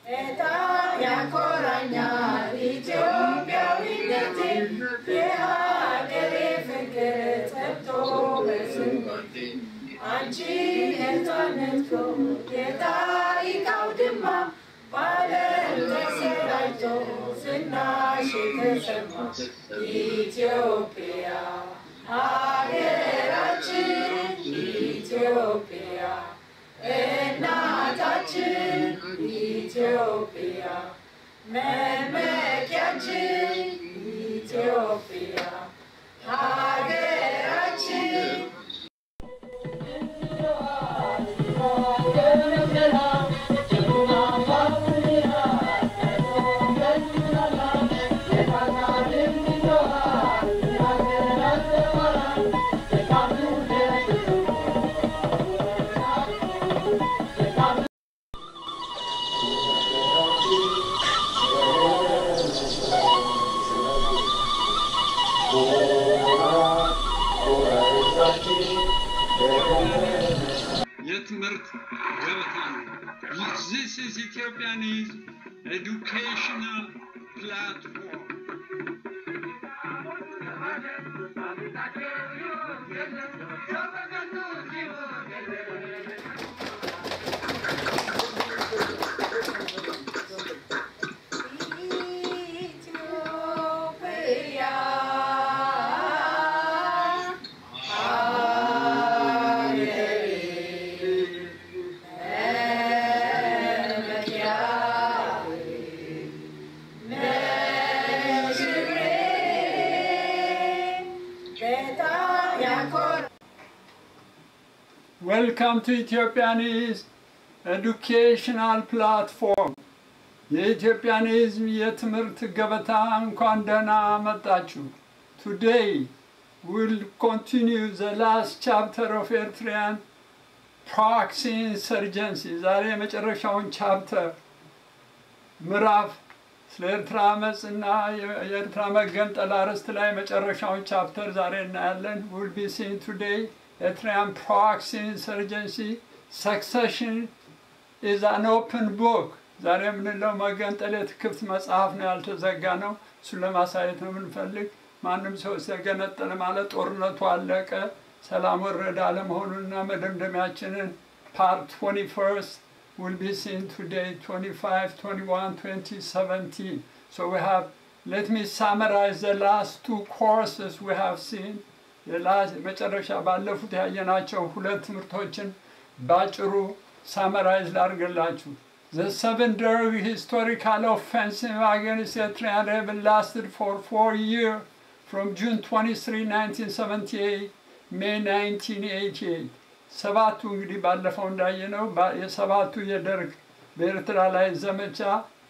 በጣም ያኮራኛል ኢትዮጵያዊነቴ የሀገሬ ፍቅር ጠብቶ በስንቴ አንቺን ነፃነት የታሪክ አውድማ በዓለም ተሰራጭቶ ዝናሽ የተሰማ ኢትዮጵያ ሀገራችን ኢትዮጵያ እናታችን ኢትዮጵያ መመኪያችን ኢትዮጵያ ሀገራችን የትምህርት ገበታ ነው። This is Ethiopianese educational platform. ኢትዮጵያ ዌልካም ቱ ኢትዮጵያኒዝ ኤዱኬሽናል ፕላትፎርም የኢትዮጵያኒዝም የትምህርት ገበታ እንኳን ደህና መጣችሁ። ቱዴይ ዊል ኮንቲኒው ዘ ላስት ቻፕተር ኦፍ ኤርትሪያን ፕሮክሲ ኢንሰርጀንሲ ዛሬ የመጨረሻውን ቻፕተር ምዕራፍ ስለ ኤርትራ አመፅ እና የኤርትራ መገንጠል አርዕስት ላይ መጨረሻውን ቻፕተር ዛሬ እናያለን። ዊል ቢ ሲን ቱዴይ ኤርትራያን ፕሮክሲ ኢንሰርጀንሲ ሰክሰሽን ኢዝ አን ኦፕን ቡክ ዛሬ የምንለው መገንጠል የክፍት መጽሐፍ ነው፣ ያልተዘጋ ነው። እሱን ለማሳየት ነው የምንፈልግ። ማንም ሰው ተገነጠለ ማለት ጦርነቱ አለቀ፣ ሰላም ወረደ አለመሆኑንና መደምደሚያችንን ፓርት 21 will be seen today 25 21 2017 so we have let me summarize the last two courses we have seen መጨረሻ ባለፉት ያየናቸው ሁለት ትምህርቶችን ባጭሩ ሳመራይዝ ላድርግላችሁ The Seven Derg historical offensive against Eritrean rebels lasted for four years from June 23, 1978, May 1988. ሰባቱ እንግዲህ ባለፈው እንዳየነው የሰባቱ የደርግ በኤርትራ ላይ ዘመቻ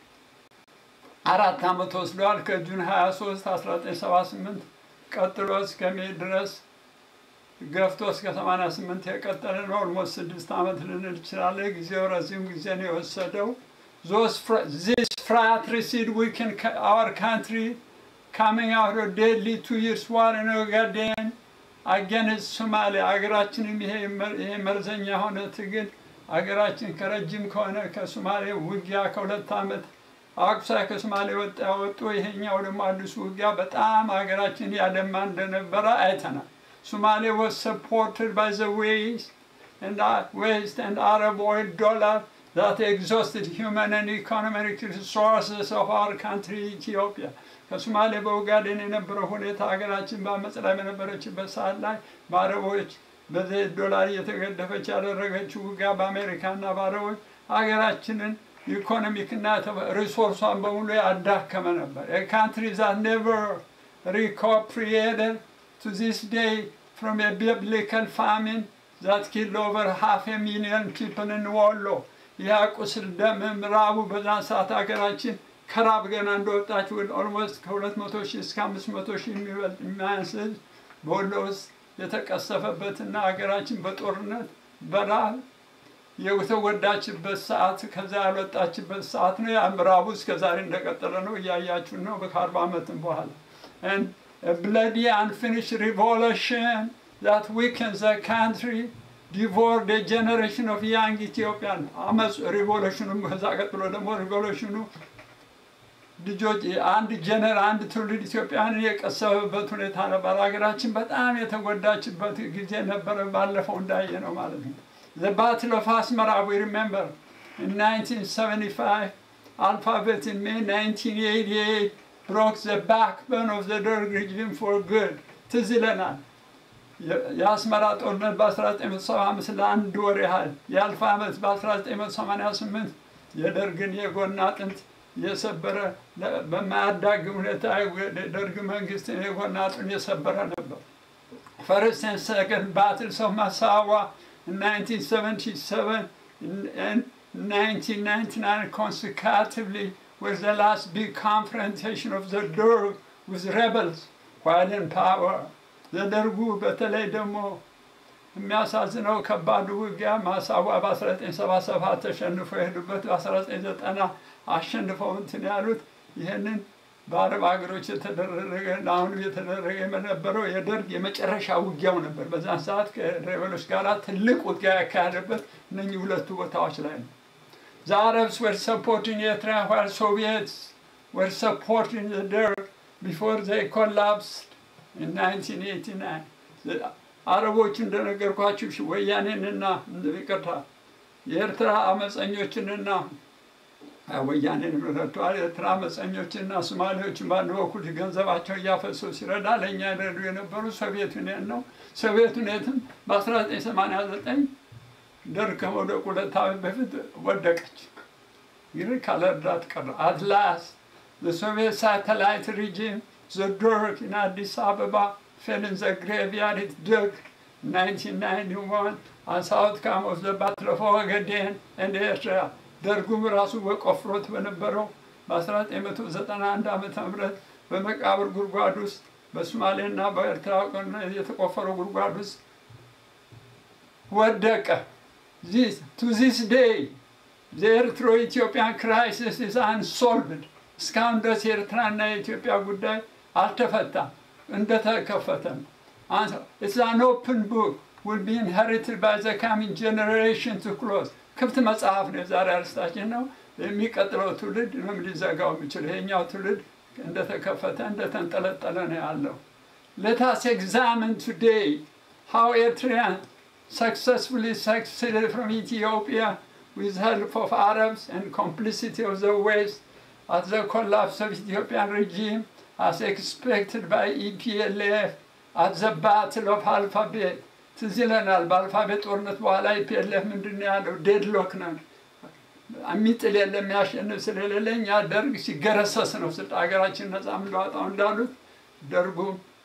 አራት ዓመት ወስደዋል። ከጁን 23 1978 ቀጥሎ እስከ ሜይ ድረስ ገፍቶ እስከ 88 የቀጠለ ነው። ኦልሞስት ስድስት ዓመት ልንል እንችላለን። ጊዜው ረዥም ጊዜ ነው የወሰደው። ዚስ fratricide weakened our country coming out of deadly two years war in Ogaden against Somalia ሀገራችንም ይሄ መርዘኛ የሆነ ትግል ሀገራችን ከረጅም ከሆነ ከሶማሌ ውጊያ ከሁለት ዓመት አቁሳ ከሶማሌ ወጣ ያወጡ ይሄኛው ደግሞ አዲሱ ውጊያ በጣም ሀገራችን ያደማ እንደነበረ አይተናል። Somalia was supported by the West and, uh, West and Arab oil dollar that exhausted human and economic resources of our country, Ethiopia. ከሶማሌ በኡጋዴን የነበረው ሁኔታ ሀገራችን በአመፅ ላይ በነበረችበት ሰዓት ላይ በአረቦች በዘይት ዶላር እየተገደፈች ያደረገችው ውጊያ በአሜሪካና በአረቦች ሀገራችንን ኢኮኖሚክና ሪሶርሷን በሙሉ ያዳከመ ነበር። ካንትሪ ዛት ኔቨር repatriated to this day from a biblical famine that killed over half a million people in Wollo. ያ ቁስል ደም ምዕራቡ በዛን ሰዓት ሀገራችን ከራብ ገና እንደወጣች ኦልሞስት ከ200 ሺህ እስከ 500 ሺህ የሚበልጥ የሚያንስ ህዝብ በወሎ ውስጥ የተቀሰፈበትና ሀገራችን በጦርነት በረሃብ የተጎዳችበት ሰዓት ከዛ ያልወጣችበት ሰዓት ነው። ያ ምዕራቡ እስከ ዛሬ እንደቀጠለ ነው። እያያችሁ ነው። ከአርባ ዓመትም በኋላ and a bloody unfinished revolution that weakens the country ዲቮርድ ጀኔሬሽን ኦፍ ያንግ ኢትዮጵያን አመፅ ሪቮሉሽኑም ከዛ ቀጥሎ ደግሞ ሪቮሉሽኑ ልጆች አንድ ጀነር አንድ ትውልድ ኢትዮጵያንን የቀሰበበት ሁኔታ ነበር። ሀገራችን በጣም የተጎዳችበት ጊዜ ነበረ። ባለፈው እንዳየ ነው ማለት ነው። The Battle of Asmara, we remember, in 1975, Alphabet in May 1988 broke the backbone of the Derg regime for good. ትዝ ይለናል። የአስመራ ጦርነት በ1975 ለአንድ ወር ያህል የአልፋ ዓመት በ1988 የደርግን የጎን አጥንት የሰበረ በማያዳግም ሁኔታ የደርግ መንግስትን የጎን አጥንት የሰበረ ነበር። First and second battles of Massawa in 1977 and 1999 consecutively was the last big confrontation of the Derg with rebels while in power. ዘደርጉ በተለይ ደግሞ የሚያሳዝነው ከባዱ ውጊያ ማሳዋ በ1977 ተሸንፈው የሄዱበት በ1990 አሸንፈው እንትን ያሉት ይህንን በአረብ ሀገሮች የተደረገ አሁንም የተደረገ የነበረው የደርግ የመጨረሻ ውጊያው ነበር። በዛን ሰዓት ከሬበሎች ጋር ትልቅ ውጊያ ያካሄደበት እነኚህ ሁለቱ ቦታዎች ላይ ነው። The Arabs were supporting Eritrea while Soviets were supporting the Derg before they collapsed in 1989. አረቦች እንደነገርኳችሁ ወያኔንና ይቅርታ የኤርትራ አመፀኞችንና ወያኔን ረድተዋል። የኤርትራ አመፀኞችና ሶማሌዎችን በአንድ በኩል ገንዘባቸውን እያፈሰሱ ሲረዳ ለእኛ ይረዱ የነበሩ ሶቪየት ዩኒየን ነው። ሶቪየት ዩኒየትም በ1989 ደርግ ከመውደቁ ሁለት ዓመት በፊት ወደቀች። ግን ካለ እርዳት ቀረ። አትላስ the ሳተላይት ሪጂም the Derg in Addis Ababa fell in the graveyard it dug 1991 as outcome of the Battle of Ogaden and Eritrea. ደርጉም ራሱ በቆፍሮት በነበረው በ1991 ዓመተ ምህረት በመቃብር ጉድጓድ ውስጥ በሶማሌና በኤርትራ የተቆፈረው ጉድጓድ ውስጥ ወደቀ። ቱ ዚስ ዴይ የኤርትሮ ኢትዮጵያን ክራይሲስ ኢዝ አንሶልቭድ እስካሁን ድረስ የኤርትራና የኢትዮጵያ ጉዳይ አልተፈታም፣ እንደተከፈተ ነው። ኢትስ አን ኦፕን ቡክ ዊል ቢ ኢንሄሪትድ ባይ ዘ ካሚንግ ጀኔሬሽን ቱ ክሎዝ ክፍት መጽሐፍ ነው። የዛሬ አርስታችን ነው። የሚቀጥለው ትውልድ ምንም ሊዘጋው የሚችል ይሄኛው ትውልድ እንደተከፈተ እንደተንጠለጠለ ነው ያለው። ሌታስ ኤግዛምን ቱዴይ ሃው ኤርትሪያን successfully succeeded from Ethiopia with help of Arabs and complicity of the West at the collapse of Ethiopian regime as expected by EPLF at the Battle of Alphabet. ትዝ ይለናል። በአልፋቤት ጦርነት በኋላ ኢፒኤልኤፍ ምንድን ነው ያለው? ዴድሎክ ነው የሚጥል የለም የሚያሸንፍ ስለሌለ እኛ ደርግ ሲገረሰስ ነው ስልጣ ሀገራችን ነፃ የምንዋጣው እንዳሉት ደርጉ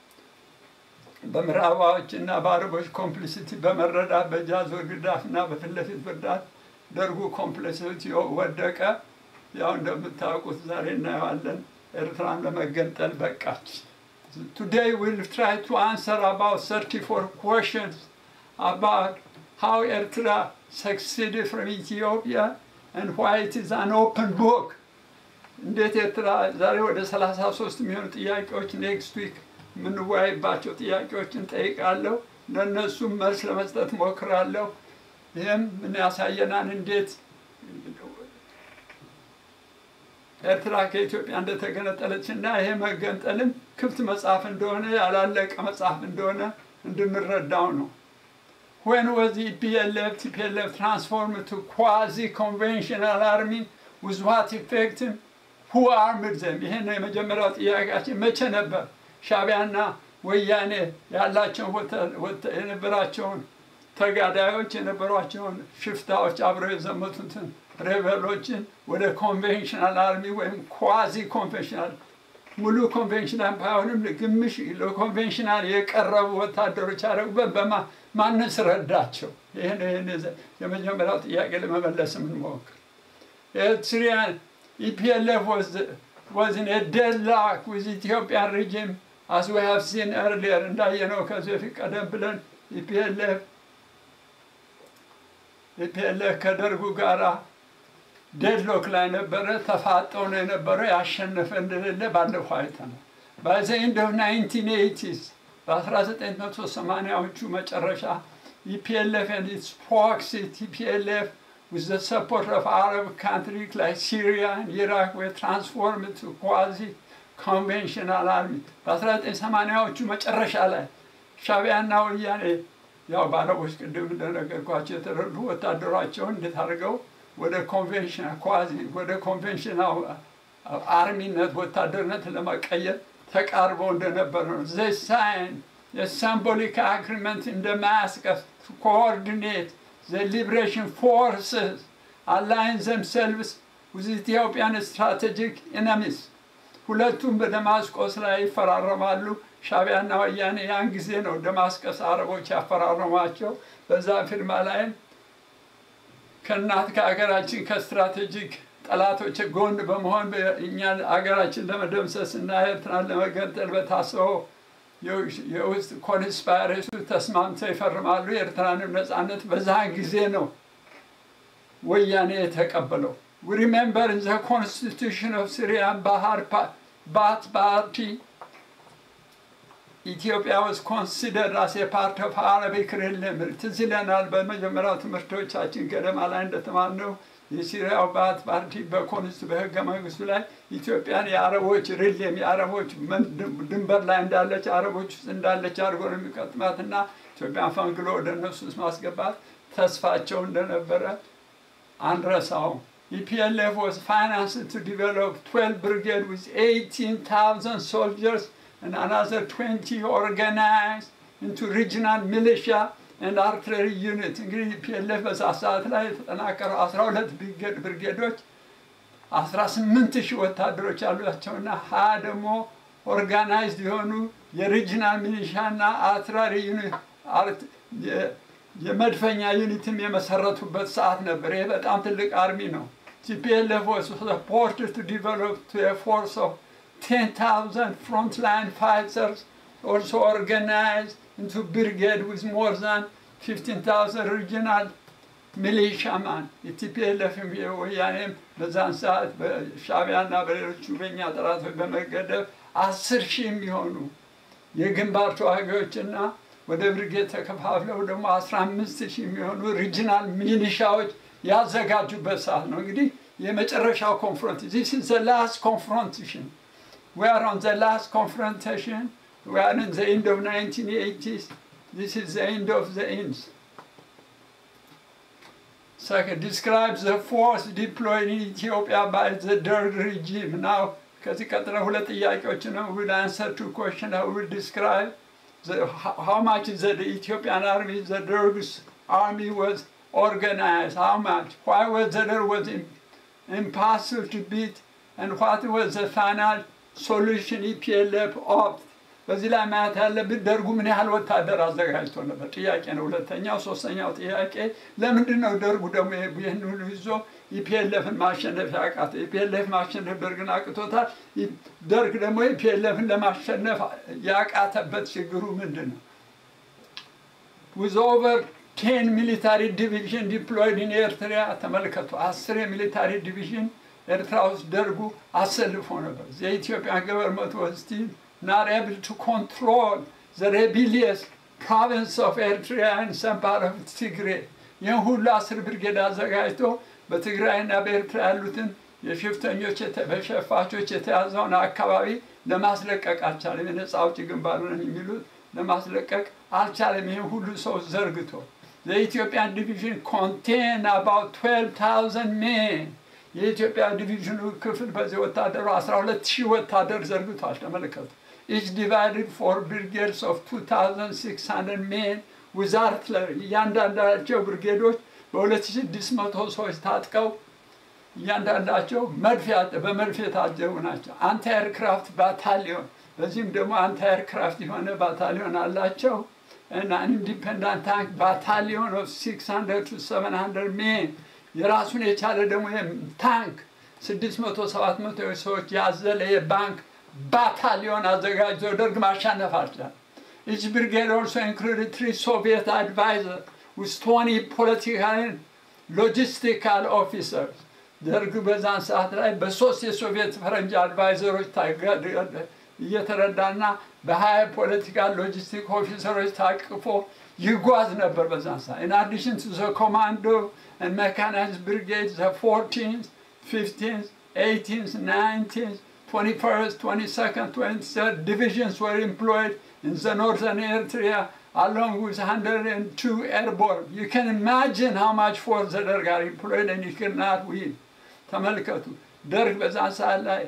በምዕራባዎች እና በአረቦች ኮምፕሊሲቲ በመረዳት በጃዞር ግዳፍ እና በፊት ለፊት ብርዳት ደርጉ ኮምፕሊሲቲ ወደቀ። ያው እንደምታውቁት ዛሬ እናየዋለን። ኤርትራን ለመገንጠል በቃች። Today we'll try to answer about 34 questions about how Eritrea succeeded from Ethiopia and why it is an open book. እንዴት ኤርትራ ዛሬ ወደ 33 የሚሆኑ ጥያቄዎች ኔክስት ዊክ የምንወያይባቸው ጥያቄዎችን ጠይቃለሁ። ለእነሱም መልስ ለመስጠት ሞክራለሁ። ይህም ምን ያሳየናል እንዴት ኤርትራ ከኢትዮጵያ እንደተገነጠለች እና ይሄ መገንጠልም ክፍት መጽሐፍ እንደሆነ ያላለቀ መጽሐፍ እንደሆነ እንድንረዳው ነው። When was the EPLF, TPLF transformed to quasi-conventional army with what effect? Who armed them? ይሄ ነው የመጀመሪያው ጥያቄያችን። መቼ ነበር ሻቢያና ወያኔ ያላቸውን የነበራቸውን ተጋዳዮች የነበሯቸውን ሽፍታዎች አብረው የዘመቱትን ሬበሎችን ወደ ኮንቬንሽናል አርሚ ወይም ኳዚ ኮንቬንሽናል ሙሉ ኮንቬንሽናል ባይሆንም ግምሽ ለኮንቬንሽናል የቀረቡ ወታደሮች ያደረጉበት በማንስ ረዳቸው? ይህን ይህን የመጀመሪያው ጥያቄ ለመመለስ የምንሞክር ኤርትሪያን ኢፒኤልኤፍ was in a deadlock with Ethiopian regime as we have seen earlier እንዳየነው ከዚህ በፊት ቀደም ብለን ኢፒኤልኤፍ ኢፒኤልኤፍ ከደርጉ ጋራ ዴድሎክ ላይ ነበረ። ተፋጠው ነው የነበረው። ያሸነፈ እንደሌለ ባለፈው አይተናል። ባይ ዘ ኤንድ ኦፍ 1980s በ1980ዎቹ መጨረሻ EPLF and its proxy TPLF with the support of Arab countries like Syria and Iraq were transformed to quasi conventional army በ1980ዎቹ መጨረሻ ላይ ሻቢያና ወያኔ ያው በአረቦች ቅድም እንደነገርኳቸው የተረዱ ወታደሯቸውን እንዴት አድርገው ወደ ኮንቬንሽናል ኳዚ ወደ ኮንቬንሽናል አርሚነት ወታደርነት ለመቀየር ተቃርበው እንደነበረ ነው። ዘይ ሳይን የሲምቦሊክ አግሪመንት እንደ ማስቀፍ ኮኦርዲኔት ዘ ሊብሬሽን ፎርስስ አላይን ዘምሰልቭስ ዊዝ ኢትዮጵያን ስትራቴጂክ ኢነሚስ ሁለቱም በደማስቆስ ላይ ይፈራረማሉ። ሻቢያና ወያኔ ያን ጊዜ ነው ደማስቆስ አረቦች ያፈራረሟቸው። በዛ ፊርማ ላይም ከእናት ከሀገራችን ከስትራቴጂክ ጠላቶች ጎን በመሆን እኛ ሀገራችን ለመደምሰስ እና ኤርትራን ለመገንጠል በታሰበው የውስጥ ኮንስፓይሬሱ ተስማምተው ይፈርማሉ። የኤርትራንም ነፃነት በዛን ጊዜ ነው ወያኔ የተቀበለው። We remember in the constitution of Syria Bahar Baath Party ኢትዮጵያ was considered as a part of Arabic realm ትዝ ይለናል። በመጀመሪያው ትምህርቶቻችን ገደማ ላይ እንደተማርነው የሲሪያው ባት ፓርቲ በኮንስት በህገ መንግስቱ ላይ ኢትዮጵያን የአረቦች ሪሌም የአረቦች ድንበር ላይ እንዳለች አረቦች ውስጥ እንዳለች አድርጎ ነው የሚቀጥማትና ኢትዮጵያን ፈንግሎ ወደ እነሱ ውስጥ ማስገባት ተስፋቸው እንደነበረ አንረሳውም። EPLF was financed to develop 12 brigade with 18,000 soldiers and another 20 organized into regional militia and artillery unit. እንግዲህ ኢፒኤልኤፍ በዛ ሰዓት ላይ የተጠናከረው 12 ብርጌዶች 18 ሺህ ወታደሮች ያሏቸውና ሀያ ደግሞ ኦርጋናይዝድ የሆኑ የሪጂናል ሚሊሻና አርትለሪ የመድፈኛ ዩኒትም የመሰረቱበት ሰዓት ነበር። ይሄ በጣም ትልቅ አርሚ ነው። TPLF was supported to develop to a force of 10,000 frontline fighters, also organized into brigade with more than 15,000 regional militiamen. የቲፒኤልኤፍ ወያኔም በዛን ሰዓት በሻቢያና በሌሎቹ በኛ ጠላቶች በመገደብ አስር ሺህ የሚሆኑ የግንባር ተዋጊዎችና ወደ ብርጌድ ተከፋፍለው ደግሞ 15 ሺህ የሚሆኑ ሪጂናል ሚሊሻዎች ያዘጋጁበት ሰዓት ነው። እንግዲህ የመጨረሻው ኮንፍሮንት ዚስ ኢዝ ዘ ላስት ኮንፍሮንቴሽን we are on the last confrontation we are in the end of 1980s this is the end of the ends Second, describes the force deployed in Ethiopia by the Derg regime. Now, ከዚህ ቀጥሎ ሁለት ጥያቄዎች ነው will answer two questions I will describe the, how much is the Ethiopian army the Derg's army was organized how much why was the Derg was impossible to beat and what was the final solution EPLF opt በዚህ ላይ ማየት ያለብን ደርጉ ምን ያህል ወታደር አዘጋጅቶ ነበር ጥያቄ ነው። ሁለተኛው ሶስተኛው ጥያቄ ለምንድን ነው ደርጉ ደግሞ ይህን ሁሉ ይዞ ኢፒኤልኤፍን ማሸነፍ ያቃተ? ኢፒኤልኤፍ ማሸነፍ ደርግን አቅቶታል። ደርግ ደግሞ ኢፒኤልኤፍን ለማሸነፍ ያቃተበት ችግሩ ምንድን ነው? with over 10 military division deployed in ኤርትራ ተመልከቱ። አስር የሚሊታሪ ዲቪዥን ኤርትራ ውስጥ ደርጉ አሰልፎ ነበር። የኢትዮጵያን ገቨርንመንት was still not able to control the rebellious province of Eritrea and some part of Tigray. ይህን ሁሉ አስር ብርጌድ አዘጋጅቶ በትግራይና በኤርትራ ያሉትን የሽፍተኞች በሸፋቾች የተያዘውን አካባቢ ለማስለቀቅ አልቻለም። የነፃ አውጪ ግንባር ነን የሚሉት ለማስለቀቅ አልቻለም። ይህን ሁሉ ሰው ዘርግቶ የኢትዮጵያን ዲቪዥን ኮንቴን አባውት 12,000 ሜን የኢትዮጵያ ዲቪዥኑ ክፍል በዚህ ወታደሩ 12 ሺህ ወታደር ዘርግቷል። ተመልከቱ። ኢች ዲቫይድድ ፎር ብሪጌድስ ኦፍ 2600 ሜን ዊዝ አርትለሪ እያንዳንዳቸው ብርጌዶች በ2600 ሰዎች ታጥቀው እያንዳንዳቸው መድፍ በመድፍ የታጀቡ ናቸው። አንቲ ኤርክራፍት ባታሊዮን በዚህም ደግሞ አንቲ ኤርክራፍት የሆነ ባታሊዮን አላቸው እና ኢንዲፔንዳንት ታንክ ባታሊዮን ኦፍ 600 ቱ 700 ሜን የራሱን የቻለ ደግሞ ታንክ 600 700 ሰዎች ያዘለ የባንክ ባታሊዮን አዘጋጅቶ ደርግ ማሻነፍ አልቻለም። Each brigade also included three Soviet advisors with 20 political and logistical officers. ደርግ በዛን ሰዓት ላይ በሶስት የሶቪየት ፈረንጅ አድቫይዘሮች እየተረዳና በሀያ ፖለቲካል ሎጂስቲክ ኦፊሰሮች ታቅፎ ይጓዝ ነበር በዛን ሰዓት። In addition to the commando and mechanized brigades, the 14th, 15th, 18th, 19th, 21st, 22nd, 23rd divisions were employed in the northern Eritrea along with 102 airborne. You can imagine how much force the Derg are employed and you cannot win. ተመልከቱ ደርግ በዛን ሰዓት ላይ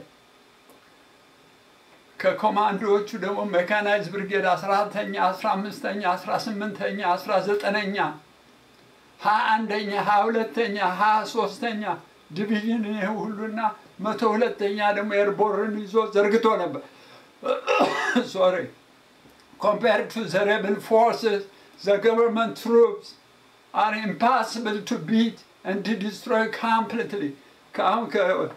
ከኮማንዶዎቹ ደግሞ ሜካናይዝ ብርጌድ 14ተኛ 15ተኛ 18ተኛ 19ኛ 21ኛ 22ተኛ 23ተኛ ዲቪዥን ይህ ሁሉና መቶ ሁለተኛ ደግሞ ኤርቦርን ይዞ ዘርግቶ ነበር ሶሪ compared to the rebel forces the government troops are impossible to beat and to destroy completely ከአሁን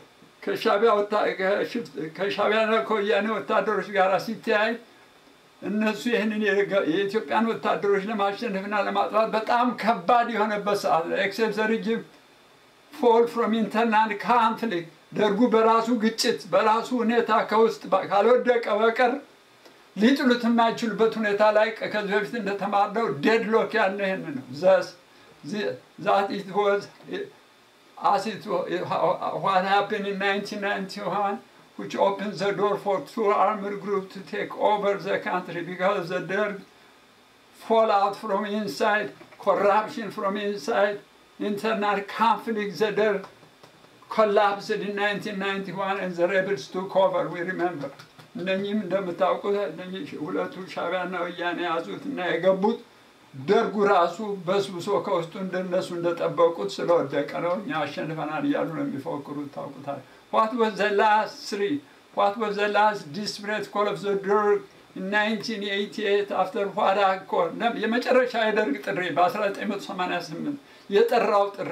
ከሻቢያና ከወያኔ ወታደሮች ጋር ሲተያይ እነሱ ይህንን የኢትዮጵያን ወታደሮች ለማሸነፍና ለማጥፋት በጣም ከባድ የሆነበት ሰዓት ላይ ኤክሴፕት ዘ ሪጅም ፎል ፍሮም ኢንተርናል ካንፍሊክት ደርጉ በራሱ ግጭት በራሱ ሁኔታ ከውስጥ ካልወደቀ በቀር ሊጥሉት የማይችሉበት ሁኔታ ላይ ከዚህ በፊት እንደተማርነው ዴድሎክ ያለ ይህን ነው ዘስ ዛት ኢት ወዝ as it what happened in 1991 which opened the door for two armed groups to take over the country because the Derg fallout from inside, corruption from inside, internal conflict, the Derg collapsed in 1991 and the rebels took over, we remember. እነኚህም እንደምታውቁት እነኚህ ሁለቱ ሻቢያና ወያኔ ያዙት እና የገቡት ደርጉ ራሱ በስብሶ ከውስጡ እንደነሱ እንደጠበቁት ስለወደቀ ነው። እኛ አሸንፈናል እያሉ ነው የሚፎክሩት። ታውቁታል። ዋት ወዝ ዘ ላስት ስሪ ዋት ወዝ ዘ ላስት ዲስፕሬት ኮል ኦፍ ዘ ደርግ 1988 አፍተር ዋት አኮር የመጨረሻ የደርግ ጥሪ በ1988 የጠራው ጥሪ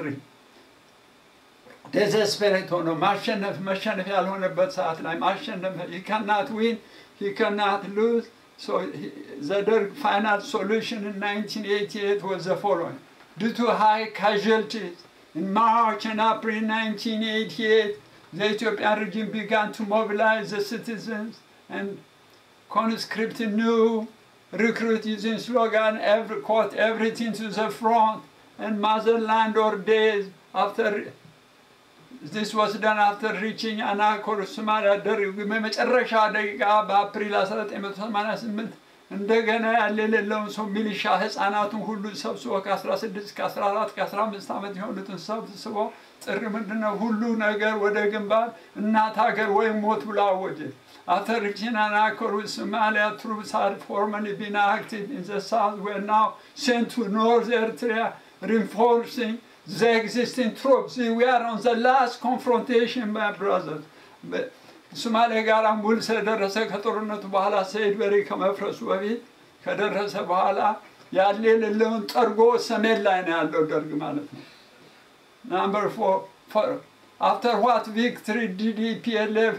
ዴዘስፔሬት ሆኖ ማሸነፍ መሸነፍ ያልሆነበት ሰዓት ላይ ማሸነፍ ሂ ካናት ዊን ሂ ካናት ሉዝ So he, the Derg final solution in 1988 was the following. Due to high casualties, in March and April 1988, the Ethiopian regime began to mobilize the citizens and conscript new recruit using slogan, every, quote, everything to the front and motherland or days after this was done after reaching አናኮር ሶማሊያ ደርግ በመጨረሻ ደቂቃ በአፕሪል 1988 እንደገና ያለ የሌለውን ሰው ሚሊሻ ህፃናቱን ሁሉ ሰብስቦ ከ16 ከ14 ከ15 ዓመት የሆኑትን ሰብስቦ ጥሪ ምንድነው ሁሉ ነገር ወደ ግንባር እናት ሀገር ወይም ሞት ብሎ አወጀ። After reaching Anakor with Somalia, troops had formerly been active in the south were now sent to North Eritrea, reinforcing the existing troops. See, we are on the last confrontation, my brothers. ሶማሌ ጋር ውል ስለደረሰ ከጦርነቱ በኋላ ሰይድ በሪ ከመፍረሱ በፊት ከደረሰ በኋላ ያለ የሌለውን ጠርጎ ሰሜን ላይ ነው ያለው ደርግ ማለት ነው። ናምበር ፎር አፍተር ዋት ቪክትሪ ዲድ ኢፒኤልኤፍ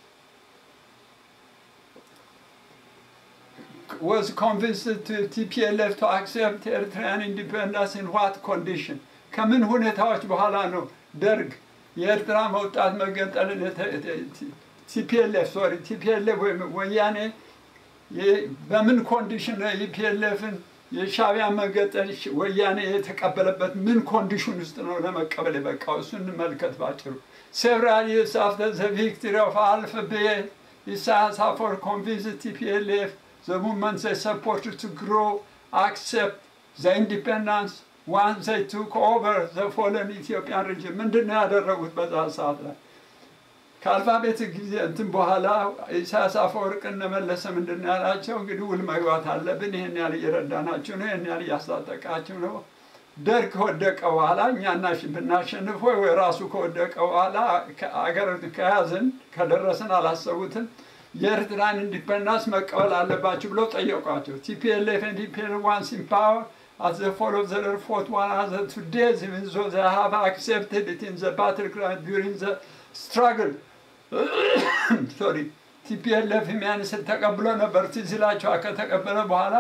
was convinced to TPLF to accept Eritrean independence in what condition? ከምን ሁኔታዎች በኋላ ነው ደርግ የኤርትራ መውጣት መገንጠልን ቲፒኤልኤፍ ሶሪ ቲፒኤልኤፍ ወይም ወያኔ በምን ኮንዲሽን ነው ኢፒኤልኤፍን የሻቢያ መገንጠል ወያኔ የተቀበለበት ምን ኮንዲሽን ውስጥ ነው ለመቀበል የበቃው? እሱ እንመልከት ባጭሩ። ሴቨራል ይርስ አፍተር ዘ ቪክትሪ ኦፍ አልፍቤ ኢሳያስ አፈወርቂ ኮንቪንስድ ቲፒኤልኤፍ the movement they supported to grow, accept the independence once they took over the fallen Ethiopian regime. ምንድን ነው ያደረጉት በዛ ሰዓት ላይ? ከአልፋቤት ጊዜ እንትን በኋላ ኢሳያስ አፈወርቅ እነመለሰ ምንድን ነው ያላቸው? እንግዲህ ውል መግባት አለብን፣ ይህን ያህል እየረዳናችሁ ነው፣ ይህን ያህል እያስታጠቃችሁ ነው። ደርግ ከወደቀ በኋላ እኛ ብናሸንፍ ወይ ወይ ራሱ ከወደቀ በኋላ አገር ከያዝን ከደረስን አላሰቡትም የኤርትራን ኢንዲፐንዳንስ መቀበል አለባቸው ብለው ጠየቋቸው። ቲፒኤልኤፍ ኤንድ ኢፒኤልኤፍ ዋንስ ኢን ፓወር at the fall of the fought one another to death even though they have accepted it in the battleground during the struggle. Sorry. ቲፒኤልኤፍ የሚያንስል ተቀብሎ ነበር። ትዝ ይላችኋል። ከተቀበለ በኋላ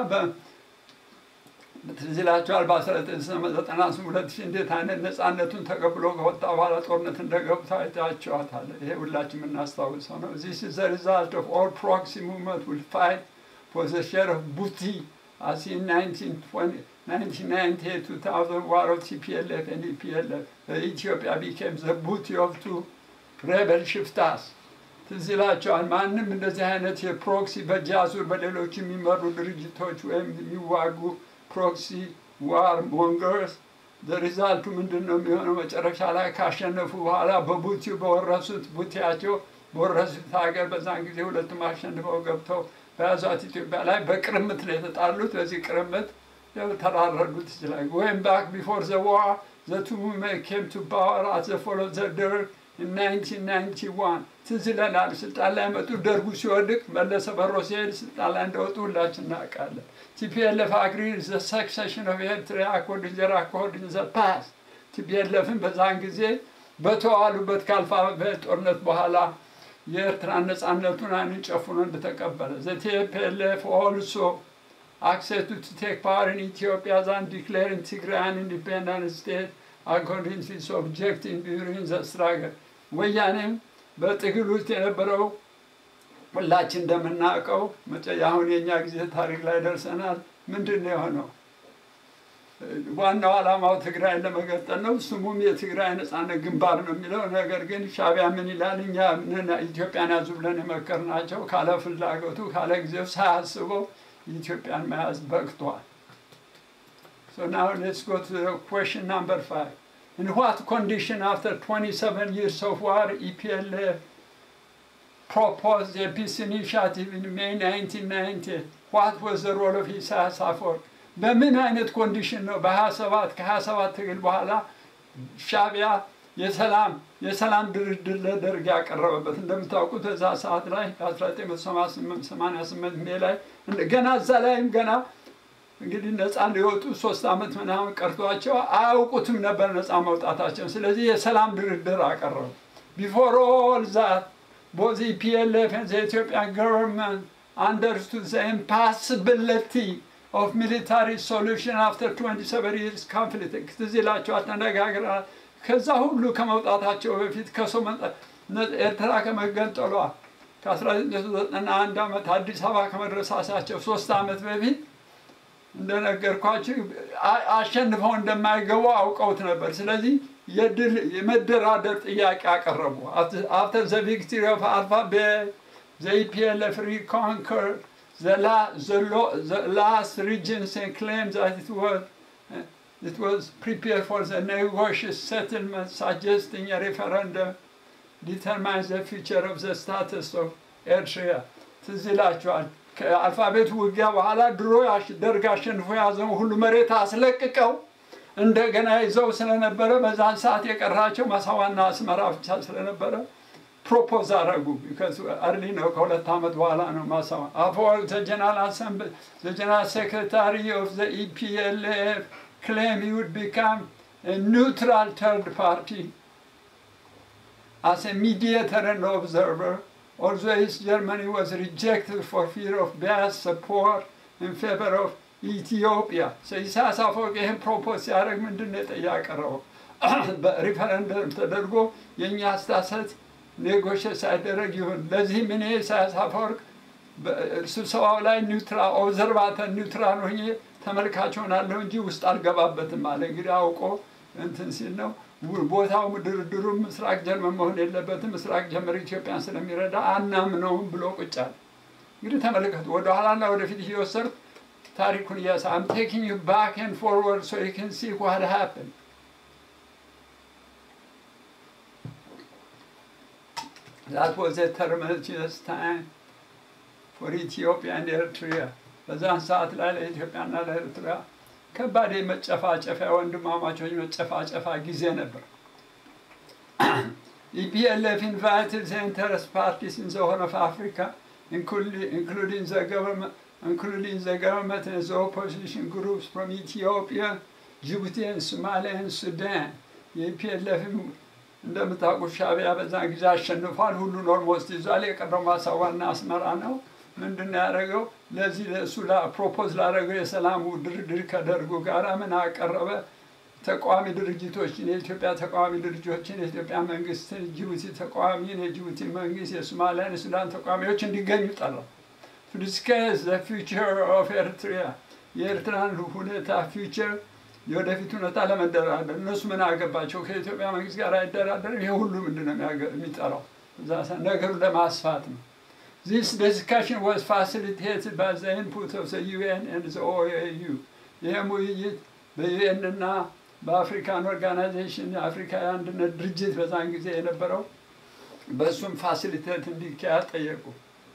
ትዝ ይላችኋል በ1992 ሺህ እንዴት አይነት ነፃነቱን ተቀብሎ ከወጣ በኋላ ጦርነት እንደገብታ አይታችኋታል። ይሄ ሁላችን የምናስታውሰው ነው። This is the result of all proxy movement will fight for the share of booty as in 1920 1998 2000 war of TPLF and EPLF ኢትዮጵያ became the booty of two rebel ሽፍታስ ትዝ ይላቸዋል። ማንም እንደዚህ አይነት የፕሮክሲ በእጅ አዙር በሌሎች የሚመሩ ድርጅቶች ወይም የሚዋጉ ፕሮክሲ ዋር ሞንገርስ ሪዛልቱ ምንድን ነው የሚሆነው? መጨረሻ ላይ ካሸነፉ በኋላ በቡቲው በወረሱት ቡቲያቸው በወረሱት ሀገር በዛን ጊዜ ሁለቱም አሸንፈው ገብተው በያዟት ኢትዮጵያ ላይ በቅርምት ነው የተጣሉት። በዚህ ቅርምት ያው ተራረዱት ይችላል። ወይም ባክ ቢፎር ዘ ዋር ዘ ቱ ኬም ቱ ፓወር አት ዘ ፎሎ ዘ ደርግ ኢን 1991 ትዝ ይለናል። ስልጣን ላይ መጡ። ደርጉ ሲወድቅ መለሰ በሮ ሲሄድ ስልጣን ላይ እንደወጡ ሁላችን እናውቃለን። ቲፒኤልኤፍ አግሪ ዘ ሰክሰሽን ኦፍ ኤርትራ አኮርዲንግ ዘር አኮርዲንግ ዘ ፓስ ቲፒኤልኤፍን በዛን ጊዜ በተዋሉበት ከአልፋቤት ጦርነት በኋላ የኤርትራ ነፃነቱን አይኑን ጨፍኖ እንደተቀበለ ዘ ቲፒኤልኤፍ ኦልሶ accepted to take part in Ethiopia and declaring Tigray an independent state according to its objective during the struggle. ወያኔም በትግል ውስጥ የነበረው ሁላችን እንደምናውቀው መጨ አሁን የእኛ ጊዜ ታሪክ ላይ ደርሰናል። ምንድን ነው የሆነው? ዋናው ዓላማው ትግራይን ለመገጠል ነው። ስሙም የትግራይ ነፃነት ግንባር ነው የሚለው። ነገር ግን ሻዕቢያ ምን ይላል? እኛ ምን ኢትዮጵያን ያዙ ብለን የመከርናቸው ካለ ፍላጎቱ ካለ ጊዜው ሳያስበው የኢትዮጵያን መያዝ በቅቷል። So now let's go to the question number five. In what condition after 27 years of war EPLF proposed a peace initiative in May 1990? What was the role of ኢሳያስ አፈወርቅ? በምን አይነት ኮንዲሽን ነው በ27 ከ27 ትግል በኋላ ሻዕቢያ የሰላም የሰላም ድርድር ለደርግ ያቀረበበት እንደምታውቁት በዛ ሰዓት ላይ ከ1988 ሜ ላይ ገና እዛ ላይም ገና እንግዲህ ነፃ ሊወጡ ሶስት ዓመት ምናምን ቀርቷቸው አያውቁትም ነበር ነፃ መውጣታቸው። ስለዚህ የሰላም ድርድር አቀረቡ። ቢፎር ኦል ዛት ቦዝ ኢፒኤልኤፍ ኤንድ ዘ ኢትዮጵያን ገቨርንመንት አንደርስቱድ ዘ ኢምፓስብሊቲ ኦፍ ሚሊታሪ ሶሉሽን አፍተር 27 ይርስ ኮንፍሊክት ትዝ ይላቸዋል፣ ተነጋግረናል። ከዛ ሁሉ ከመውጣታቸው በፊት ከሶ ኤርትራ ከመገንጠሏ ከ1991 ዓመት አዲስ አበባ ከመድረሳሳቸው ሶስት ዓመት በፊት እንደነገርኳችሁ አሸንፈው እንደማይገቡ አውቀውት ነበር። ስለዚህ የድል የመደራደር ጥያቄ አቀረቡ። አፍተር ዘ ቪክትሪ ኦፍ አልፋቤ ዘ ኢፒኤልኤፍ ሪኮንከር ዘ ላስት ሪጅንስ ኤንድ ክሌም ዛት ኢት ዋዝ it was prepared for the negotiated settlement suggesting a referendum determines the future of the status of Eritrea. ትዝ ይላችኋል። ከአልፋቤት ውጊያ በኋላ ድሮ ደርግ አሸንፎ የያዘው ሁሉ መሬት አስለቅቀው እንደገና ይዘው ስለነበረ በዛን ሰዓት የቀራቸው ማሳዋና አስመራ ብቻ ስለነበረ ፕሮፖዝ አረጉ። አርሊ ነው፣ ከሁለት ዓመት በኋላ ነው ማሳዋ። አፈወርቅ ዘጀነራል አሰምብል ዘጀነራል ሴክሬታሪ ኦፍ ዘ ኢፒኤልኤፍ claim he would become a neutral third party as a mediator and observer, although East Germany was rejected for fear of biased support in favor of Ethiopia. So ኢሳያስ አፈወርቅ ይህን ፕሮፖዝ ሲያደርግ ምንድን ነው ያቀረበው? በሪፈረንደም ተደርጎ የእኛ አስተሳሰብ ኔጎሽት ሳይደረግ ይሁን። ለዚህም እኔ ኢሳያስ አፈወርቅ ስብሰባው ላይ ኒውትራል ኦብዘርቫተር ኒውትራል ሆኜ ተመልካች ሆናለሁ እንጂ ውስጥ አልገባበትም አለ። እንግዲህ አውቆ እንትን ሲል ነው ቦታው ድርድሩ ምስራቅ ጀርመን መሆን የለበትም ምስራቅ ጀመር ኢትዮጵያን ስለሚረዳ አናምነውም ብሎ ቁጭ አለ። እንግዲህ ተመልከቱ፣ ወደኋላና ወደፊት እየወሰድኩ ታሪኩን እያሳ አም ቴኪንግ ዩ ባክ ኤንድ ፎርወርድ ሶ ዩ ካን ሲ ዋት ሃፕን That was a tumultuous time for Ethiopia and Eritrea. በዛን ሰዓት ላይ ለኢትዮጵያና ለኤርትራ ከባድ የመጨፋጨፊያ ወንድማማቾች መጨፋጨፋ ጊዜ ነበር። ኢፒኤልኤፍ invited the interest parties in the Horn of Africa, including, including, the government, including the government and the opposition groups from Ethiopia, Djibouti, and Somalia and Sudan. የኢፒኤልኤፍም እንደምታውቁት ሻዕቢያ በዛን ጊዜ አሸንፏል። ሁሉን ኦልሞስት ይዟል። የቀረው ማሳዋና አስመራ ነው። ምንድን ነው ያደረገው? ለዚህ ለእሱ ፕሮፖዝ ላደረገው የሰላሙ ድርድር ከደርጉ ጋር ምን አቀረበ? ተቃዋሚ ድርጅቶችን የኢትዮጵያ ተቃዋሚ ድርጅቶችን የኢትዮጵያ መንግስትን፣ ጅቡቲ ተቃዋሚን፣ የጅቡቲ መንግስት፣ የሶማሊያን፣ የሱዳን ተቃዋሚዎች እንዲገኙ ጠራ። ቱ ዲስከስ ዘ ፊውቸር ኦፍ ኤርትሪያ የኤርትራን ሁኔታ ፊውቸር የወደፊት ሁኔታ ለመደራደር እነሱ ምን አገባቸው? ከኢትዮጵያ መንግስት ጋር አይደራደርም። ይሄ ሁሉ ምንድን ነው የሚያገ- የሚጠራው? እዛ ሰ- ነገሩን ለማስፋት ነው። This discussion was facilitated by the input of the UN and the OAU. ይህም ውይይት በዩኤን እና በአፍሪካን ኦርጋናይዜሽን የአፍሪካ የአንድነት ድርጅት በዛን ጊዜ የነበረው በእሱም ፋሲሊቴት እንዲካሄድ ጠየቁ።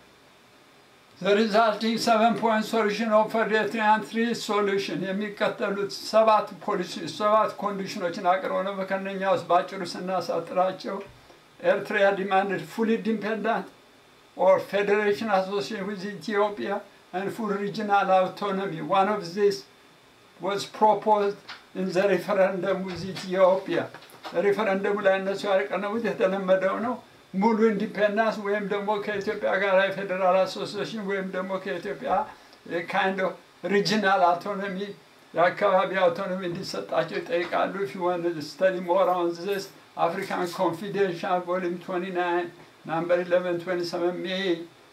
The resulting seven point solution offered Eritrean three solution የሚከተሉት ሰባት ፖሊሲ ሰባት ኮንዲሽኖችን አቅርበው ነው። ከእነኛ ውስጥ በአጭሩ ስናሳጥራቸው ኤርትራ demanded full independent or federation association with Ethiopia and full regional autonomy. One of these was proposed in the referendum with Ethiopia. ሪፈረንደሙ ላይ እነሱ ያቀረቡት የተለመደው ነው። ሙሉ ኢንዲፔንዳንስ ወይም ደግሞ ከኢትዮጵያ ጋር የፌዴራል አሶሲዬሽን ወይም ደግሞ ከኢትዮጵያ ካይንድ ኦፍ ሪጂናል አውቶኖሚ የአካባቢ አውቶኖሚ እንዲሰጣቸው ይጠይቃሉ። if you want to study more on this African Confidential volume 29 number 1127 May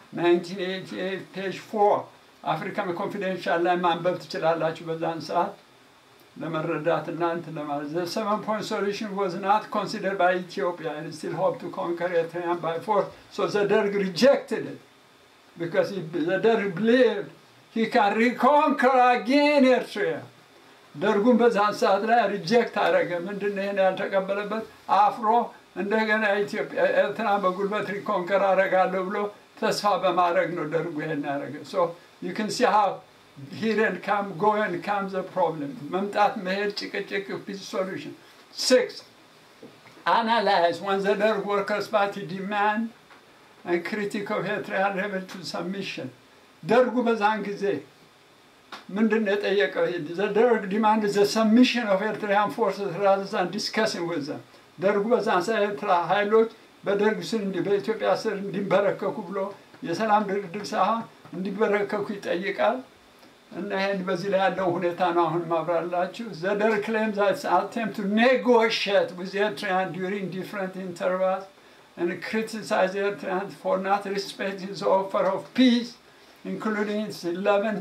1988 page 4 አፍሪካን ኮንፊደንሻል ላይ ማንበብ ትችላላችሁ በዛን ሰዓት ለመረዳት እና እንትን ለማለት the seven point solution was not considered by Ethiopia and still hoped to conquer Eritrea by force so the Derg rejected it because he, the Derg believed he can reconquer again Eritrea ደርጉን በዛን ሰዓት ላይ ሪጀክት አደረገ። ምንድን ነው ይሄን ያልተቀበለበት? አፍሮ እንደገና ኢትዮጵያ ኤርትራ በጉልበት ሪኮንከር አደርጋለሁ ብሎ ተስፋ በማድረግ ነው ደርጉ ይሄን ያደረገ። ሶ ዩ ካን ሲ ሃው ሂር ኤንድ ካም ጎ ኤንድ ካም ዘ ፕሮብለም መምጣት መሄድ ጭቅጭቅ ፒስ ሶሉሽን ሲክስ analyze when the Derg Workers' Party demand and critic of Eritrean rebel to submission. ደርጉ በዛን ጊዜ ምንድን ነው የጠየቀው? the Derg demanded the submission of Eritrean forces rather than discussing with them. ደርጉ በዛን ሰዓት የኤርትራ ኃይሎች በደርግ ስር እንዲ በኢትዮጵያ ስር እንዲንበረከኩ ብሎ የሰላም ድርድር ሳይሆን እንዲበረከኩ ይጠይቃል። እና ይህን በዚህ ላይ ያለው ሁኔታ ነው አሁን ማብራላችሁ። ዘደር ክሌም ዛት attempt to negotiate with Eritrean during different intervals and criticize Eritrean for not respecting the offer of peace, including its 11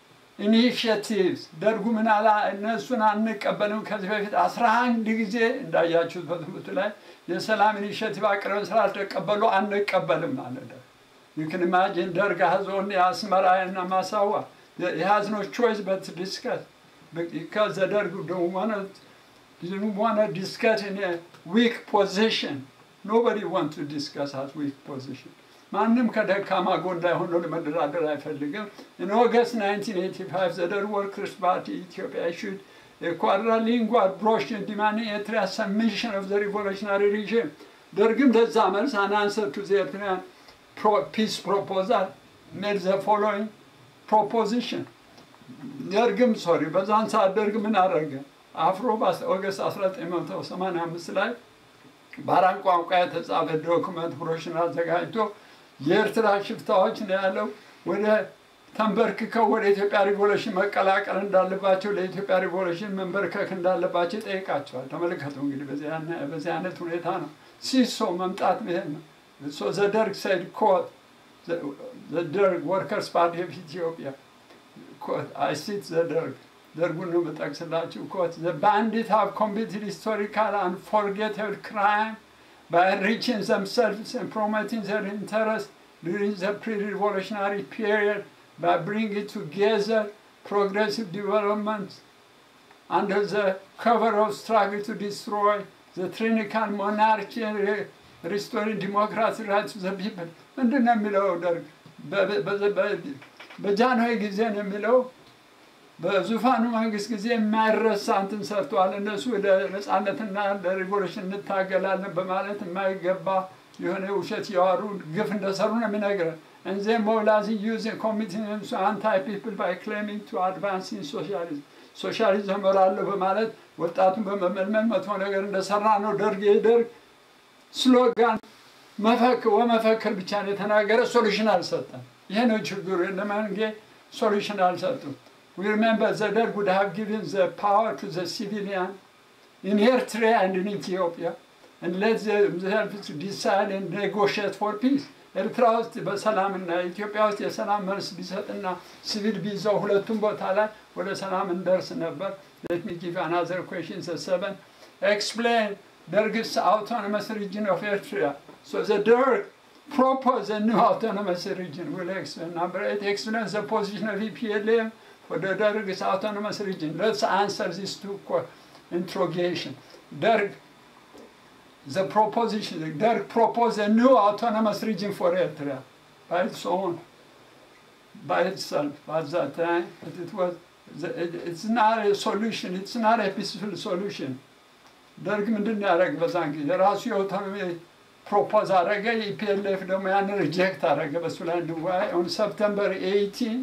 ኢኒሽቲቭስ ደርጉ ምን አላ እነሱን አንቀበልም። ከዚህ በፊት አስራ አንድ ጊዜ እንዳያችሁት በትምህርቱ ላይ የሰላም ኢኒሽቲቭ አቅርበን ስላልተቀበሉ አንቀበልም ማለት ነው። You can imagine ደርግ has only አስመራ እና ማሳዋ. He has no choice but to discuss because the Derg don't want to didn't want to discuss in a weak position. Nobody want to discuss as weak position. ማንም ከደካማ ጎን ላይ ሆኖ ለመደራደር አይፈልግም። In August 1985, the Derg Workers' Party Ethiopia issued a quadrilingual brochure demanding Eritrea's submission of the revolutionary regime. ደርግም ለዛ መልስ an answer to the Eritrean pro- peace proposal made the following proposition. ደርግም ሶሪ በዛን ሰዓት ደርግ ምን አደረገ? አፍሮ በኦገስት 1985 ላይ በአራት ቋንቋ የተጻፈ ዶክመንት ብሮሽን አዘጋጅቶ የኤርትራ ሽፍታዎች ነው ያለው ወደ ተንበርክከው ወደ ኢትዮጵያ ሪቮሉሽን መቀላቀል እንዳለባቸው ለኢትዮጵያ ሪቮሉሽን መንበርከክ እንዳለባቸው ይጠይቃቸዋል። ተመልከቱ እንግዲህ በዚህ አይነ- በዚህ አይነት ሁኔታ ነው ሲሶ መምጣት መሄድ ነው። ሶ ዘደርግ ሰይድ ኮት ዘደርግ ወርከርስ ፓርቲ ኦፍ ኢትዮጵያ quote, I cite the Derg. ደርጉን ነው የምጠቅስላችሁ። ኮት the bandits have committed historical and forgettable crime by enriching themselves and promoting their interests during the pre-revolutionary period by bringing together progressive developments under the cover of struggle to destroy the tyrannical monarchy and re- restoring democratic rights to the people. ምንድን ነው የሚለው ደርግ? በ- በ- በ- በጃንሆይ ጊዜ ነው የሚለው በዙፋኑ መንግስት ጊዜ የማይረሳ እንትን ሰርተዋል። እነሱ ወደ ነፃነትና ለሪቮሉሽን እንታገላለን በማለት የማይገባ የሆነ ውሸት ያዋሩ ግፍ እንደሰሩ ነው የሚነግረን። And then mobilizing youth and committing them to anti-people by claiming to advance in socialism. ሶሻሊዝም እመራለሁ በማለት ወጣቱን በመመልመል መጥፎ ነገር እንደሰራ ነው ደርግ የደርግ ስሎጋን መፈክ ወመፈክር ብቻ ነው የተናገረ፣ ሶሉሽን አልሰጠም። ይሄ ነው ችግሩ። ለመንጌ ሶሉሽን አልሰጡም። We remember the Derg would have given the power to the civilian in Eritrea and in Ethiopia. and let themselves decide and negotiate for peace. ኤርትራ ውስጥ በሰላምና ኢትዮጵያ ውስጥ የሰላም መልስ ቢሰጥና ሲቪል ቢይዘው ሁለቱም ቦታ ላይ ወደ ሰላም እንደርስ ነበር። let me give another question the seven explain Derg's autonomous region of Eritrea. So the Derg proposed a new autonomous region. We'll explain. Number eight, explain the position of EPLM for the Derg's autonomous region. Let's answer these two que- interrogation. Derg, the proposition, Derg proposed a new autonomous region for Eritrea by its own, by itself. At that time, but it was, the, it, it's not a solution. It's not a peaceful solution. ደርግ ምንድን ያደረግ በዛን ጊዜ ራሱ የኦቶኖሚ ፕሮፖዝ አረገ። ኢፒኤልኤፍ ደግሞ ያን ሪጀክት አረገ። በሱ ላይ እንወያይ። ኦን ሰፕተምበር 18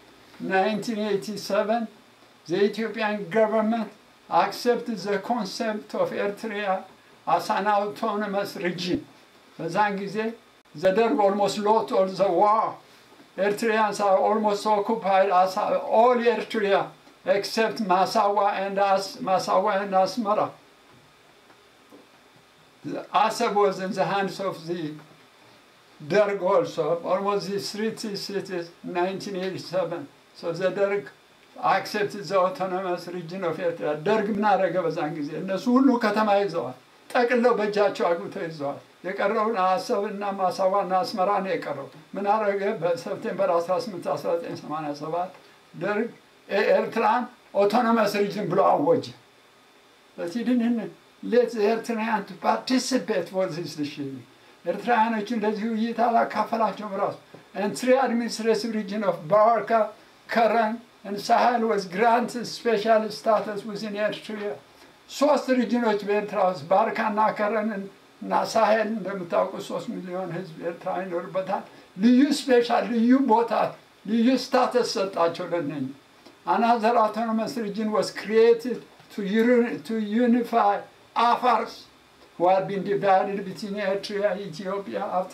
1987 the Ethiopian government accepted the concept of Eritrea as an autonomous region. በዛን ጊዜ the Derg almost lost all the war. Eritreans are almost occupied as all Eritrea except Masawa and As Masawa and Asmara. The Assab was in the hands of the Derg also, almost the three cities, 1987. So the Derg accepted the autonomous region of Eritrea. ደርግ ምን አደረገ በዛን ጊዜ? እነሱ ሁሉ ከተማ ይዘዋል፣ ጠቅለው በእጃቸው አግብተው ይዘዋል። የቀረውን አሰብ እና ማሳዋ እና አስመራ ነው የቀረው። ምን አደረገ? በሰፕቴምበር 18 1987 ደርግ ኤርትራን ኦቶኖመስ ሪጅን ብሎ አወጀ። But he didn't let the Eritrean to participate for this decision. ኤርትራውያኖቹ እንደዚህ ውይይት አላካፈላቸውም ራሱ and three administrative region of Barca, Karen, and Sahel was granted special status within Eritrea. ሶስት ሪጅኖች በኤርትራ ውስጥ ባርካና ከረን እና ሳሄል እንደምታውቁት ሶስት ሚሊዮን ህዝብ ኤርትራ ይኖርበታል። ልዩ ስፔሻል ልዩ ቦታ ልዩ ስታተስ ሰጣቸው ለነኝ Another autonomous region was created to, uni- to unify Afars who had been divided between Eritrea and Ethiopia after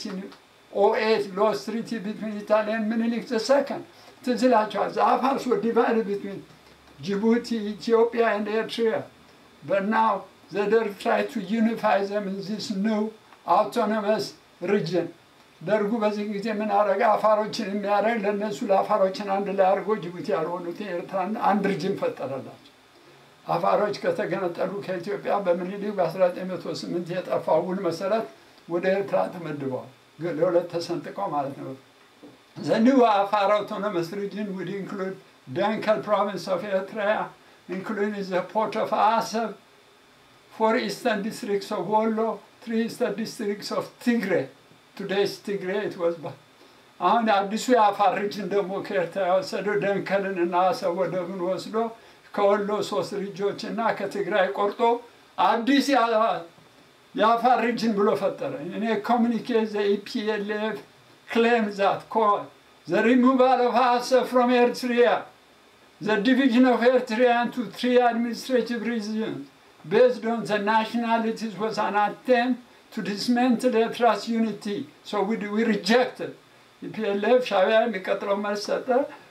1908 lost treaty between Italy and Menelik II. ትዝ ይላችኋል። The Afars were divided between Djibouti, Ethiopia, and Eritrea. But now the Derg tried to unify them in this new autonomous region. ደርጉ በዚህ ጊዜ ምን አረገ? አፋሮችን የሚያደርግ ለእነሱ ለአፋሮችን አንድ ላይ አድርጎ ጅቡቲ ያልሆኑት ኤርትራን አንድ ርጅም ፈጠረላቸው። አፋሮች ከተገነጠሉ ከኢትዮጵያ በምኒልክ በ1908 የጠፋው ውል መሰረት ወደ ኤርትራ ተመድበዋል። ግን ለሁለት ተሰንጥቀው ማለት ነው። The new Afar autonomous region would include Dankel province of Eritrea, including the port of Asab, four eastern districts of Wollo, three eastern districts of Tigray. Today's Tigray, it was ba- አሁን አዲሱ የአፋር ሪጅን ደግሞ ከኤርትራ የወሰደው ደንከልን እና አሰብ ወደብን ወስዶ ከወሎ ሶስት ሪጆች እና ከትግራይ ቆርጦ አዲስ ያ- የአፋር ሪጅን ብሎ ፈጠረ። እኔ ኮሚኒኬት ዘ ኢፒኤልኤፍ claim that call the removal of Assad from Eritrea, the division of Eritrea into three administrative regions based on the nationalities was an attempt to dismantle Eritrea's unity. So we, we rejected. ኢፒኤልኤፍ ሻዕቢያ የሚቀጥለው መልስ ሰጠ።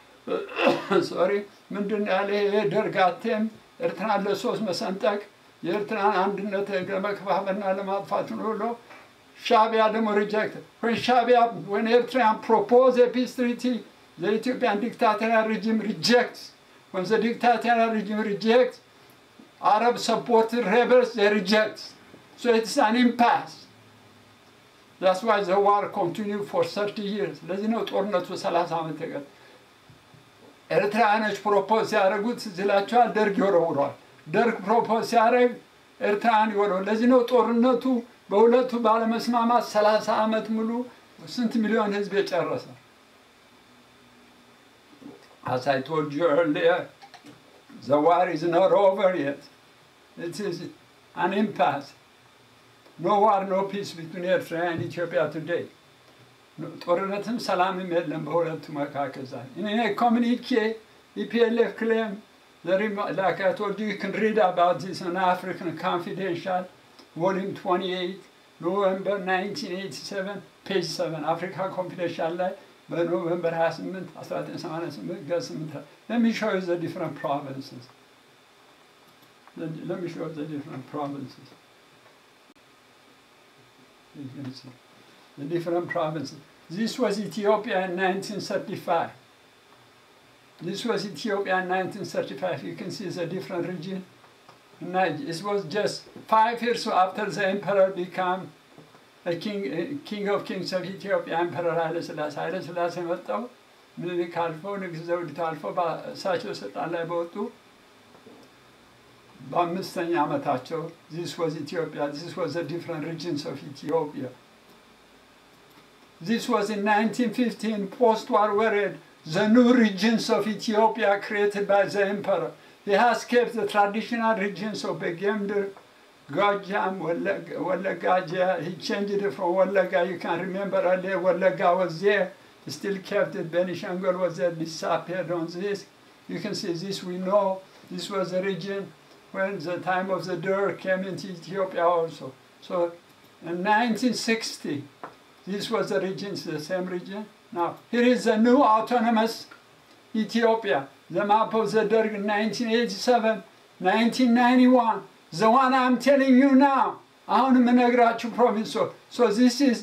ሶሪ ምንድን ነው ያለ ይሄ ደርግ አቴም ኤርትራን ለሶስት መሰንጠቅ የኤርትራን አንድነት ለመከፋፈልና ለማጥፋት ነው ብሎ Shabia ደግሞ rejected. When Shabia, when Eritrean proposed a peace treaty, the Ethiopian dictatorial regime rejects. When the dictatorial regime rejects, Arab supported rebels, they reject. So it's an impasse. That's why the war continued for 30 years. ለዚህ ነው ጦርነቱ 30 ዓመት የቀጠ ኤርትራውያኖች ፕሮፖዝ ሲያደርጉት ዝላቸዋል፣ ደርግ ይወረውረዋል። ደርግ ፕሮፖዝ ሲያደርግ ኤርትራን ይወረው። ለዚህ ነው ጦርነቱ በሁለቱ ባለመስማማት 30 ዓመት ሙሉ ስንት ሚሊዮን ህዝብ የጨረሰ። As I told you earlier, the war is not over yet. It is an impasse. No war, no peace between Eritrea and Ethiopia today. ጦርነትም ሰላምም የለም በሁለቱ መካከል ዛሬ። In a communique, EPLF claim, the remo- like I told you, you can read about this in African Confidential, volume 28, November 1987, page 7, Africa Confidential ላይ በኖቨምበር 28 1988 ገጽ 8 Let me show you the different provinces. Let let me show you the different provinces. You can see the different provinces. This was Ethiopia in 1935. This was Ethiopia in 1935. You can see it's a different region. And it was just five years after the emperor became a king, a king of kings of Ethiopia, Emperor Haile Selassie. ኃይለ ሥላሴ መጣው ምኒልክ አልፎ ንግሥት ዘውዲቱ አልፎ እሳቸው ስልጣን ላይ በወጡ በአምስተኛ ዓመታቸው ዚስ ዋዝ ኢትዮጵያ ዚስ ዋዝ ዘ ዲፍረንት ሪጅንስ ኦፍ ኢትዮጵያ This was in 1915 post-war period, the new regions of Ethiopia created by the emperor. He has kept the traditional regions of Begemder, Gajam, Wallagaja. He changed it from Wallaga. You can remember earlier Wallaga was there. He still kept it. Benishangul was there, disappeared on this. You can see this we know. This was the region when the time of the Dur came into Ethiopia also. So in 1960, this was the region, it's the same region. Now, here is the new autonomous Ethiopia. The map of the Derg in 1987, 1991. The one I'm telling you now. አሁን የምነግራችሁ ፕሮቪንስ ሶ ዚስ ኢዝ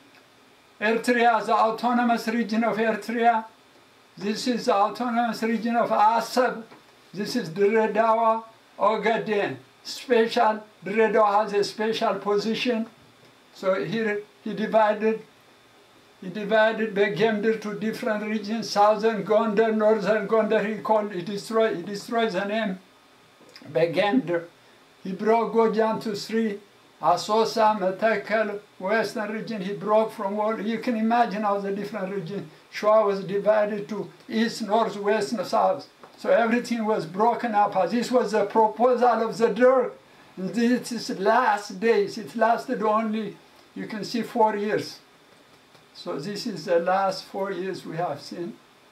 ኤርትሪያ ዘ አውቶኖመስ ሪጅን ኦፍ ኤርትሪያ ዚስ ኢዝ ዘ አውቶኖመስ ሪጅን ኦፍ አሰብ ዚስ ኢዝ ድሬዳዋ ኦጋዴን ስፔሻል ድሬዳዋ ሃዝ ኤ ስፔሻል ፖዚሽን ሶ ሂር he divided he divided Begemder to different regions, southern Gondar, northern Gondar, he called, he destroyed, he destroyed the name Begemder. He broke Gojam to three, Asosa, Metekel, western region, he broke from all, you can imagine how the different regions, Shua was divided to east, north, west, and south. So everything was broken up. This was the proposal of the Dirk. This is last days. It lasted only you can see four years. So this is the last four years we have seen.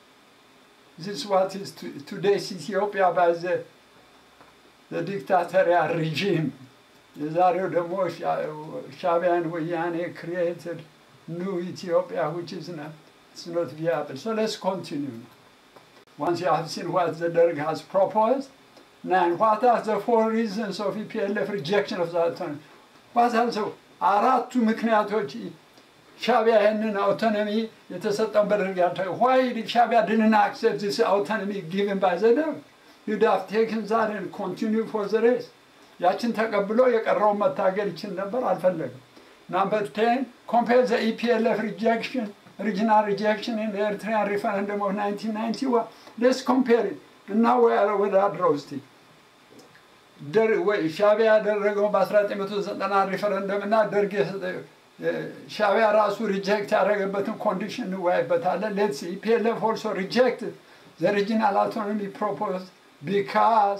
This is what is to, today's Ethiopia by the, the dictatorial regime. የዛሬው ደግሞ ሻቢያን ወያኔ created new Ethiopia which is not, it's not viable. So let's continue. Once you have seen what the Derg has proposed, now what are the four reasons of EPLF rejection of the autonomy? What are the አራቱ ምክንያቶች ሻቢያ ይህንን አውቶኖሚ የተሰጠውን በደርግ ያልተ ዋይ ሻቢያ ድንን አክሴፕት ዚስ አውቶኖሚ ጊቭን ባይ ዘ ደርግ ዩድ ሃቭ ቴክን ዛሬን ኮንቲኒው ፎር ዘ ሬስ ያችን ተቀብሎ የቀረውን መታገል ይችል ነበር፣ አልፈለግም። ናምበር ቴን ኮምፔር ዘ ኢፒኤልኤፍ ሪጀክሽን ሪጂናል ሪጀክሽን ኢን ኤርትሪያን ሪፈረንደም ኦፍ 1991 ሌስ ኮምፔር እና ወዳድረው እስቲ ሻቢያ ያደረገው በ1990 ሪፈረንደም እና ደርግ ሻቢያ ራሱ ሪጀክት ያደረገበትን ኮንዲሽን እንወያይበታለን። ሌትስ ኢፒኤልኤፍ ኦልሶ ሪጀክት ዘ ሪጂናል አውቶኖሚ ፕሮፖዝ ቢካዝ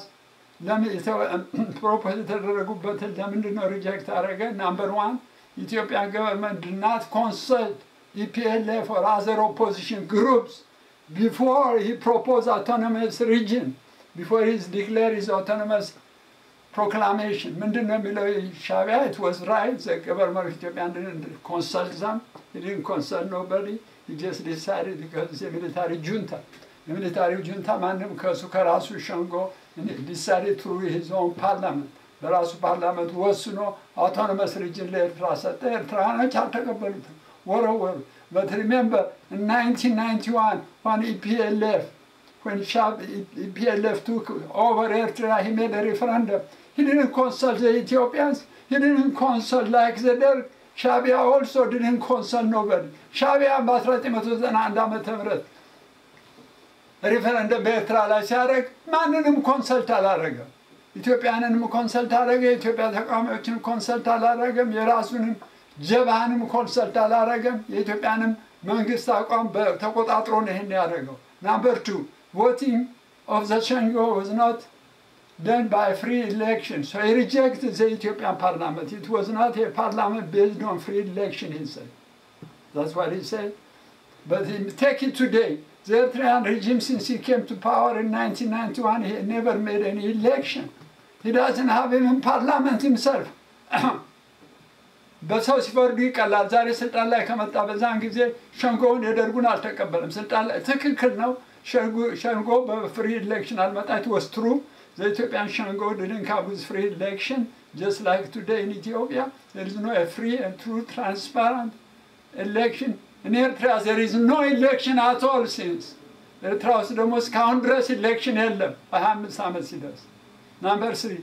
ፕሮፖዝ የተደረጉበትን ለምንድን ነው ሪጀክት ያደረገ? ናምበር ዋን ኢትዮጵያን ገቨርንመንት ድናት ኮንሰልት ኢፒኤልኤፍ ኦር አዘር ኦፖዚሽን ግሩፕስ ቢፎር ሂ ፕሮፖዝ አውቶኖመስ ሪጅን ቢፎር ሂዝ ዲክሌር ሂዝ አውቶኖመስ proclamation ምንድን ነው የሚለው ሻቢያ it was right the government of Ethiopia didn't consult them he didn't consult nobody he just decided because it's a military junta የሚሊታሪው ጁንታ ማንም ከሱ ከራሱ ሸንጎ decided through his own parliament በራሱ ፓርላመንት ወስኖ አውቶኖመስ ሪጅን ለኤርትራ ሰጠ ኤርትራኖች አልተቀበሉትም ወረወሩ but remember in 1991 when EPLF when Shab, EPLF took over Eritrea, he made a referendum. He didn't consult the Ethiopians. He didn't consult like the Derg. Shabia also didn't consult nobody. Shabia በ1991 ዓመተ ምህረት ሪፈረንደም በኤርትራ ላይ ሲያደርግ ማንንም ኮንሰልት አላደረገም። ኢትዮጵያንንም ኮንሰልት አደረገ። የኢትዮጵያ ተቃዋሚዎችን ኮንሰልት አላደረገም። የራሱንም ጀብሃንም ኮንሰልት አላደረገም። የኢትዮጵያንም መንግስት አቋም ተቆጣጥሮ ነው ይህን ያደረገው። ናምበር ቱ voting of the Shango was not done by free election. So he rejected the Ethiopian parliament. It was not a parliament based on free election, he said. That's what he said. But he, take it today. The Eritrean regime, since he came to power in 1991, he never made any election. He doesn't have even parliament himself. በሰው ሲፈርዱ ይቀላል። ዛሬ ስልጣን ላይ ከመጣ በዛን ጊዜ ሸንጎውን የደርጉን አልተቀበለም። ስልጣን ላይ ትክክል ነው። ሸንጎ በፍሪ ኢሌክሽን አልመጣ ወስትሩ ዘኢትዮጵያን ሸንጎ ድድን ካቡዝ ፍሪ ኢሌክሽን just like today in Ethiopia, there is no a free and true, transparent election. In Eritrea, there is no election at all since. ኤርትራ ውስጥ ደግሞ እስካሁን ድረስ ኢሌክሽን የለም በሀያ አምስት ዓመት ሲደርስ ናምበር ስሪ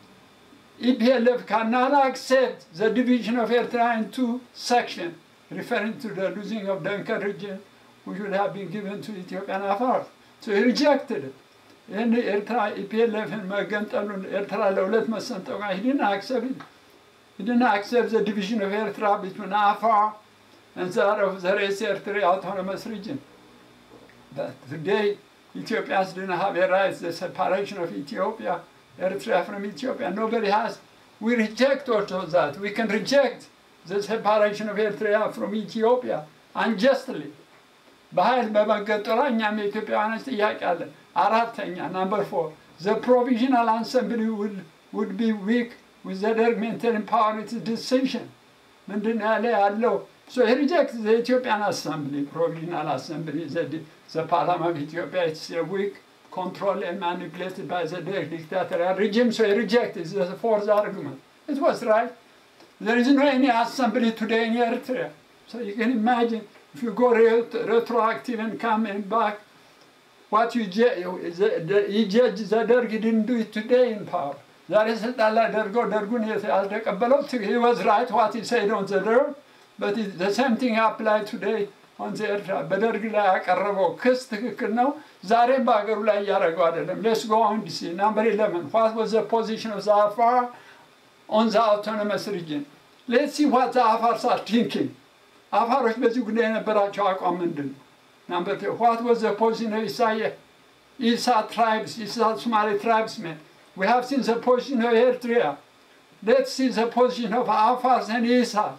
EPLF cannot accept the division of Eritrea into sections, referring to the losing of Duncan region, which would have been given to Ethiopian Afar. So he rejected it. ይህን ኤርትራ ኢፒኤልኤፍን መገንጠሉን ኤርትራ ለሁለት መሰንጠቋ he didn't accept it. He didn't accept the division of Eritrea between Afar and that of the rest Eritrea autonomous region. But today, Ethiopians didn't have a right, the separation of Ethiopia Eritrea from Ethiopia. Nobody has. We reject also that. We can reject the separation of Eritrea from Ethiopia unjustly. በኃይል በመገጠሯ እኛም የኢትዮጵያውያኖች ጥያቄ አለን። አራተኛ ናምበር ፎር ዘ ፕሮቪዥናል አሰምብሊ ውድ ቢ ዊክ ዊዝ ዘ ደርግ ሜንቴን ፓወር ኢትስ ዲሲዥን ምንድን ነው ያለ ያለው ሶ ሂ ሪጀክት ዘ ኢትዮጵያን አሰምብሊ ፕሮቪዥናል አሰምብሊ ዘ ፓርላማ ኦፍ ኢትዮጵያ ኢትስ ዊክ controlled and manipulated by the dictatorial regime, so he rejected the fourth argument. It was right. There is no any assembly today in Eritrea. So you can imagine if you go ret- retroactive and come and back, what you judge, you judge the Derg didn't do it today in power. ዛሬ ስልጣን ላይ ደርገው ደርጉን ያልተቀበለው he was right what he said on the Derg, but it, the same thing applied today on the ኤርትራ በደርግ ላይ ያቀረበው ክስ ትክክል ነው። ዛሬም በሀገሩ ላይ እያደረገው አይደለም። ሌስ ጎ ኦን ዲሲ ናምበር ኢለቨን ዋት ዋዝ ዘ ፖዚሽን ኦፍ ዘ አፋር ኦን ዘ አውቶኖመስ ሪጅን ሌትስ ሲ ዋት ዘ አፋርስ አር ቲንኪንግ አፋሮች በዚህ ጉዳይ የነበራቸው አቋም ምንድን ነው? ናምበር ቱ ዋት ዋዝ ዘ ፖዚሽን ኦፍ ኢሳየ ኢሳ ትራይብስ ኢሳ ሶማሌ ትራይብስ ሜን ዊ ሃቭ ሲን ዘ ፖዚሽን ኦፍ ኤርትሪያ ሌትስ ሲ ዘ ፖዚሽን ኦፍ አፋርስ ኤንድ ኢሳስ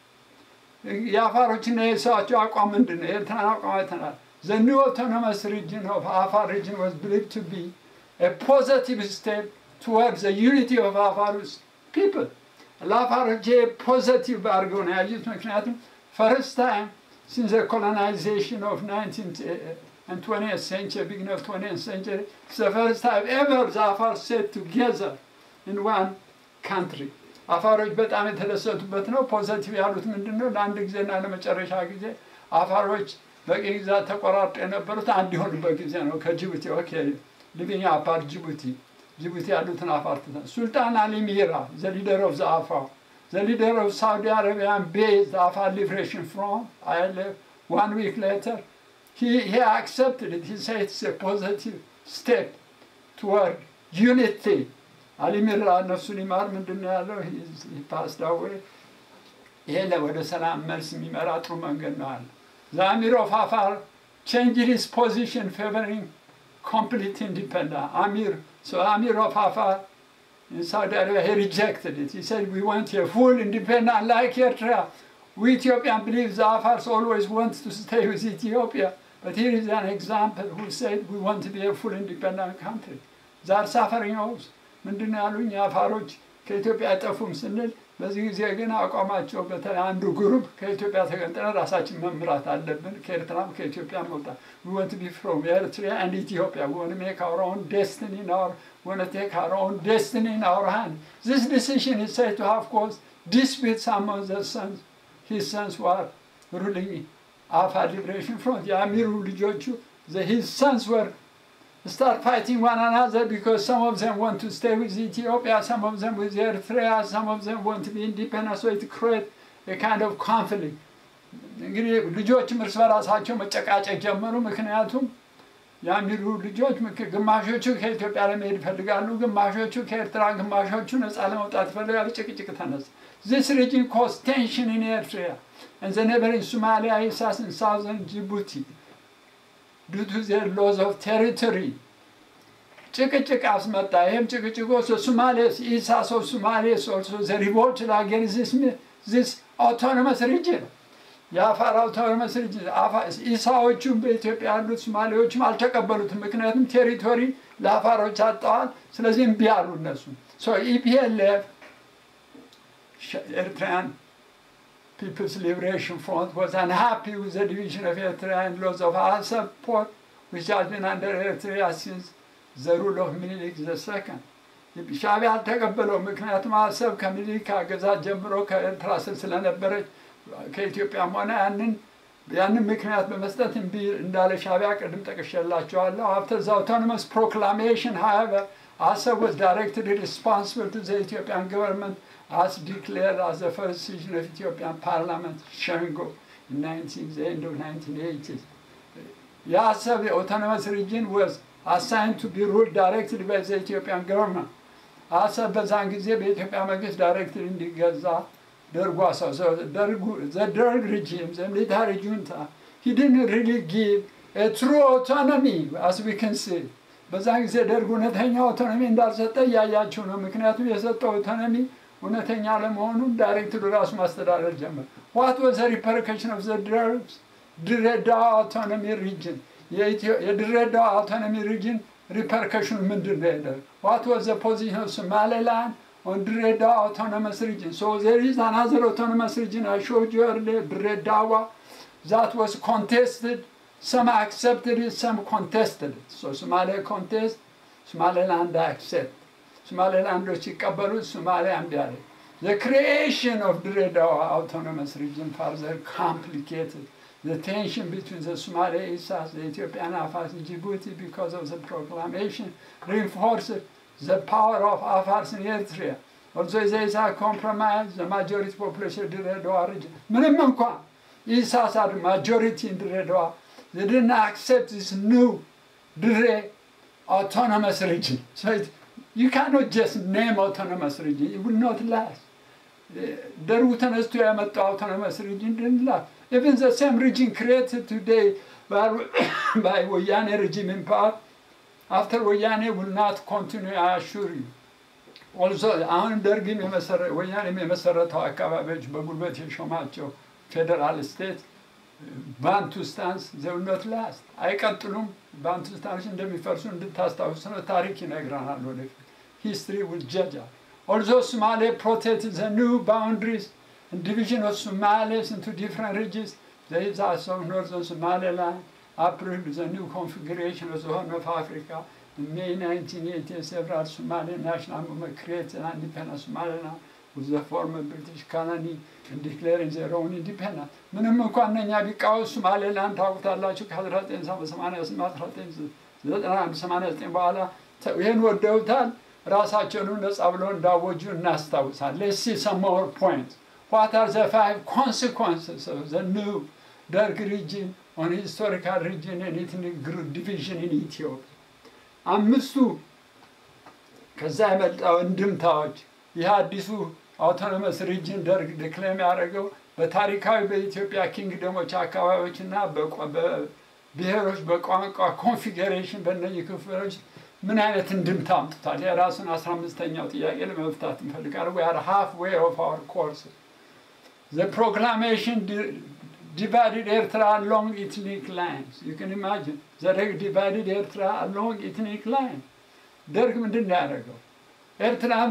የአፋሮችና የኢሳቸው አቋም ምንድን ነው? የኤርትራን አቋም አይተናል። The new autonomous region of Afar region was believed to be a positive step towards the unity of Afar's people. ለአፋሮች ፖዘቲቭ አድርገው ነው ያዩት። ምክንያቱም ፈርስት ታይም since the colonization of 19th and 20th century, beginning of 20th century, it's the first time ever the Afar set together in one country. አፋሮች በጣም የተደሰቱበት ነው። ፖዘቲቭ ያሉት ምንድን ነው? ለአንድ ጊዜና ለመጨረሻ ጊዜ አፋሮች በቂ ግዛት ተቆራርጦ የነበሩት አንድ የሆኑበት ጊዜ ነው። ከጅቡቲ ኦኬ ሊቪንግ አፓርት ጅቡቲ ጅቡቲ ያሉትን አፋር ትተን ሱልጣን አሊ ሚራ ዘ ሊደር ኦፍ ዘ አፋር ዘ ሊደር ኦፍ ሳውዲ አረቢያን ቤዝ አፋር ሊብሬሽን ፍሮንት አይኤልኤፍ ዋን ዊክ ሌተር he accepted it. He said it's a positive step toward unity. አሊ ሚራ ነፍሱን ይማር ምንድን ነው ያለው? ፓስድ አዌይ ይሄ ወደ ሰላም መልስ የሚመራ ጥሩ መንገድ ነው አለ። The Amir of Afar changed his position favoring complete independence. Amir, so Amir of Afar in Saudi Arabia, he rejected it. He said, we want a full independence like Eritrea. We Ethiopian believe the Afars always want to stay with Ethiopia. But here is an example who said we want to be a full independent country. ዛር ሳፈርኛውስ ምንድን ነው ያሉኝ? አፋሮች ከኢትዮጵያ አይጠፉም ስንል በዚህ ጊዜ ግን አቋማቸው በተለይ አንዱ ግሩፕ ከኢትዮጵያ ተገንጥለን ራሳችን መምራት አለብን፣ ከኤርትራም ከኢትዮጵያ መውጣት we want to be from Eritrea and Ethiopia. We want to make our own destiny in our we want to take our own destiny in our hand. This decision is said to have caused disputes among the sons. His sons were ruling Afar Liberation Front. የአሚሩ ልጆቹ the, his sons were start fighting one another because some of them want to stay with Ethiopia, some of them with Eritrea, some of them want to be independent, so it create a kind of conflict. እንግዲህ ልጆችም እርስ በራሳቸው መጨቃጨቅ ጀመሩ። ምክንያቱም የአሚሩ ልጆች ግማሾቹ ከኢትዮጵያ ለመሄድ ይፈልጋሉ፣ ግማሾቹ ከኤርትራ፣ ግማሾቹ ነፃ ለመውጣት ይፈልጋሉ። ጭቅጭቅ ተነሳ። This region caused tension in Eritrea and the neighboring Somalia, Isas and southern Djibouti. due to their laws of territory. ጭቅጭቅ አስመጣ። ይህም ጭቅጭቅ ሶማሌስ ኢሳስ ኦፍ ሶማሌስ ኦልሶ ዘ ሪቮልት አጌንስት ዚስ ዚስ አውቶኖመስ ሪጅን የአፋር አውቶኖመስ ሪጅን ኢሳዎቹም በኢትዮጵያ ያሉት ሶማሌዎችም አልተቀበሉትም። ምክንያቱም ቴሪቶሪ ለአፋሮች አጠዋል። ስለዚህ እምቢ አሉ እነሱ ኢፒኤልኤፍ ኤርትራያን People's Liberation Front was unhappy with the division of Eritrea and laws of our support, which has been under Eritrea since the rule of Menelik II. ሻዕቢያ አልተቀበለው። ምክንያቱም አሰብ ከምኒልክ አገዛዝ ጀምሮ ከኤርትራ ስር ስለነበረች ከኢትዮጵያም ሆነ ያንን ያንን ምክንያት በመስጠት እምቢ እንዳለ ሻዕቢያ ቅድም ጠቅሼላቸዋለሁ። አፍተር ዘ አውቶኖመስ ፕሮክላሜሽን ሃቨር አሰብ was directly responsible to the Ethiopian government as declared as the first session of Ethiopian parliament Shengo in 19, the end of 1980s. የአሰብ የአውቶኖመስ ሪጅን was assigned to be ruled directly by the Ethiopian government. አሰብ በዛን ጊዜ በኢትዮጵያ መንግስት ዳይሬክትሊ እንዲገዛ ደርጉ አሳሰው ደርጉ the Derg regime, the military junta, he didn't really give a true autonomy as we can see. በዛን ጊዜ ደርግ እውነተኛ አውቶኖሚ እንዳልሰጠ እያያችሁ ነው። ምክንያቱም የሰጠው አውቶኖሚ እውነተኛ ለመሆኑን ዳይሬክተሩ ራሱ ማስተዳደር ጀመር። ዋት ወዘ ሪፐርከሽን ኦፍ ዘ ድረግስ ድሬዳዋ አውቶኖሚ ሪጅን የድሬዳዋ አውቶኖሚ ሪጅን ሪፐርከሽኑ ምንድን ነው? ሄደ ዋት ወዘ ፖዚሽን ኦፍ ሶማሌላንድ ኦን ድሬዳዋ አውቶኖመስ ሪጅን ሶ ዜር ኢዝ አናዘር አውቶኖመስ ሪጅን አይ ሾውድ ዩ ኤርሊየር ድሬዳዋ ዛት ዋዝ ኮንቴስትድ Some accepted it, some contested it. So Somalia contest, Somaliland accept. Somaliland ሲቀበሉት ሶማሊያ እምቢ አለ። The creation of Dredawa autonomous region further complicated the tension between the Somali Isas, the Ethiopian Afars in Djibouti because of the proclamation reinforced the power of Afars in Eritrea. Although the Isa compromise, the majority population of Dredawa region. ምንም እንኳን ኢሳስ are majority in Dredawa they didn't accept this new Dre autonomous region. So it, you cannot just name autonomous region. It will not last. ደርቡ ተነስቶ ያመጣው autonomous region didn't last. Even the same region created today by, by Woyane regime in power, after Woyane will not continue, I assure you. Also, አሁን ደርግም ወያኔም የመሰረተው አካባቢዎች በጉልበት የሾማቸው ፌዴራል ስቴት ባንቱስታንስ ዘውነት ላስት አይቀጥሉም። ባንቱስታኖች እንደሚፈርሱ እንድታስታውሱ ነው። ታሪክ ይነግረናል ወደፊት ሂስትሪ ውል ጀጃል ኦልዞ ሶማሌ ፕሮቴክት ዘ ኒው ባውንድሪስ ዲቪዥን ኦፍ ሶማሌስ ኢንቱ ዲፍረንት ሪጅንስ ዘ ኢዛስ ኦፍ ኖርዘርን ሶማሌላንድ approved the new configuration of the Horn of Africa. In May 1980, several Somali national movement created an independent Somaliland with the former British colony and declaring their own independence. ምንም እንኳን እነኛ ቢቃወስ ሶማሌላንድ ታውቁታላችሁ ከ1988 በኋላ ይህን ወደውታል። ራሳቸውን ነጻ ብለው እንዳወጁ እናስታውሳል። ሌትስ ሲ ሰም ሞር ፖይንትስ ዋት አር ዘ ፋይቭ ኮንሲኮንስስ ኦፍ ዘ ኒው ደርግ ሪጅን ኦን ሂስቶሪካል ሪጅን ኤንድ ኤትኒክ ዲቪዥን ኢን ኢትዮጵያ አምስቱ ከዛ የመጣው እንድምታዎች ይህ አዲሱ አውቶኖመስ ሪጅን ደርግ ዲክሌም ያደረገው በታሪካዊ በኢትዮጵያ ኪንግደሞች አካባቢዎች እና ብሔሮች በቋንቋ ኮንፊገሬሽን በእነዚህ ክፍሎች ምን አይነት እንድምታ አምጥቷል? የራሱን አስራ አምስተኛው ጥያቄ ለመፍታት እንፈልጋለን። ዊ አር ሃፍ ዌይ ኦፍ አወር ኮርስ ዘ ፕሮክላሜሽን divided Eritrea along ethnic lines. You can imagine. ዘደግ divided Eritrea along ethnic lines. ደርግ ምንድን ነው ያደረገው? ኤርትራን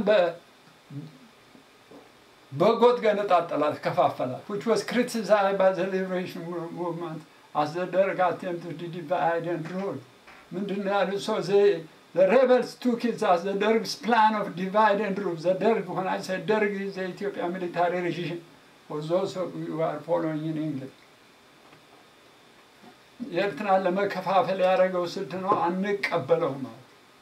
በጎጥ ገነጣጠላት፣ ከፋፈላት which was criticized by the liberation movement as the Derg attempted to divide and rule. ምንድን ነው ያሉት? so they the rebels took it as the Derg's plan of divide and rule. The Derg, when I say Derg is the Ethiopian military regime, for those of you who are following in English. የኤርትራን ለመከፋፈል ያደረገው ስልት ነው። አንቀበለው ማለት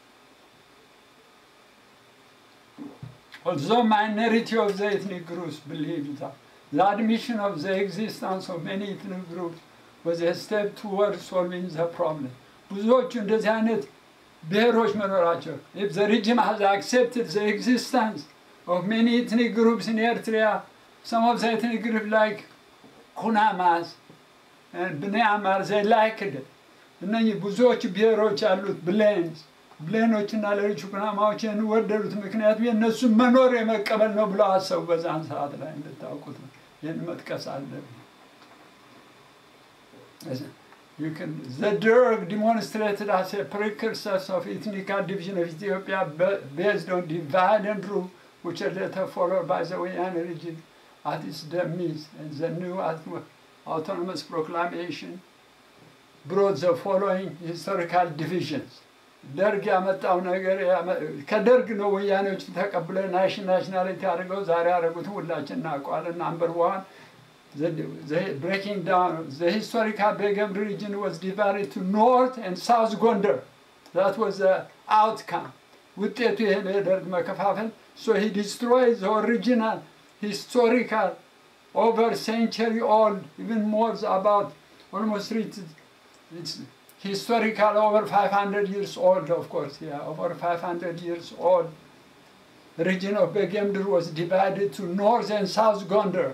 Although minority of the ethnic groups believe that the admission of the existence of many ethnic groups was a step towards solving the problem. ብዙዎቹ እንደዚህ አይነት ብሔሮች መኖራቸው if the regime has accepted the existence of many ethnic groups in Eritrea some of the ethnic groups like Kunamas and Bnei Amar, they liked it. እነኚህ ብዙዎች ብሔሮች ያሉት ብሌንስ ብሌኖች እና ሌሎች ኩናማዎች ይህን ወደዱት። ምክንያቱም የእነሱን መኖር የመቀበል ነው ብለው አሰቡ። በዛን ሰዓት ላይ እንድታውቁት ነው። ይህን መጥቀስ አለብን። You can, the Derg demonstrated as a precursor of ethnical division of Ethiopia based on divide and rule, which are later followed by the Wayane regime at its demise and the new autonomous proclamation brought the following historical divisions. ደርግ ያመጣው ነገር ያመ- ከደርግ ነው ወያኔዎች ተቀብለ ናሽን ናሽናሊቲ አድርገው ዛሬ ያደረጉትን ሁላችን እናውቀዋለን። ናምበር ዋን breaking down the historical Begum region was divided to north and south Gondar. That was the outcome. ውጤቱ ይሄ ነው የደርግ መከፋፈል። So he destroyed the original historical over century old, even more about almost three, it's historical over 500 years old, of course, yeah, over 500 years old. Region of Begemder was divided to north and south Gondar.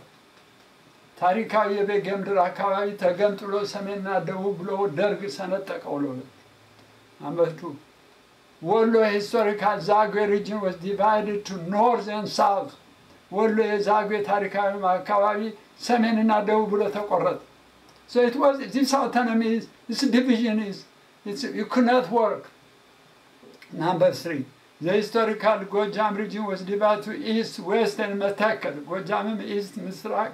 ታሪካዊ የቤጌምድር አካባቢ ተገንጥሎ ሰሜንና ደቡብ ብሎ ደርግ ሰነጠቀው ሎ አመቱ ወሎ ሂስቶሪካል ዛግዌ ሪጅን was divided to north and south ወሎ የዛግዌ ታሪካዊ አካባቢ ሰሜንና ደቡብ ብሎ ተቆረጠ so it was this autonomy is this division is it's, you could not work number three the historical ጎጃም region was divided to east west and መተከል ጎጃምም ኢስት ምስራቅ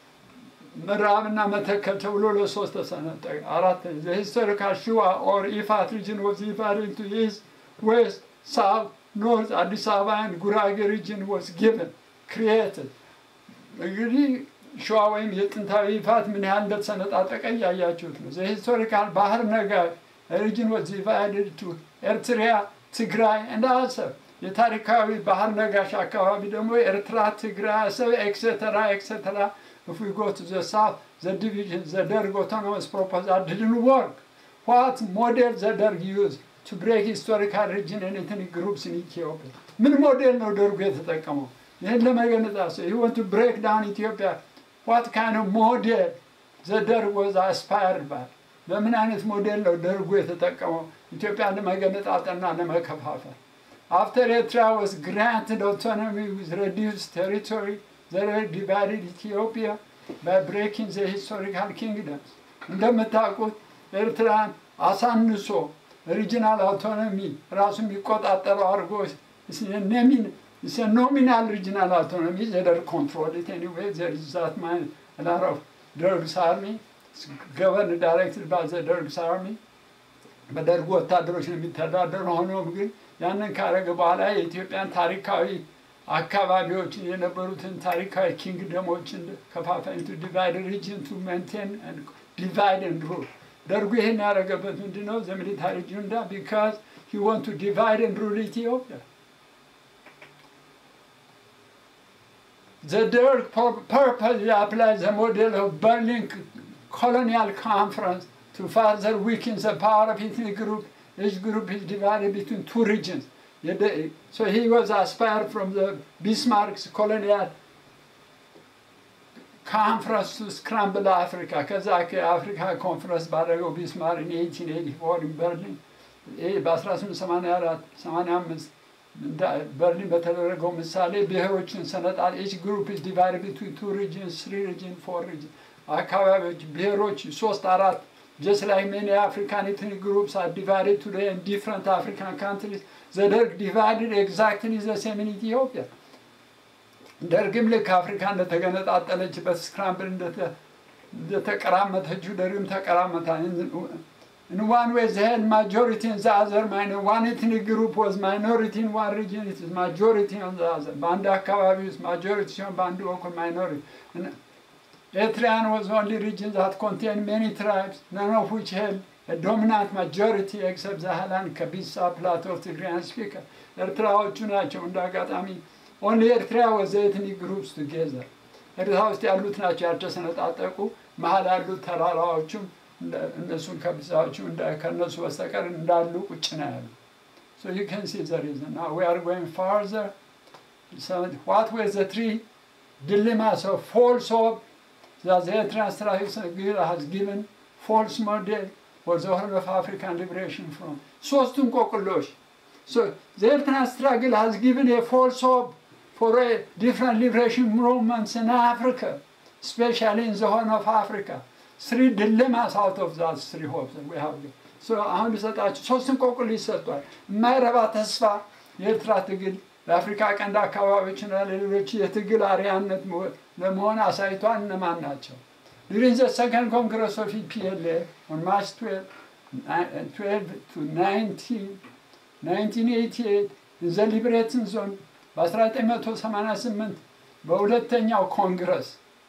ምዕራብና መተከል ተብሎ ለሶስት ተሰነጠቀ። አራተኛ የሂስቶሪካል ሽዋ ኦር ኢፋት ሪጅን ወዝ ዲቫይድድ ቱ ኢስት ዌስት ሳውት ኖርት አዲስ አበባ ኤንድ ጉራጌ ሪጅን ወዝ ጊቨን ክሪኤትድ። እንግዲህ ሸዋ ወይም የጥንታዊ ይፋት ምን ያህል እንደተሰነጣጠቀ እያያችሁት ነው። የሂስቶሪካል ባህር ነጋሽ ሪጅን ወዝ ዲቫይድድ ቱ ኤርትሪያ፣ ትግራይ እንደ አሰብ። የታሪካዊ ባህር ነጋሽ አካባቢ ደግሞ ኤርትራ፣ ትግራይ፣ አሰብ ኤክሴተራ ኤክሴተራ If we go to the south, the division, the Derg autonomous proposal didn't work. What model the Derg used to break historical region and ethnic groups in Ethiopia? ምን ሞዴል ነው ደርጉ የተጠቀመው? ይህን ለመገነጣት he want to break down Ethiopia. What kind of model the Derg was aspired by? በምን አይነት ሞዴል ነው ደርጉ የተጠቀመው ኢትዮጵያን ለመገነጣጠልና ለመከፋፈል? After Eritrea was granted autonomy with reduced territory, they divided Ethiopia by breaking the historical kingdoms. እንደምታውቁት ኤርትራን አሳንሶ ሪጂናል አውቶኖሚ ራሱ የሚቆጣጠረው አድርጎ ኖሚናል ሪጂናል አውቶኖሚ ዘደር ኮንትሮል ኢት ኤኒዌይ ዘር ኢዝ ዛት ማይን ላር ኦፍ ደርግስ አርሚ ገቨርን ዳይሬክትድ ባይ ዘ ደርግስ አርሚ በደርግ ወታደሮች ነው የሚተዳደሩ። ሆኖም ግን ያንን ካረገ በኋላ የኢትዮጵያን ታሪካዊ አካባቢዎችን የነበሩትን ታሪካዊ ኪንግደሞችን ከፋፋይ ቱ ዲቫይድ ሪጅን ቱ ሜንቴን ዲቫይድ ኤንድ ሩል ደርጉ ይህን ያደረገበት ምንድን ነው? ዘሚሊታሪ ጁንዳ ቢካዝ ሂ ወንት ቱ ዲቫይድ ኤንድ ሩል ኢትዮጵያ The Derg purposely applied the model of Berlin colonial conference to further weaken the power of ethnic group. Each group is divided between two regions. So he was aspired from the Bismarck's colonial conference to scramble Africa. ከዛ የአፍሪካ ኮንፈረንስ ባደረገው ቢስማር in 1884 in Berlin በ1884 85 በርሊን በተደረገው ምሳሌ ብሔሮችን ሰነጣል ኤች ግሩፕ ኢዝ ዲቫይድ ቢትዊን ቱ ሪጅን ስሪ ሪጅን ፎር ሪጅን አካባቢዎች ብሔሮች ሶስት አራት just like many African ethnic groups are divided today in different African countries, the Derg divided exactly the same in Ethiopia. ደርግም ልክ አፍሪካ እንደተገነጣጠለችበት ስክራምብል እንደተቀራመተችው ደርግም ተቀራመታ In one way, they had majority in the other minor. One ethnic group was minority in one region, it is majority on the other. በአንድ አካባቢ ውስጥ ማጆሪቲ ሲሆን በአንዱ በኩል ማይኖሪቲ Eritrean was only region that contained many tribes, none of which held a dominant majority except the Halan, Kabisa, Plateau, Tigrayan speaker. ኤርትራዎቹ ናቸው እንደ አጋጣሚ ኦንሊ ኤርትራ ወዘ ኤትኒክ ግሩፕስ ቱጌዘር ኤርትራ ውስጥ ያሉት ናቸው ያልተሰነጣጠቁ መሀል ያሉት ተራራዎቹም እነሱን ከብዛዎቹ ከእነሱ በስተቀር እንዳሉ ቁጭ ነው ያሉ So you can see the reason. Now we are going further. So what were the three dilemmas of false hope that the Eritrean strategy has given false model for the whole of African liberation from? ሶስቱም ቆቅሎች So the Eritrean struggle has given a false hope for a different liberation movements in Africa, especially in the Horn of Africa. Three dilemmas out of those three hopes that we have. So አሁን ልሰጣችሁ ሶስቱም ቆቅል ይሰጧል። የማይረባ ተስፋ የኤርትራ ትግል ለአፍሪካ ቀንድ አካባቢዎችና ለሌሎች የትግል አርያነት ለመሆን አሳይቷል። እነማን ናቸው? During the second Congress of EPLA on March 12, 12 to 19 1988 ዘ ሊብሬትን ዞን በ1988 በሁለተኛው ኮንግረስ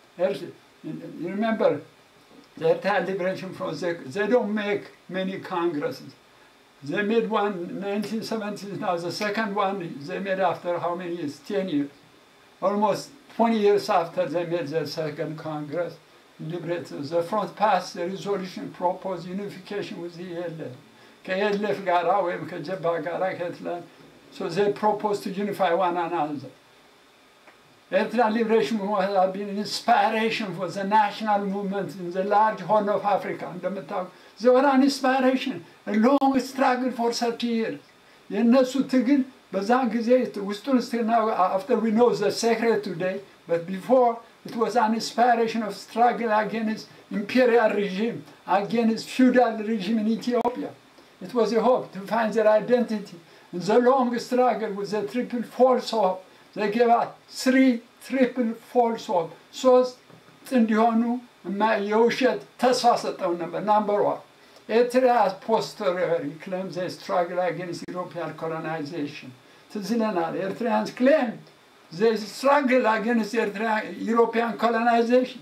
ሪሜምበር the entire liberation front, they, they don't make many congresses. They made one in 1970s now, the second one they made after how many years? 10 years. Almost 20 years after they made their second congress. Liberated. The front passed the resolution proposed unification with the ELF. ከኤልኤፍ ጋራ ወይም ከጀባ ጋራ ከትላል so they proposed to unify one another. Eritrean liberation movement has been an inspiration for the national movement in the large horn of Africa. እንደምታውቁ they were an inspiration, a long struggle for 30 years. የእነሱ ትግል በዛን ጊዜ ውስጡን ስናው after we know the secret today, but before it was an inspiration of struggle against imperial regime, against feudal regime in Ethiopia. It was a hope to find their identity. In the long struggle with the triple false hope, they gave us three triple false hope. ሶስት እንዲሆኑ እና የውሸት ተስፋ ሰጠው ነበር። ናምበር ዋን ኤርትራ posteriori claims they struggle against European colonization. ትዝ ይለናል። ኤርትራያንስ claim they struggle against Eritrea, European colonization.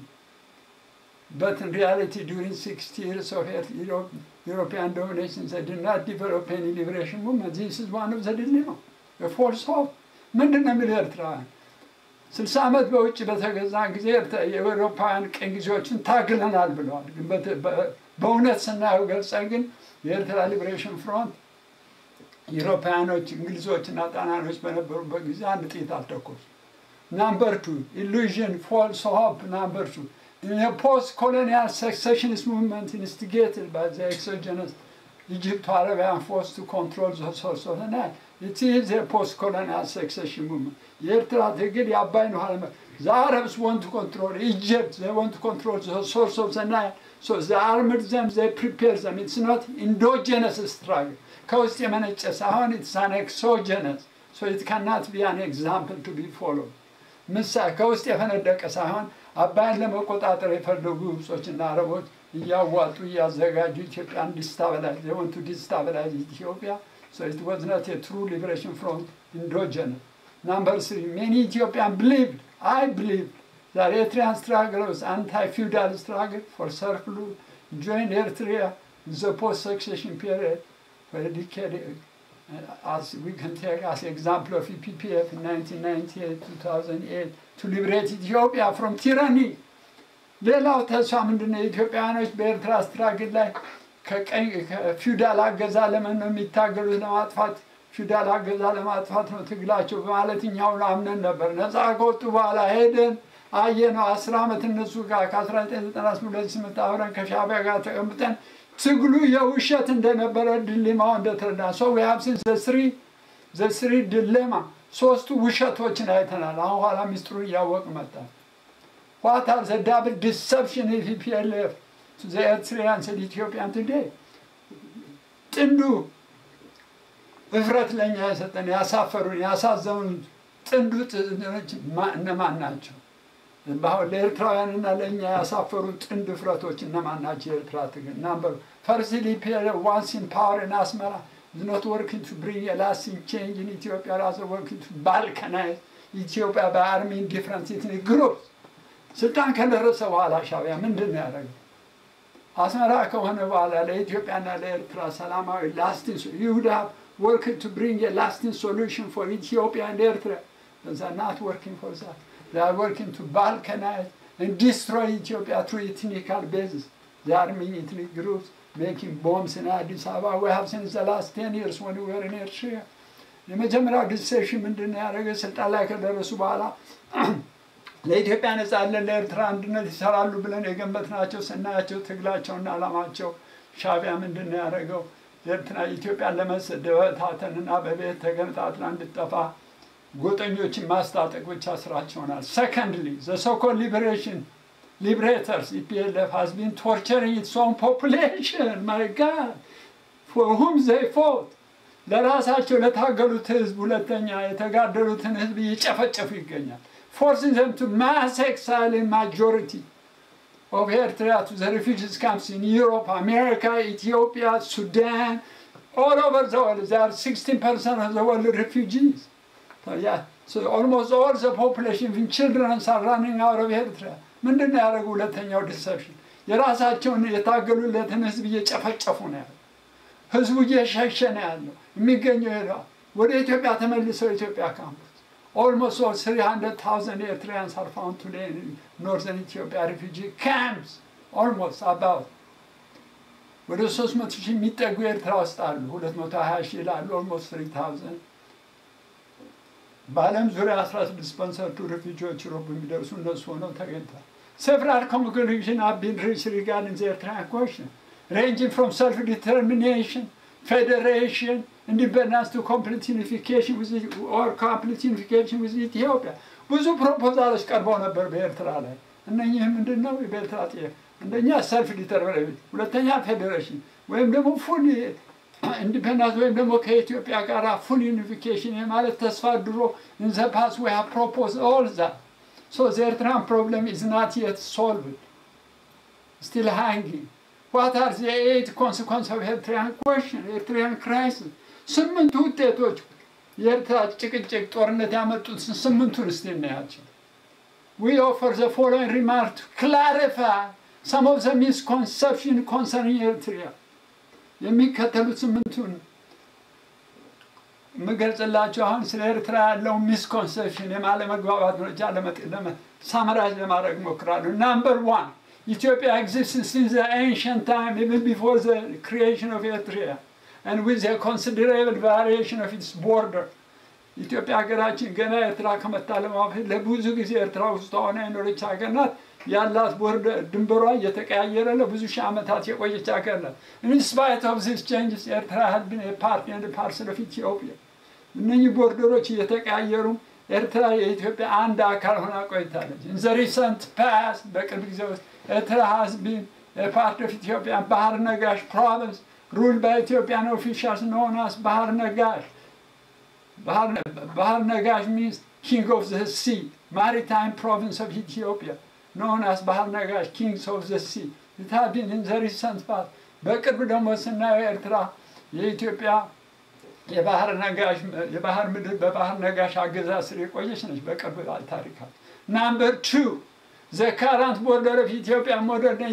But in reality, during 60 years of Europe, European domination, they did not develop any liberation movement. This is one of the dilemma, a false hope. ምንድን ነው የሚለው ኤርትራውያን ስልሳ ዓመት በውጭ በተገዛ ጊዜ የአውሮፓውያን ቅኝ ጊዜዎችን ታግለናል ብለዋል። ግን በእውነት ስናየው ገልጸን ግን የኤርትራ ሊበሬሽን ፍሮንት ኢሮፓውያኖች እንግሊዞችና ጣሊያኖች በነበሩበት ጊዜ አንድ ጥይት አልተኮሱ። ናምበር ቱ ኢሉዥን ፎልስ ሆፕ ናምበር ቱ In a post-colonial secessionist movement instigated by the exogenous Egypto-Arabian force to control the source of the Nile, it is a post-colonial succession movement. የኤርትራ ትግል የአባይን ውሃ The Arabs want to control Egypt, they want to control the source of the Nile. So they armed them, they prepared them. It's not endogenous struggle. ከውስጥ የመነጨ ሳይሆን it's an exogenous. So it cannot be an example to be followed. ምሳ ከውስጥ የፈነደቀ ሳይሆን አባይን ለመቆጣጠር የፈለጉ ግብጾችና አረቦች እያዋጡ እያዘጋጁ ኢትዮጵያ እንዲስታበላጅ ወንቱ ዲስታበላጅ ኢትዮጵያ So it was not a true liberation front endogenous. Number three, many Ethiopians believed, I believed, that Eritrean struggle was anti-feudal struggle for surplus, joined Eritrea in the post-succession period for a decade. Uh, as we can take as example of EPPF in 1998-2008 to liberate Ethiopia from tyranny. ሌላው ተስፋ ምንድነው? የኢትዮጵያውያኖች በኤርትራ ስትራግል ላይ ከቀኝ ከፊውዳል አገዛ ለምን ነው የሚታገሉት? ለማጥፋት ፊውዳል አገዛ ለማጥፋት ነው ትግላቸው በማለት እኛውን አምነን ነበር። ነፃ ከወጡ በኋላ ሄደን አየነው። አስር ዓመት እነሱ ጋር ከ1998 አብረን ከሻዕቢያ ጋር ተቀምጠን ትግሉ የውሸት እንደነበረ ድሌማው እንደተረዳ ሰው ያብስን ዘስሪ ዘስሪ ድሌማ ሶስቱ ውሸቶችን አይተናል። አሁን ኋላ ሚስጥሩ እያወቅ መጣ። What are the double deception of EPLF to the Eritreans and Ethiopian today? ጥንዱ እፍረት ለእኛ የሰጠን ያሳፈሩን ያሳዘኑን ጥንዱ ጥንዶች እነማን ናቸው? በአሁን ለኤርትራውያንና ለእኛ ያሳፈሩን ጥንድ እፍረቶች እነማን ናቸው? የኤርትራ ትግል ናምበሩ ፈርስት ኢፒኤልኤፍ ዋንስ ኢን ፓወር ኢን አስመራ is not working to bring a lasting change in Ethiopia, rather working to balkanize Ethiopia by arming different ethnic groups. ስልጣን ከደረሰ በኋላ ሻዕቢያ ምንድን ነው ያደረገው? አስመራ ከሆነ በኋላ ለኢትዮጵያና ለኤርትራ ሰላማዊ ላስቲንግ ይሁዳ ወርክ ቱ ብሪንግ ላስቲንግ ሶሉሽን ፎር ኢትዮጵያ and ኤርትራ they are not working for that. They are working to balkanize and destroy Ethiopia through ethnical basis. They are arming ethnic groups, making bombs in Addis Ababa. We have seen the last 10 years when we were in Eritrea. የመጀመሪያው ዲሴሽን ምንድን ነው ያደረገ? ስልጣን ላይ ከደረሱ በኋላ ለኢትዮጵያ ነጻነት ለኤርትራ አንድነት ይሰራሉ ብለን የገመትናቸው ስናያቸው ትግላቸውና ዓላማቸው ሻዕቢያ ምንድን ነው ያደረገው? ኤርትራ ኢትዮጵያን ለመበታተንና በቤት ተገነጣጥላ እንድጠፋ ጎጠኞችን ማስታጠቅ ብቻ ስራቸው ሆናል። ሰከንድሊ ዘ ሶኮል ሊበሬሽን ሊብሬተርስ ኢፒኤልኤፍ ሃዝ ቢን ቶርቸሪንግ ኢትስ ኦን ፖፑሌሽን ማይ ጋድ ፎር ሁም ዘይ ፎት ለራሳቸው ለታገሉት ህዝብ ሁለተኛ የተጋደሉትን ህዝብ እየጨፈጨፉ ይገኛል። forcing them to mass exile in majority of Eritrea to the refugees camps in Europe, America, Ethiopia, Sudan, all over the world. There are 16% of the world refugees. So, yeah, so almost all the population, even children, are running out of Eritrea. ምንድን ነው ያደረጉ? ሁለተኛው ዲሰፕሽን የራሳቸውን የታገሉለትን ህዝብ እየጨፈጨፉ ነው ያለው። ህዝቡ እየሸሸ ነው ያለው። የሚገኘው ሄደዋል። ወደ ኢትዮጵያ ተመልሰው ኢትዮጵያ ካምፕስ almost all 300,000 Eritreans are found today in northern Ethiopia refugee camps. Almost about ወደ 300 ሺህ የሚጠጉ ኤርትራ ውስጥ አሉ። 220 ሺህ ይላሉ። ኦልሞስት 3000 በዓለም ዙሪያ 16 ፐርሰንቱ ሪፊጂዎች ሮብ የሚደርሱ እነሱ ሆነው ተገኝተዋል። Several conclusions have been reached regarding the Eritrean question, ranging from self-determination, federation, independence to complete unification with the- or complete unification with Ethiopia. ብዙ ፕሮፖዛሎች ቀርበው ነበር በኤርትራ ላይ። እነኚህ ምንድን ነው? በኤርትራ ጥያቄ አንደኛ ሰልፍ ዲተርሚኔሽን፣ ሁለተኛ ፌዴሬሽን ወይም ደግሞ ፉል ኢንዲፔንዳንስ ወይም ደግሞ ከኢትዮጵያ ጋር ፉል ዩኒፊኬሽን የማለት ተስፋ ድሮ ኢን ዘ ፓስት ዊ ሃቭ ፕሮፖዝ ኦል ዛት ሶ ዘ ኤርትራን ፕሮብለም ኢዝ ናት የት ሶልቭድ still hanging. What are the eight consequences of Eritrean question, Eritrean crisis? ስምንቱ ውጤቶች የኤርትራ ጭቅጭቅ ጦርነት ያመጡት ስምንቱን እስቲ እናያቸው። We offer the following remark to clarify some of the misconception concerning Eritrea. የሚከተሉት ስምንቱን የምገልጽላቸው አሁን ስለ ኤርትራ ያለው ሚስኮንሰፕሽን የማለመግባባት ደረጃ ሳመራጅ ለማድረግ እሞክራለሁ። ናምበር ዋን ኢትዮጵያ exists since the ancient time, even before the creation of Eritrea, and with a considerable variation of its border. ኢትዮጵያ ሀገራችን ገና ኤርትራ ከመታለሟ በፊት ለብዙ ጊዜ ኤርትራ ውስጥ ሆና የኖረች ሀገር ናት። ያላት ቦርደር ድንበሯ እየተቀያየረ ለብዙ ሺህ ዓመታት የቆየች ሀገር ናት። In spite of these changes, ኤርትራ had been a part and a parcel of Ethiopia. እነኚህ ቦርደሮች እየተቀያየሩ ኤርትራ የኢትዮጵያ አንድ አካል ሆና ቆይታለች። In the recent past, በቅርብ ጊዜ ውስጥ ኤርትራ has been a part of Ethiopian ባህር ነጋሽ province ruled by Ethiopian officials known as ባህር ነጋሽ ባህር ነጋሽ means king of the sea, maritime province of Ethiopia, known as ባህር ነጋሽ kings of the sea. It has been in the recent past. በቅርብ ደግሞ ስናየው ኤርትራ የኢትዮጵያ የባህር ነጋሽ የባህር ምድር በባህር ነጋሽ አገዛዝ ስር የቆየች ነች። በቅርብ ታሪካት ናምበር ቱ ዘ ካራንት ቦርደር ኦፍ ኢትዮጵያ ሞደርን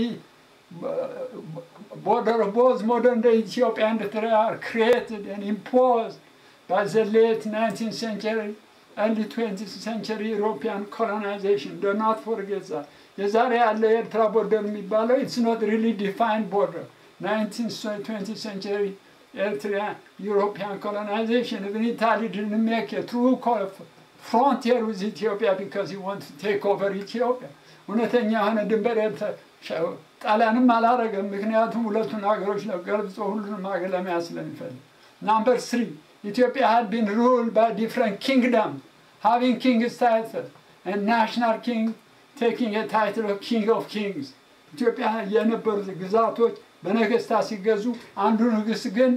border of both modern day Ethiopia and Eritrea are created and imposed by the late 19th century, early 20th century European colonization. Do not forget that. የዛሬ ያለ የኤርትራ ቦርደር የሚባለው ኢትስ ኖት ሪሊ ዲፋይንድ ቦርደር 19th 20th century Eritrean European colonization. Even Italy didn't make a true frontier with Ethiopia because he wanted to take over Ethiopia. እውነተኛ የሆነ ድንበር ጣሊያንም አላረገም። ምክንያቱም ሁለቱን ሀገሮች ነው ገልብጾ ሁሉንም ሀገር ለመያዝ ስለሚፈልግ። ናምበር ስሪ ኢትዮጵያ had been ruled by different kingdoms, having king's title, and national king taking a title of king of kings. ኢትዮጵያ የነበሩት ግዛቶች በነገስታት ሲገዙ አንዱ ንጉስ ግን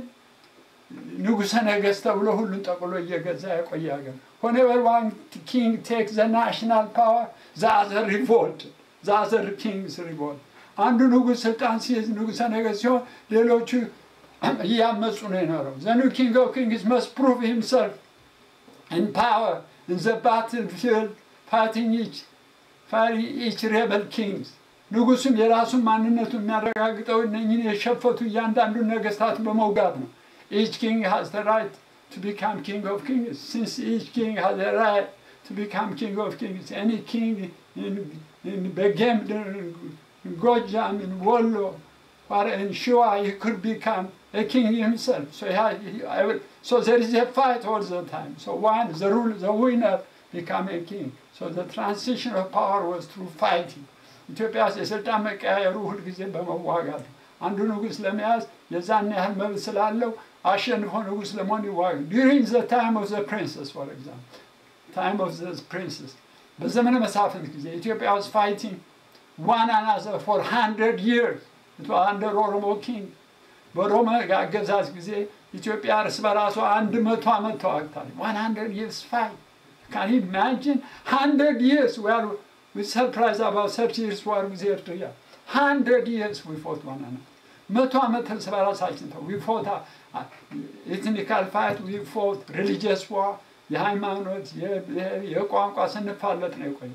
ንጉሰ ነገስት ተብሎ ሁሉን ጠቅሎ እየገዛ የቆየ ሀገር whenever one king takes the national power the other revolt the other kings revolt አንዱ ንጉስ ስልጣን ሲይዝ ንጉሰ ነገስት ሲሆን ሌሎቹ እያመፁ ነው የኖረው the new king of kings must prove himself in power in the battlefield fighting each fighting each rebel kings ንጉሱም የራሱን ማንነቱ የሚያረጋግጠው እነኝን የሸፈቱ እያንዳንዱን ነገስታት በመውጋት ነው each king has the right to become king of kings since each king has the right to become king of kings any king in, in Begemder, in Gojam, in Wollo, or in Shua, he could become a king himself. So, he had, he, I will, so there is a fight all the time. So one, the rule, the winner become a king. So the transition of power was through fighting. ኢትዮጵያ ውስጥ የስልጣን መቀያየሩ ሁልጊዜ በመዋጋት ነው። አንዱ ንጉስ ለመያዝ የዛን ያህል መብት ስላለው አሸንፎ ንጉስ ለመሆን ይዋጋ ዱሪንግ ዘ ታይም ኦፍ ዘ ፕሪንሰስ ፎር ኤግዛምፕል ታይም ኦፍ ዘ ፕሪንሰስ በዘመነ መሳፍንት ጊዜ ኢትዮጵያ ውስጥ ፋይቲንግ ዋን አናዘር ፎር ሃንድረድ ይርስ አንደር ኦሮሞ ኪንግ በሮማ አገዛዝ ጊዜ ኢትዮጵያ እርስ በራሷ አንድ መቶ ዓመት ተዋግታለች። ዋን ሀንድረድ ይርስ ፋይት ካን ኢማጂን ሀንድረድ ይርስ ዌር ዊ ሰርፕራይዝ አባውት ሰርቲ ይርስ ዋር ጊዜ ኤርትራ ሀንድረድ ይርስ ዊ ፎት ዋን አናዘር መቶ ዓመት እርስ በራሳችን ተው ዊፎታ ኤትኒካል ፋይት ዊፎት ሪሊጂየስ ዋ የሃይማኖት የብሔር የቋንቋ ስንፋለት ነው የቆየ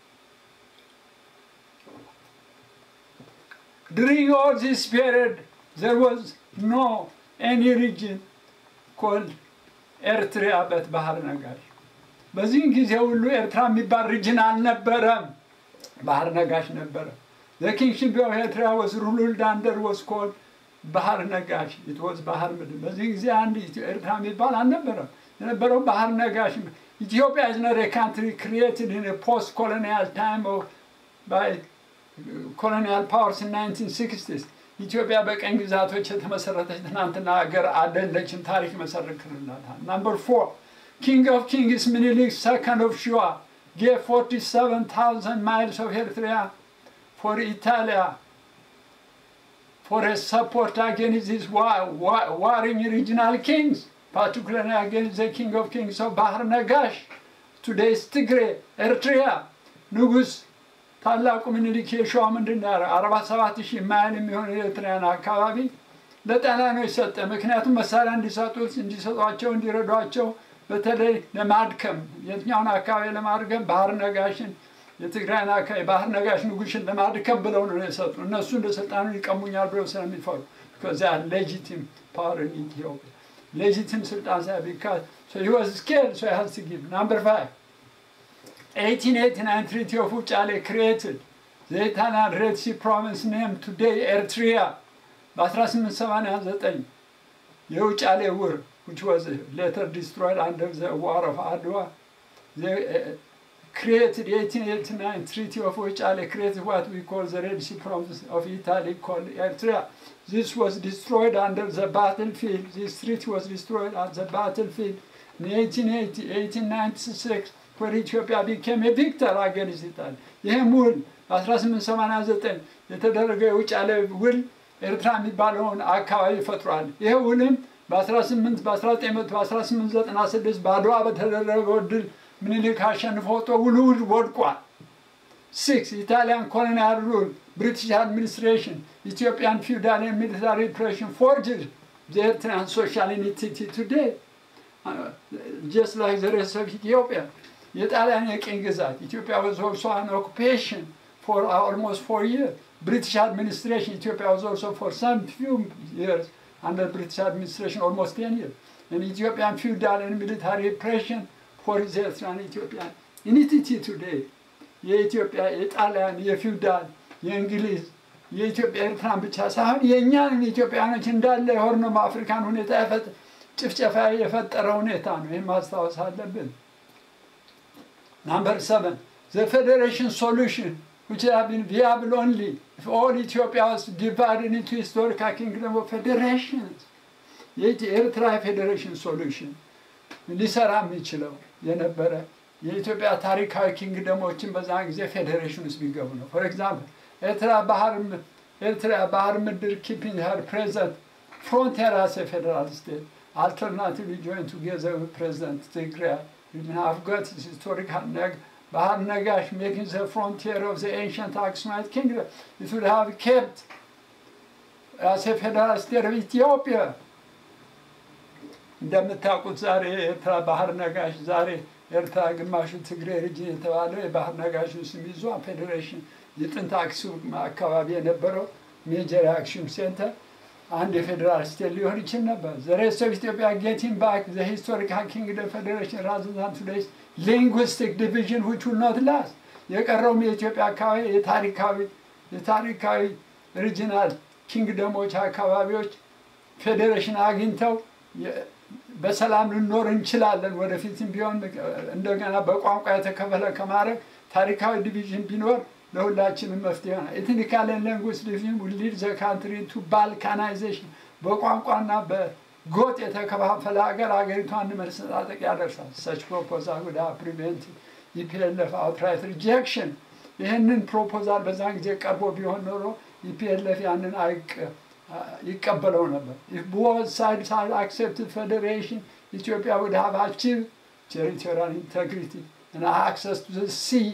During all this period, there was no any region called ኤርትሪያ በት ባህር ነጋሽ። በዚህን ጊዜ ሁሉ ኤርትራ የሚባል ሪጅን አልነበረም፣ ባህር ነጋሽ ነበረ። The kingship of Eritrea was ruled under was called ባህር ነጋሽ it was ባህር ምድር። በዚህ ጊዜ አንድ ኢትዮ- ኤርትራ የሚባል አልነበረም፣ የነበረው ባህር ነጋሽ። ኢትዮጵያ is not a country created in a post colonial time or by ኮሎኒያል ፓወርስ 1960 ኢትዮጵያ በቀኝ ግዛቶች የተመሰረተች ትናንትና ሀገር አይደለችም። ታሪክ መሰረክልናታል። ናምበር ፎር ኪንግ ኦፍ ኪንግስ ምኒልክ ሰከንድ ኦፍ ሸዋ ጌቭ 47000 ማይልስ ኦፍ ኤርትሪያ ፎር ኢታሊያ for a support against these war, war, warring regional kings, particularly against the king of kings of Bahar Nagash, today's Tigray, Eritrea, ንጉስ ታላቁ ምኒልክ የሸዋ ምንድን ነው ያደረገው? አርባ ሰባት ሺህ ማይል የሚሆን የኤርትራያን አካባቢ ለጣሊያኖች ሰጠ። ምክንያቱም መሳሪያ እንዲሰጡት እንዲሰጧቸው እንዲረዷቸው በተለይ ለማድከም የትኛውን አካባቢ ለማድከም ባህር ነጋሽን የትግራይን አካባቢ ባህር ነጋሽ ንጉሽን ለማድከም ብለው ነው የሰጡ። እነሱ እንደ ስልጣኑ ይቀሙኛል ብለው ስለሚፈሩ ከዚያ ሌጂቲም ፓወር ኢን ኢትዮጵያ ሌጂቲም ስልጣን ሳይ ቢካዝ so he was scared so he has to give number five 1889 Treaty of Uchale created the Italian Red Sea province named today Eritrea በ1889 የውጫሌ ውር which was later destroyed under the war of Adwa they uh, created 1889 Treaty of Uchale created what we call the Red Sea province of Italy called Eritrea this was destroyed under the battlefield this treaty was destroyed at the battlefield in 1880 1896 where Ethiopia became a victor against Italy. ይህም ውል በ1889 የተደረገው የውጫሌ ውል ኤርትራ የሚባለውን አካባቢ ፈጥሯል። ይህ ውልም በ18 በ1996 በአድዋ በተደረገው ድል ምኒልክ አሸንፎ ወጥቶ ውሉ ወድቋል። ሲክስ ኢታሊያን ኮሎኒያል ሩል ብሪቲሽ አድሚኒስትሬሽን ኢትዮጵያን ፊውዳል ሚሊታሪ ሪፕሬሽን ፎርጅድ the Eritrean social entity today uh, just like the rest of Ethiopia የጣሊያን የቅኝ ግዛት ኢትዮጵያ was also an occupation for almost four years. British administration, Ethiopia was also for some few years under British administration, almost 10 years. And Ethiopian feudal and military repression for the Eritrean Ethiopian entity today. የኢትዮጵያ የጣሊያን የፊውዳል የእንግሊዝ የኢትዮጵያ ኤርትራን ብቻ ሳይሆን የእኛንም ኢትዮጵያኖች እንዳለ የሆርኖም አፍሪካን ሁኔታ የፈጥ- ጭፍጨፋ የፈጠረ ሁኔታ ነው። ይህም ማስታወስ አለብን። Number seven, the federation solution, which have been viable only if all Ethiopia was divided into historical kingdom of federations. የኤርትራ ፌዴሬሽን ሶሉሽን ሊሰራ የሚችለው የነበረ የኢትዮጵያ ታሪካዊ ኪንግደሞችን በዛን ጊዜ ፌዴሬሽን ውስጥ ቢገቡ ነው። ፎር ኤግዛምፕል ኤርትራ ባህር ም- ኤርትራ ባህር ምድር ኪፒንግ ሄር ፕሬዘንት ፍሮንቲር አስ ፌደራል ስቴት አልተርናቲቭ ጆይን ቱጌዘር ፕሬዚደንት ትግራይ have got this historical neg ባህር ነጋሽ making the frontier of the ancient Aksumite kingdom. It would have kept as a federal state of Ethiopia. እንደምታውቁት ዛሬ የኤርትራ ባህር ነጋሽ ዛሬ ኤርትራ ግማሹ ትግሬ ሪጅን የተባለው የባህር ነጋሹን ስም ይዞ ፌዴሬሽን የጥንት አክሱም አካባቢ የነበረው ሜጀር አክሱም ሴንተር አንድ የፌዴራል ስቴት ሊሆን ይችል ነበር። ዘ ሬስት ኦፍ ኢትዮጵያ ጌቲንግ ባክ ዘ ሂስቶሪካል ኪንግደም ፌዴሬሽን ራዘር ዛን ቱዴይስ ሊንጉስቲክ ዲቪዥን ዊች ዊል ኖት ላስት የቀረውም የኢትዮጵያ አካባቢ የታሪካዊ የታሪካዊ ሪጂናል ኪንግደሞች አካባቢዎች ፌዴሬሽን አግኝተው የ- በሰላም ልኖር እንችላለን። ወደፊትም ቢሆን እንደገና በቋንቋ የተከፈለ ከማድረግ ታሪካዊ ዲቪዥን ቢኖር ለሁላችንም መፍትሄ ይሆናል። ኤትኒካል ላንጉዌጅ ዲቪዥን ውል ሊድ ዘ ካንትሪ ቱ ባልካናይዜሽን በቋንቋና በጎጥ የተከፋፈለ ሀገር ሀገሪቷን መሰጣጠቅ ያደርሳል። ሰች ፕሮፖዛል ወደ ፕሪቬንት ኢፒኤልኤፍ አውትራይት ሪጀክሽን ይህንን ፕሮፖዛል በዛን ጊዜ ቀርቦ ቢሆን ኖሮ ኢፒኤልኤፍ ያንን አይቅ ይቀበለው ነበር። If both sides had accepted federation, Ethiopia would have achieved territorial integrity and access to the sea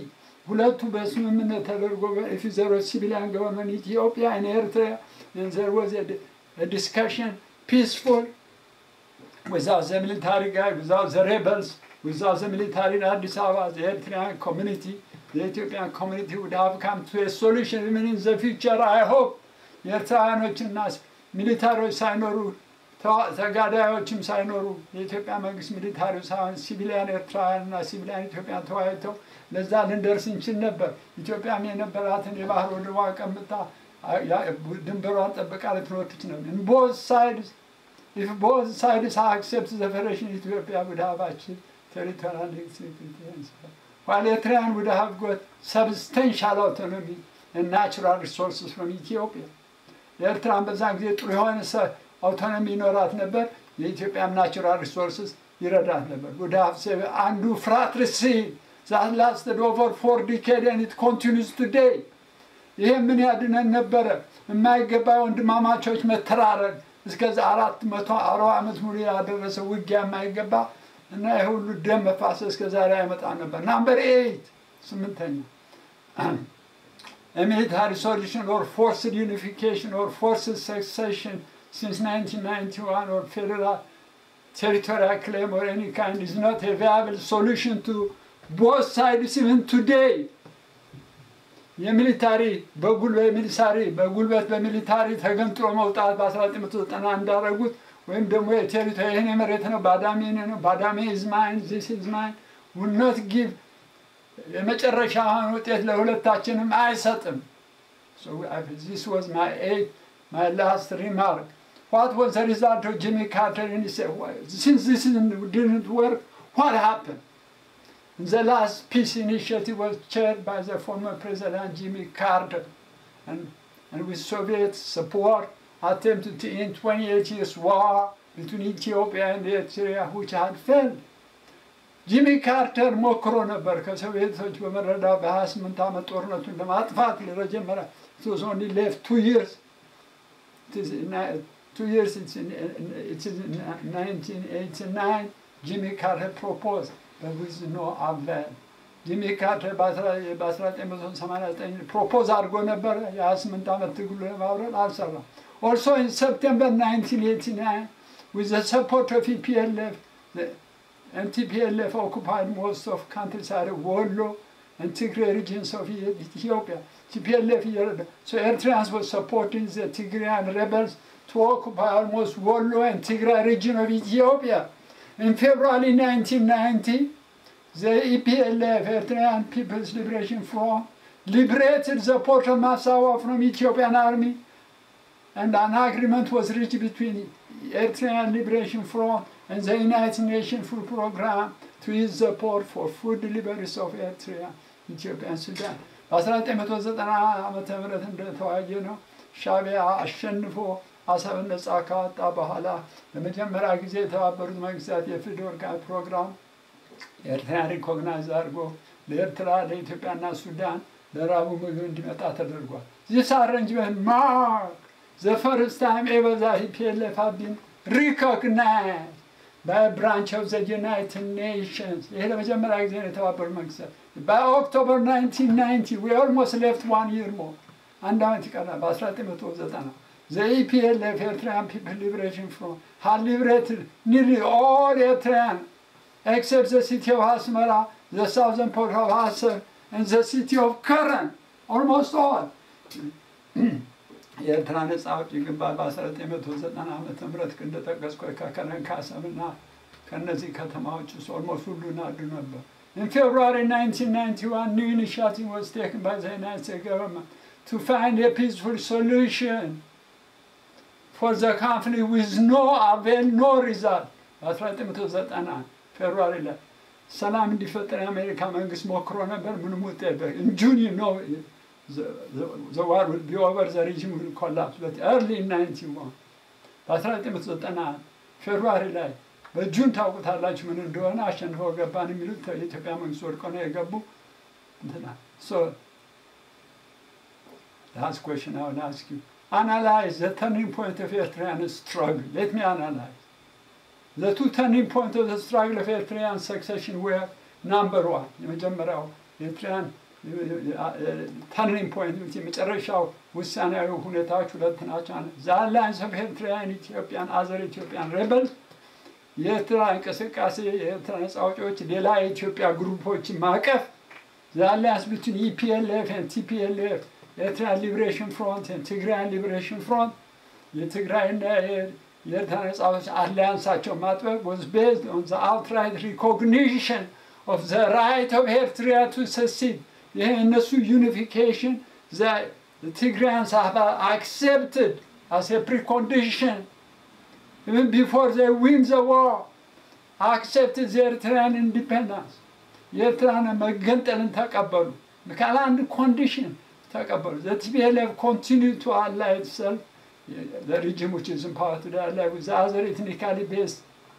ሁለቱ በስምምነት ተደርጎ ፊዘሮች ሲቪሊያን ገቨርንመንት ኢትዮጵያ እና ኤርትራ ዘር ወዝ ዲስከሽን ፒስፉል without the military guy, without the rebels, without the military in Addis Ababa, the Eritrean community, the Ethiopian community would have come to a solution even in the future. I hope የኤርትራውያኖችና ሚሊታሪዎች ሳይኖሩ ተዋ- ተጋዳዮችም ሳይኖሩ የኢትዮጵያ መንግስት ሚሊታሪ ሳይሆን ሲቪሊያን ኤርትራውያንና ሲቪሊያን ኢትዮጵያን ተወያይተው ለዛ ልንደርስ እንችል ነበር። ኢትዮጵያም የነበራትን የባህር ወደቧ ቀምጣ አ- ያ- ድንበሯን ጠብቃ ልትኖር ትችል ነበር። ቦዝ ሳይድስ If both sides accept the Federation, Ethiopia would have achieved territorial independence, while Eritrean would have got substantial autonomy and natural resources from Ethiopia. የኤርትራን በዛን ጊዜ ጥሩ የሆነ ሰ- አውቶኖሚ ይኖራት ነበር። የኢትዮጵያም ናቹራል ሪሶርስስ ይረዳት ነበር። would have saved አንዱ fratricide that lasted over four decades and it continues today. ይሄ ምን ያድነን ነበረ? የማይገባ ወንድማማቾች መተራረድ እስከዛ አራት መቶ አርባ ዓመት ሙሉ ያደረሰ ውጊያ የማይገባ እና ይህ ሁሉ ደም መፋሰስ እስከ ዛሬ አይመጣ ነበር። ናምበር ኤይት ስምንተኛ A military solution or forced unification or forced succession since 1991 or federal territorial claim or any kind is not a viable solution to both sides even today. የሚሊታሪ በጉልበት ሚሊታሪ በጉልበት በሚሊታሪ ተገንጥሎ መውጣት በ1990 እንዳደረጉት ወይም ደግሞ የቴሪቶሪ ይህን የመሬት ነው ባዳሜ የኔ ነው ባዳሜ ዝማይን ዚስ ዝማይን ውነት ጊቭ የመጨረሻውን ውጤት ለሁለታችንም አይሰጥም። So I- this was my eight, my last remark. What was the result of Jimmy Carter? And he said, "Why- since this didn't work, what happened? The last peace initiative was chaired by the former President Jimmy Carter, and, and with Soviet support, attempted to end 28 years war between Ethiopia and Eritrea, which had failed. ጂሚ ካርተር ሞክሮ ነበር ከሶቪየቶች በመረዳት በ28 ዓመት ጦርነቱን ለማጥፋት ለመጀመሪያ it was only left two years it is in, uh, two years it's in, it is in 1989 ጂሚ ካርተር proposed but with no avail ጂሚ ካርተር በ1989 ፕሮፖዝ አድርጎ ነበረ የ28 ዓመት ትግሉ ለማብረድ አልሰራም also in September 1989 with the support of EPLF the and TPLF occupied most of countryside of Wollo and Tigray regions of E- Ethiopia. TPLF, here- so Eritreans were supporting the Tigrayan rebels to occupy almost Wollo and Tigray region of Ethiopia. In February 1990, the EPLF, Eritrean People's Liberation Front, liberated the port of Massawa from Ethiopian army and an agreement was reached between Eritrean Liberation Front and the United Nations Food Program to use the port for food deliveries of Eritrea, Ethiopia and Sudan. በ1990 ዓመተ ምህረት እንደተወያየ ነው ሻቢያ አሸንፎ አሰብን ነጻ ካወጣ በኋላ ለመጀመሪያ ጊዜ የተባበሩት መንግስታት የፊድ ወርቃ ፕሮግራም ኤርትራን ሪኮግናይዝ አድርጎ ለኤርትራ ለኢትዮጵያና ሱዳን ለራቡ ምግብ እንዲመጣ ተደርጓል። ዚስ አረንጅመንት ማርክ the first time ever that PLF have been recognized by a branch of the United Nations. ይሄ ለመጀመሪያ ጊዜ ነው የተባበሩት መንግስታት። By October 1990, we almost left one year more. አንድ ዓመት ይቀራል። በ1990 the EPLF, Eritrean People Liberation Front, had liberated nearly all Eritrean except the city of Asmara, the southern port of Assar, and the city of Karen, almost all. የኤርትራ ነጻ አውጪ ግንባር በ1990 ዓመተ ምህረት እንደጠቀስኩ ከከረን ካሰብና ከእነዚህ ከተማዎች ውስጥ ኦልሞስት ሁሉን አዱ ነበር። In February 1991, new initiative was taken by the United States government to find a peaceful solution for the conflict with no avail, no result. በ1991 ፌብሩዋሪ ላይ ሰላም እንዲፈጠር የአሜሪካ መንግስት ሞክሮ ነበር። ምንም ውጤት እንጁኒ ነው the war will be over, the regime will collapse. But early in 91, በ1991 ፌብሩዋሪ ላይ በጁን ታውቁታላችሁ ምን እንደሆነ አሸንፈው ገባን የሚሉት የኢትዮጵያ መንግስት ወድቆ ነው የገቡ እንትና so last question I will ask you analyze the turning point of Eritrean struggle let me analyze the two turning point of the struggle of Eritrean succession were number one የመጀመሪያው ኤርትራን ተርኒንግ ፖይንት የመጨረሻው ውሳኔያዊ ሁኔታዎች ሁለት ናቸው። ዘ አላያንስ ኦፍ ኤርትራውያን ኢትዮጵያን አዘር ኢትዮጵያን ሬበልስ የኤርትራ እንቅስቃሴ የኤርትራ ነጻ አውጪዎች ሌላ የኢትዮጵያ ግሩፖችን ማቀፍ ዘ አላያንስ ቢትዊን ኢፒኤልኤፍ ኤንድ ቲፒኤልኤፍ ኤርትራ ሊብሬሽን ፍሮንት ኤንድ ትግራይን ሊብሬሽን ፍሮንት የትግራይና የኤርትራ ነጻ አውጪዎች አሊያንሳቸው ማጥበቅ was based on the outright recognition of the right of Eritrea to secede ይህ እነሱ ዩኒፊኬሽን Tigrayans have accepted as a precondition even before they win the war accepted the Eritrean independence የኤርትራን መገንጠልን ተቀበሉ ካለ አንድ ኮንዲሽን ተቀበሉ the TPLF continue to ally itself the regime which is in power today ally with the other ethnically based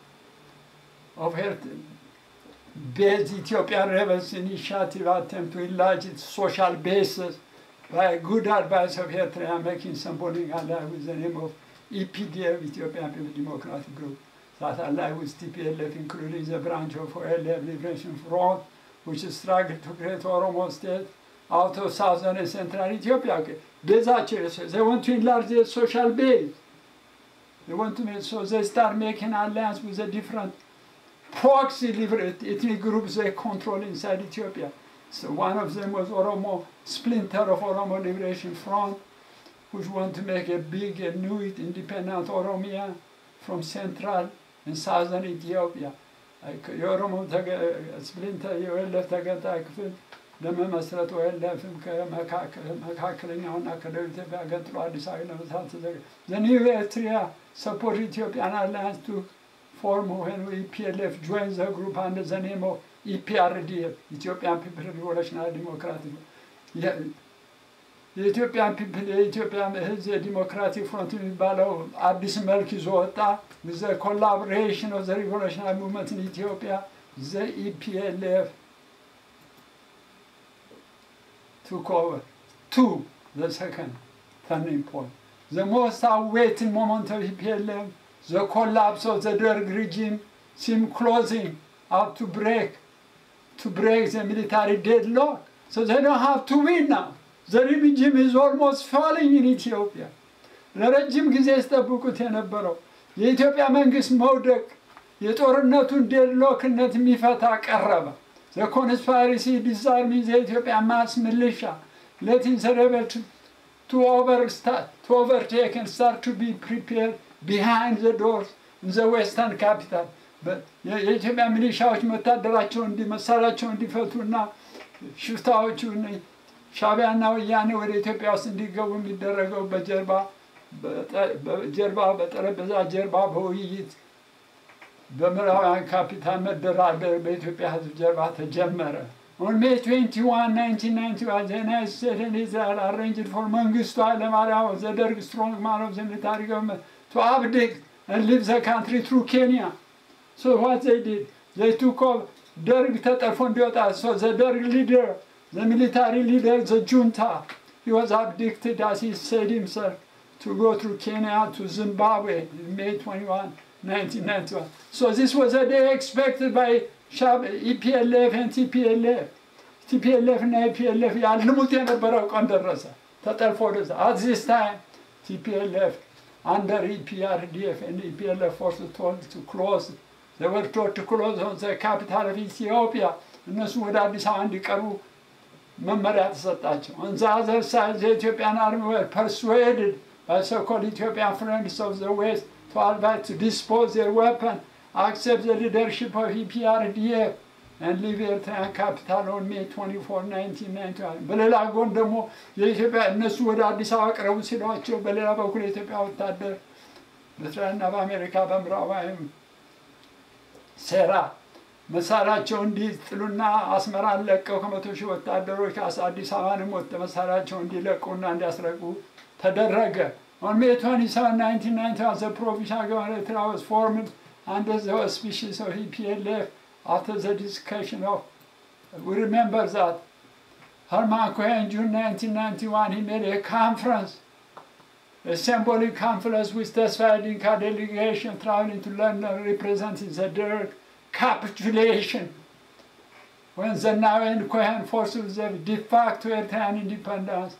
of Eritrea based Ethiopian rebels initiative attempt to enlarge its social basis by good advice of Eritrea making symbolic ally with the name of EPDF, Ethiopian People's Democratic Group, that ally with TPLF, including the branch of OLF Liberation Front, which struggled to create Oromo state out of southern and central Ethiopia. Bezaቸው they want to enlarge their social base. They want to make so they start making alliance with the different proxy liberate ethnic groups they control inside Ethiopia. So one of them was Oromo, splinter of Oromo Liberation Front, which want to make a big and new independent Oromia from central and southern Ethiopia. የኦሮሞ ስፕሊንተር የወለፍ ተገንጣይ ክፍል ለመመስረት ወለፍም ከመካከለኛውና ከደቡብ ኢትዮጵያ ገንጥሎ አዲስ አበባ ለመስራት ተዘጋ The new Eritrea support Ethiopian alliance to form when EPLF joins the group under the name of EPRDF, Ethiopian People Revolutionary Democratic. የኢትዮጵያን ፒፕል የኢትዮጵያ ህዝብ የዲሞክራቲክ ፍሮንት የሚባለው አዲስ መልክ ይዞ ወጣ። ዘ ኮላቦሬሽን ኦፍ ዘ ሪቮሉሽናሪ ሙቭመንት ኢን ኢትዮጵያ ዘ ኢፒኤልኤፍ took over. Two, the second turning point. The most awaited moment of EPLM, the collapse of the Derg regime seemed closing up to break, to break the military deadlock. So they don't have to win now. The regime is almost falling in Ethiopia. ለረጅም ጊዜ ሲጠብቁት የነበረው የኢትዮጵያ መንግስት መውደቅ የጦርነቱን ዴድሎክነት የሚፈታ ቀረበ። The conspiracy disarming the Ethiopian mass militia, letting the rebels to, to, overstart, to overtake and start to be prepared behind the doors in the western capital. የኢትዮጵያ ሚሊሻዎች መታደራቸው እንዲ መሳሪያቸው እንዲፈቱና ሽፍታዎቹ ሻቢያና ወያኔ ወደ ኢትዮጵያ ውስጥ እንዲገቡ የሚደረገው በጀርባ በጀርባ በጠረጴዛ ጀርባ በውይይት በምዕራባውያን ካፒታል መደራደር በኢትዮጵያ ሕዝብ ጀርባ ተጀመረ። On May 21, 1991, the United States and Israel arranged for Mengistu Haile the Derg strongman of the military government, to abdicate and leave the country through Kenya. So what they did, they took off Derg ተጠልፎ እንዲወጣ so the Derg leader, the military leader, the junta, he was abducted as he said himself to go through Kenya to Zimbabwe in May 21, 1991. So this was a day expected by Shab, EPLF and TPLF. TPLF እና EPLF ያልሙት የነበረው ቀን ደረሰ። ተጠልፎ ወደዛ at this time TPLF under EPRDF and EPLF was told to close they were told to close on the capital of Ethiopia እነሱ ወደ አዲስ አበባ እንዲቀርቡ መመሪያ ተሰጣቸው። On the other side the Ethiopian army were persuaded by so-called Ethiopian friends of the West to advise to dispose their weapon, accept the leadership of EPRDF, and leave Eritrean capital on May 24, 1991. በሌላ ጎን ደግሞ የኢትዮጵያ እነሱ ወደ አዲስ አበባ ቅረቡ ሲሏቸው፣ በሌላ በኩል የኢትዮጵያ ወታደር በእስራኤልና በአሜሪካ በምዕራባዊም ሴራ መሳሪያቸው እንዲጥሉና አስመራን ለቀው ከመቶ ሺህ ወታደሮች አዲስ አበባንም ወጥ መሳሪያቸው እንዲለቁና እንዲያስረቁ ተደረገ። On May 27, 1991, the provisional government of Eritrea was formed under the auspices of EPLF after the discussion of, we remember that Herman Cohen in June 1991, he made a conference, a symbolic conference with Tesfaye Dinka delegation traveling to London representing the Derg capitulation. when the now and Cohen forces the de facto Eritrean independence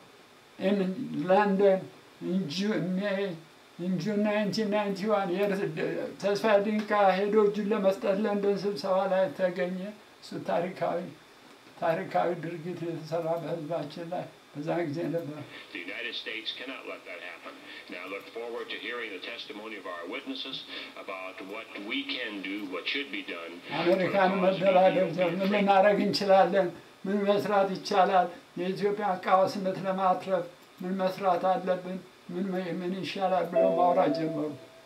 in London in June, May, in June 1991 የር- ተስፋ ድንቃ ሄዶ እጁን ለመስጠት ለንደን ስብሰባ ላይ ተገኘ። እሱ ታሪካዊ ታሪካዊ ድርጊት የተሰራ በህዝባችን ላይ በዛ ጊዜ ነበር። The United States cannot let that happen. Now look forward to hearing the testimony of our witnesses about what we can do, what should be done. for the አሜሪካን cause of መደራደር Ethiopian ምን freedom. ልናደርግ እንችላለን? ምን መስራት ይቻላል? የኢትዮጵያ ቀውስነት ለማትረፍ ምን መስራት አለብን? ምን ምን ይሻላል ብለው ማውራት ጀመሩ።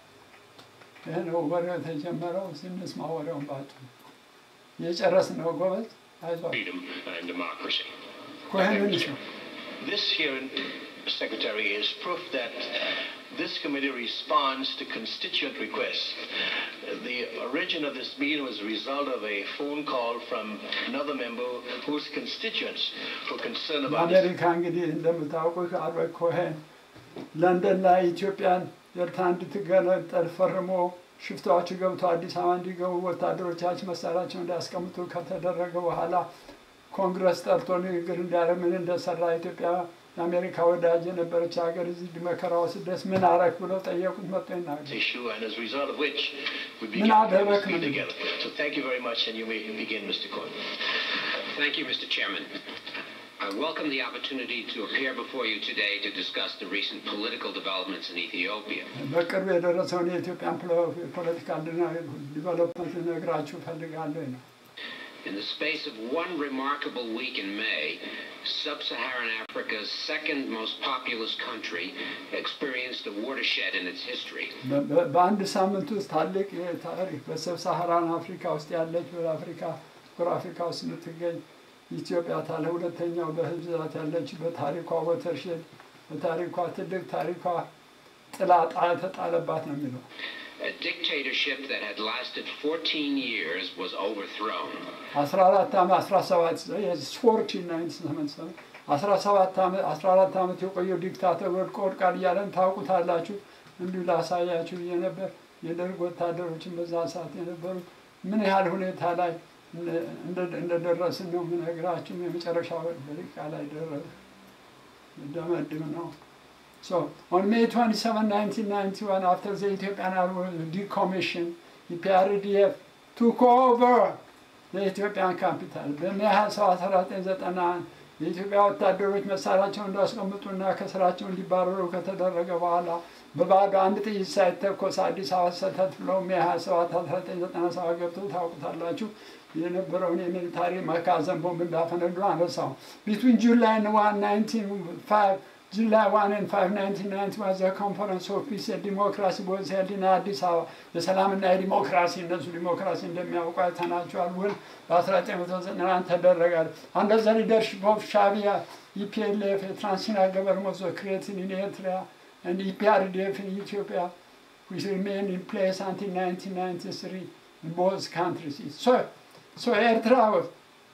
ይህ ነው ወሬው የተጀመረው። ስንስማ ወሬውን ባጭሩ የጨረስን ነው። ጎበዝ አይዟችሁ። Freedom and democracy. ኮሄንን ነው This hearing, Secretary, is proof that this committee responds to constituent requests. The origin of this meeting was a result of a phone call from another member whose constituents were concerned about this. በአሜሪካ እንግዲህ እንደምታውቁት አልበርት ኮሄን ለንደን ላይ ኢትዮጵያን ኤርትራ እንድትገነጠል ፈርሞ ሽፍታዎቹ ገብተው አዲስ አበባ እንዲገቡ ወታደሮቻችን መሳሪያቸውን እንዲያስቀምጡ ከተደረገ በኋላ ኮንግረስ ጠርቶ ንግግር እንዲያደርግ ምን እንደሰራ ኢትዮጵያ የአሜሪካ ወዳጅ የነበረች ሀገር እዚህ መከራው ስደት ምን አረክ ብለው ጠየቁት። መጥቶ ይናገር issue and as a result of which we Min began to Adabak speak Min. together. So thank you very much and you may begin, Mr. Cohen. Thank you, Mr. Chairman. I welcome the opportunity to appear before you today to discuss the recent political developments in Ethiopia. በቅርብ የደረሰውን የኢትዮጵያን ፖለ- ፖለቲካ ዲቨሎፕመንት ልነግራችሁ እፈልጋለሁ ነው። In the space of one remarkable week in May, sub-Saharan Africa's second most populous country experienced a watershed in its history. በ- በ- በአንድ ሳምንት ውስጥ ታላቅ ታሪክ በሰብ ሳሃራን አፍሪካ ውስጥ ያለች በአፍሪካ ጥቁር አፍሪካ ውስጥ የምትገኝ ኢትዮጵያ ታለ ሁለተኛው በህዝብ ብዛት ያለች በታሪኳ ወተርሼድ በታሪኳ ትልቅ ታሪኳ ጥላ ጣ- የተጣለባት ነው የሚለው A dictatorship that had lasted 14 years was overthrown. አስራ አራት ዓመት አስራ ሰባት ፎርቲን ናይን ሰመን አስራ ሰባት ዓመት አስራ አራት ዓመት የቆየው ዲክታተር ወድቆ ወድቃል እያለን ታውቁታላችሁ። እንዲሁ ላሳያችሁ ብዬ ነበር። የደርግ ወታደሮችን በዛ ሰዓት የነበሩ ምን ያህል ሁኔታ ላይ እንደ- እንደደረስን ነው የምነግራችሁ። የመጨረሻው ደቂቃ ላይ ደረስ ደመድም ነው። So on May 27, 1991, after the Ethiopian Army decommission, the PRDF took over የኢትዮጵያን ካፒታል በሜይ 27 1991 የኢትዮጵያ ወታደሮች መሳሪያቸውን እንዳስቀምጡና ከስራቸው እንዲባረሩ ከተደረገ በኋላ በባዶ አንድ ጥይት ሳይተኮስ አዲስ አበባ ሰተት ብለው ሜይ 27 1997 ገብተው ታውቁታላችሁ የነበረውን የሚሊታሪ መጋዘን ቦምብ እንዳፈነዱ አነሳው ቢትዊን ጁላይ 1 1905 July 1 and 5, 1990 was a conference of peace and democracy was held in አዲስ አበባ የሰላምና የዲሞክራሲ እነሱ ዲሞክራሲ እንደሚያውቁ አይተናቸዋል። ውል በ1991 ተደረጋል። አንደር ዘ ሊደርሽፕ ኦፍ ሻቢያ ኢፒኤልኤፍ የትራንሲሽናል ገቨርንመንት was created in Eritrea and EPRDF in Ethiopia which remained in place until 1993 in both countries. So, so Eritrea was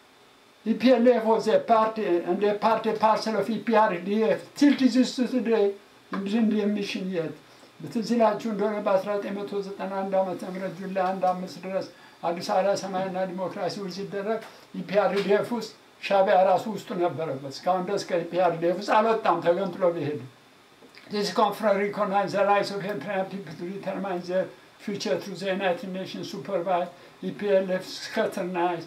EPLF was a party and a party parcel of EPRDF till this today እንድንድ የሚሽን የት ትዝ ይላችሁ እንደሆነ በ1991 ዓመተ ምህረት ጁላይ አንድ አምስት ድረስ አዲስ አበባ ሰማያዊና ዲሞክራሲ ውል ሲደረግ ኢፒአርዲኤፍ ውስጥ ሻቢያ ራሱ ውስጡ ነበረበት። እስካሁን ድረስ ከኢፒአርዲኤፍ ውስጥ አልወጣም ተገንጥሎ ቢሄድ This conference recognized the rights of Eritrean people to determine their future through the United Nations supervised EPLF scrutinized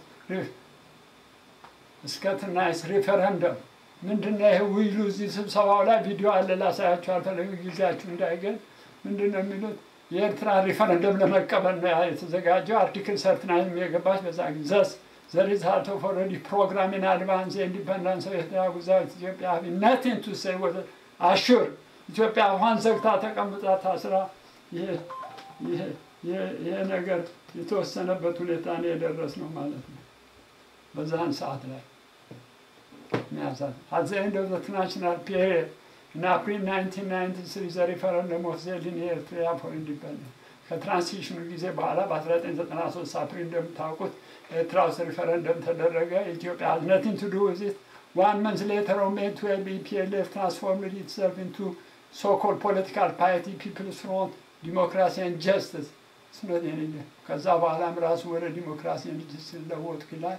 እስከትናይስ ሪፈረንደም ምንድነው ይሄ ውይሉ እዚህ ስብሰባው ላይ ቪዲዮ አለ ላሳያችሁ አልፈለግ ጊዜያችሁ እንዳይገል ምንድነው የሚሉት የኤርትራ ሪፈረንደም ለመቀበል ነው ያ የተዘጋጀው አርቲክል ሰርትናይም የገባች በዛ ጊዜ ዘስ ዘ ሪዛልት ኦፍ ኦልሬዲ ፕሮግራም ኢን አድቫንስ ኢንዲፐንደንስ ኦፍ ኤርትራ ጉዛዊት ኢትዮጵያ ሃቪ ናቲንግ ቱ ሴይ ወደ አሹር ኢትዮጵያ አፏን ዘግታ ተቀምጣ ታስራ ይሄ ይሄ ይሄ- ይሄ ነገር የተወሰነበት ሁኔታ ነው የደረስ ነው ማለት ነው በዛን ሰዓት ላይ የሚያሳት at the end of the national period in April 1993 the referendum was held in Eritrea for independence ከትራንሲሽኑ ጊዜ በኋላ በ1993 አፕሪል እንደምታውቁት ኤርትራ ውስጥ ሪፈረንደም ተደረገ። ኢትዮጵያ has nothing to do with it. One month later on May 12 EPLF transformed itself into so-called political party People's Front Democracy and Justice. እሱ ነው የኔ ከዛ በኋላም ራሱ ወደ ዲሞክራሲ እንዲለወጥ ይላል።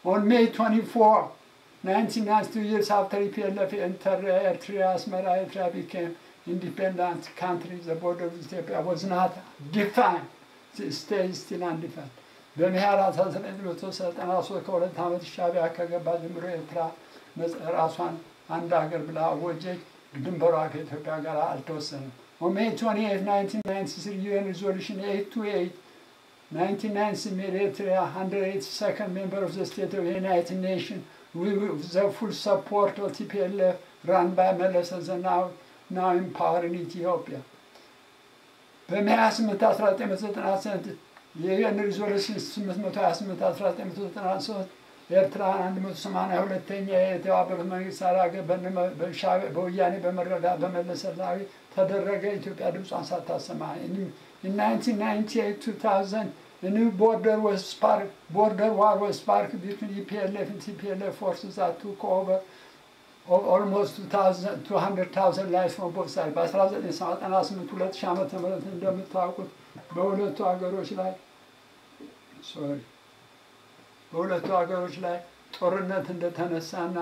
On May 24, 1992 years after EPLF entered Eritrea, Asmara, Eritrea became independent country. The border of Ethiopia was not defined. It stays still undefined. በመያር 1993 ከሁለት ዓመት ሻዕቢያ ከገባ ጀምሮ ኤርትራ ራሷን አንድ ሀገር ብላ አወጀች። ድንበሯ ከኢትዮጵያ ጋር አልተወሰነም። On May 28, 1993 UN Resolution 828 1990 made Eritrea 182nd member of the State of the United Nations with the full support of TPLF run by Meles Zenawi, now in power in Ethiopia. በሜይ 8 1998 የዩኤን ሪዞሉሽን 828 1993 ኤርትራን 182ኛ የተባበሩት መንግስታት ሀገር በወያኔ በመረዳት በመለስ ዜናዊ ተደረገ። ኢትዮጵያ ድምጿን ሳታሰማ In 1998-2000, a new border was sparked, border war was sparked between EPLF and TPLF forces that took over of almost 2,000 200,000 lives from both sides. በ1998 2000 ዓመተ ምህረት እንደምታውቁት በሁለቱ ሀገሮች ላይ ሶሪ በሁለቱ ሀገሮች ላይ ጦርነት እንደተነሳና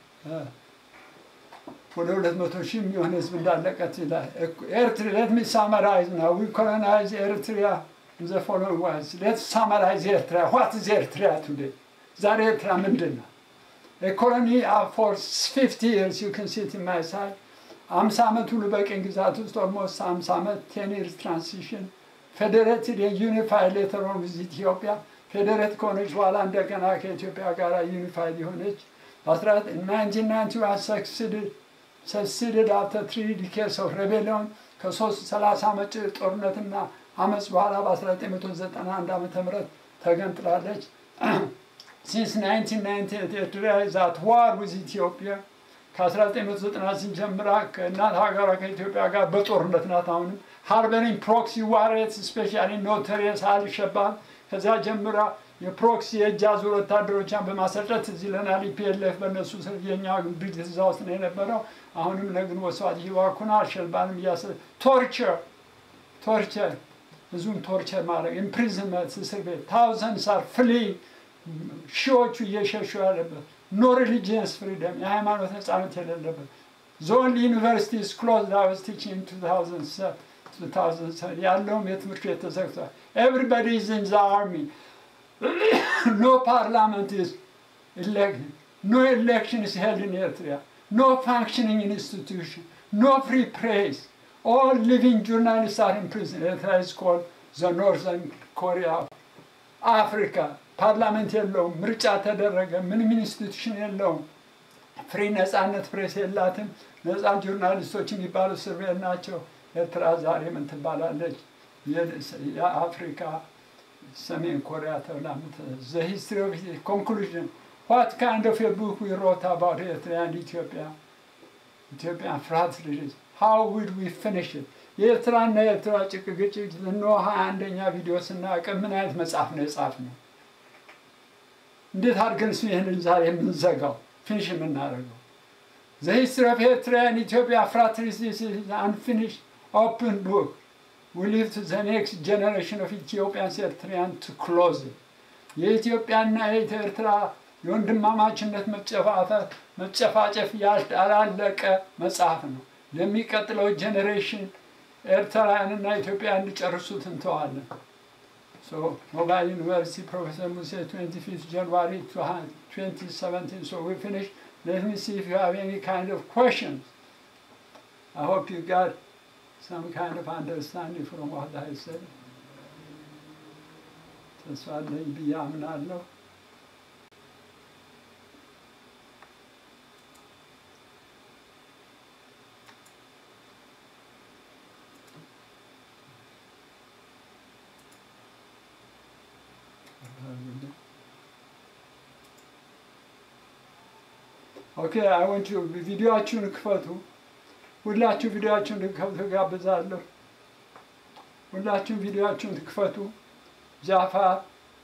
ወደ ሁለት መቶ ሺህ የሚሆን ህዝብ እንዳለቀት ይላል። ኤርትሪ ሌት ሚ ሳመራይዝ ናው ዊ ኮሎናይዝ ኤርትሪያ ዘ ፎሎዊንግ ዋይዝ ሌት ሳመራይዝ ኤርትሪያ ዋት ኢዝ ኤርትሪያ ቱዴይ ዛሬ ኤርትራ ምንድን ነው? ኤኮኖሚ ፎር ፊፍቲ ይርስ ዩ ካን ሲት ኢን ማይ ሳይድ አምሳ ዓመት ሁሉ በቅኝ ግዛት ውስጥ ኦልሞስት አምሳ ዓመት ቴን ይርስ ትራንሲሽን ፌዴሬትድ የዩኒፋይድ ሌተር ኦን ዊዝ ኢትዮጵያ ፌዴሬት ከሆነች በኋላ እንደገና ከኢትዮጵያ ጋር ዩኒፋይድ የሆነች በ1991 ሰክሲድድ ሰክሲድድ አፍተር ትሪ ዲኬርስ ኦፍ ሬቤሊዮን ከሶስት ሰላሳ ዓመት ጦርነትና አመፅ በኋላ በ1991 ዓመተ ምህረት ተገንጥላለች። ሲንስ 1998 ኤርትራ ዛት ዋር ዊዝ ኢትዮጵያ ከ1990 ጀምራ ከእናት ሀገሯ ከኢትዮጵያ ጋር በጦርነት ናት። አሁንም ሃርበሪንግ ፕሮክሲ ዋሬት ስፔሻሊ ኖተሪየስ አልሸባብ ከዚያ ጀምራ የፕሮክሲ የእጅ አዙር ወታደሮቿን በማሰልጠት እዚህ ይለናል። ኢፒኤልኤፍ በእነሱ ስር የኛ ድርጅት እዛ ውስጥ ነው የነበረው። አሁንም ለግንቦት ሰባት ይዋኩና አልሸባብንም እያሰ ቶርቸር ቶርቸር ህዝቡን ቶርቸር ማድረግ ኢምፕሪዝመንት እስር ቤት ታውዘንድስ አር ፍሊ ሺዎቹ እየሸሹ ያለበት ኖ ሪሊጂየንስ ፍሪደም የሃይማኖት ነጻነት የሌለበት ዞን ዩኒቨርሲቲስ ክሎዝ ዳውስ ቲችንግ 2007 ያለውም የትምህርት ቤት ተዘግቷል። ኤቭሪባዲ ኢዝ ኢን ዘ አርሚ ኖ ፓርላመንት ኢዝ ኢሌክትድ ኖ ኤሌክሽን ኢዝ ሄልድ ኢን ኤርትራ ኖ ፋንክሽኒንግ ኢንስቲትዩሽን ኖ ፍሪ ፕሬስ ኦል ሊቪንግ ጆርናሊስት አር ኢን ፕሪዝን ኤርትራ ኢዝ ኮልድ ዘ ኖርዘርን ኮሪያ አፍሪካ ፓርላመንት የለውም። ምርጫ ተደረገ። ምንም ኢንስቲቱሽን የለውም። ፍሪ ነጻነት ፕሬስ የላትም። ነጻ ጆርናሊስቶች የሚባሉ እስር ቤት ናቸው። ኤርትራ ዛሬ ምን ትባላለች? የአፍሪካ ሰሜን ኮሪያ ተብላ ዘ ሂስትሪ ኦፍ ኮንክሉዥን ዋት ካይንድ ኦፍ ቡክ ዊ ሮት አባውት ኤርትራ ኤንድ ኢትዮጵያ ኢትዮጵያ ፍርሃት ልጅ ሃው ውድ ዊ ፊኒሽ ኢት የኤርትራና የኤርትራ ጭቅ ግጭት እነ ሀያ አንደኛ ቪዲዮ ስናቅም ምን አይነት መጽሐፍ ነው የጻፍ ነው? እንዴት አድርገን እሱ ይህንን ዛሬ የምንዘጋው ፊኒሽ የምናደርገው? ዘ ሂስትሪ ኦፍ ኤርትራ ኤንድ ኢትዮጵያ ፍራትሪሲስ አንፊኒሽ ኦፕን ቡክ ዊ ሊቭ ቱ ዘ ኔክስት ጀኔሬሽን ኦፍ ኢትዮጵያንስ ኤርትሪያን ቱ ክሎዝ የኢትዮጵያና የኤርትራ የወንድማማችነት መጨፋፈር መጨፋጨፍ ያላለቀ መጽሐፍ ነው። ለሚቀጥለው ጄኔሬሽን ኤርትራውያንና ኢትዮጵያ እንዲጨርሱት እንተዋለን። So, Mobile University, Professor Muse, 25th January 2017. So we finished. Let me see if you have any kind of questions. I hope you got some kind of understanding from what I said. ተስፋ አለኝ ብዬ አምናለሁ። ኦኬ አይ ወንት ዩ ቪዲዮአችሁን ክፈቱ። ሁላችሁ ቪዲዮአችሁን እንድትከፍቱ ጋብዛለሁ። ሁላችሁም ቪዲዮአችሁን ትክፈቱ። ጃፋር፣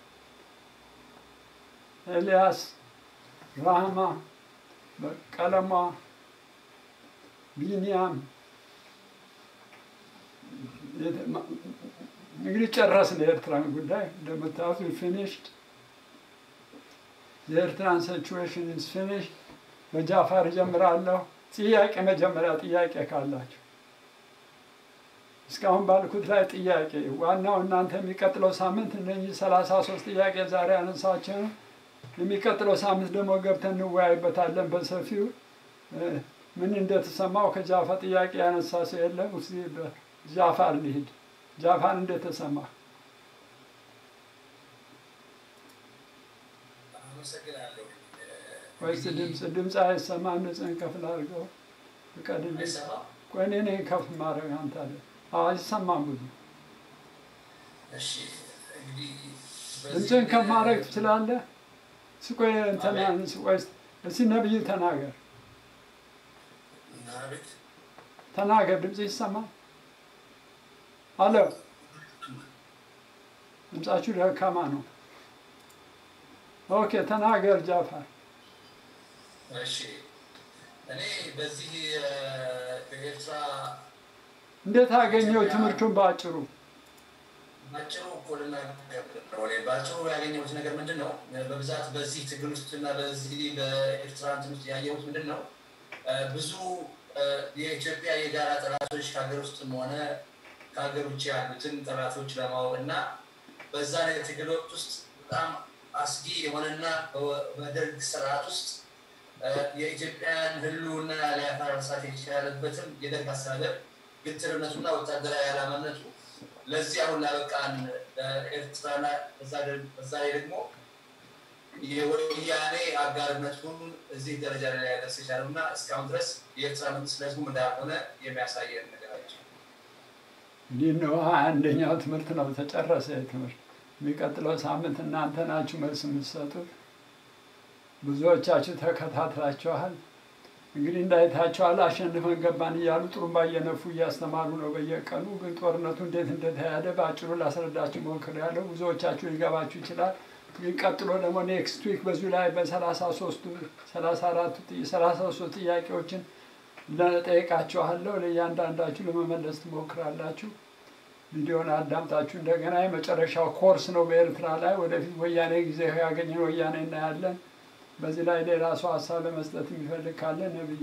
ኤልያስ፣ ራህማ፣ ቀለሟ፣ ቢኒያም እንግዲህ ጨረስን የኤርትራን ጉዳይ እንደምታዩት ፊኒሽድ የኤርትራን ሲቹዌሽን ኢዝ ፊኒሽ በጃፋር እጀምራለሁ። ጥያቄ መጀመሪያ ጥያቄ ካላችሁ እስካሁን ባልኩት ላይ ጥያቄ ዋናው እናንተ የሚቀጥለው ሳምንት እነኚህ ሰላሳ ሶስት ጥያቄ ዛሬ ያነሳቸው ነው። የሚቀጥለው ሳምንት ደግሞ ገብተን እንወያይበታለን በሰፊው እ፣ ምን እንደተሰማው ከጃፋ ጥያቄ ያነሳ ሰው የለም። እስኪ በጃፋር ልሂድ። ጃፋር እንደተሰማ አመሰግናለሁ። ወይስ ድምፅ ድምፅ አይሰማም? ድምፅህን ከፍ ላድርገው ፍቀድልኝ። አይሰማም? ቆይ እኔ ነኝ ከፍ ማድረግ አንተ አለ አይሰማም ብዙ እሺ እንግዲህ በዚህ ድምፅህን ከፍ ጊዜ- ማድረግ ትችላለህ? ስቆይ እንትና ስቆይ እስኪ ነብዩ ተናገር አቤት ተናገር። ድምፅ ይሰማል? አሎ ድምፃችሁ ደካማ ነው። ኦኬ ተናገር ጃፋር። እሺ እኔ በዚህ እ፣ በኤርትራ እንዴት አገኘው ትምህርቱን በአጭሩ? ባጭሩ እኮ ልናገር ነው። እኔ ባጭሩ ያገኘሁት ነገር ምንድን ነው? በብዛት በዚህ ትግል ውስጥ እና በዚህ በኤርትራ እንትን ውስጥ ያየሁት ምንድን ነው? እ፣ ብዙ እ፣ የኢትዮጵያ የጋራ ጠላቶች ከሀገር ውስጥም ሆነ ከሀገር ውጭ ያሉትን ጠላቶች ለማወቅ እና በዛ ላይ ትግል ወቅት ውስጥ በጣም አስጊ የሆነና በ- በደርግ ስርዓት ውስጥ እ፣ የኢትዮጵያን ሕልውና ሊያፈራርሳት የቻለበትም የደርግ አስተዳደር ግትርነቱና ወታደራዊ ዓላማነቱ ለዚህ አሁን ላበቃን ኤርትራና በዛ ደር- በዛ ላይ ደግሞ የወያኔ አጋርነቱን እዚህ ደረጃ ላይ ሊያደርስ የቻለው እና እስካሁን ድረስ የኤርትራ መንግስት ለህዝቡ እንዳልሆነ የሚያሳየን ነገራቸው። እንዲህ ነው አንደኛው ትምህርት ነው ተጨረሰ። ትምህርት የሚቀጥለው ሳምንት እናንተ ናችሁ መልስ የምትሰጡት። ብዙዎቻችሁ ተከታትላችኋል። እንግዲህ እንዳይታችኋል አሸንፈን ገባን እያሉ ጥሩምባ እየነፉ እያስተማሩ ነው በየቀኑ። ግን ጦርነቱ እንዴት እንደተካሄደ በአጭሩ ላስረዳችሁ ሞክሬያለሁ። ብዙዎቻችሁ ሊገባችሁ ይችላል። ግን ቀጥሎ ደግሞ ኔክስት ዊክ በዚሁ ላይ በሰላሳ ሶስቱ ሰላሳ አራቱ ሰላሳ ሶስት ጥያቄዎችን ለጠይቃችኋለሁ። ለእያንዳንዳችሁ ለመመለስ ትሞክራላችሁ። ቪዲዮን አዳምጣችሁ እንደገና የመጨረሻው ኮርስ ነው በኤርትራ ላይ ወደፊት ወያኔ ጊዜ ያገኘን ወያኔ እናያለን። በዚህ ላይ ሌላ ሰው ሀሳብ ለመስጠት የሚፈልግ ካለ ነብዩ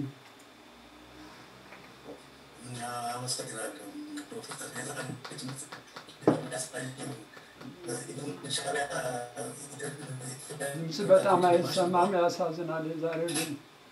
አመሰግናለሁ። ድምፅ በጣም አይሰማም፣ ያሳዝናል። የዛሬው ግን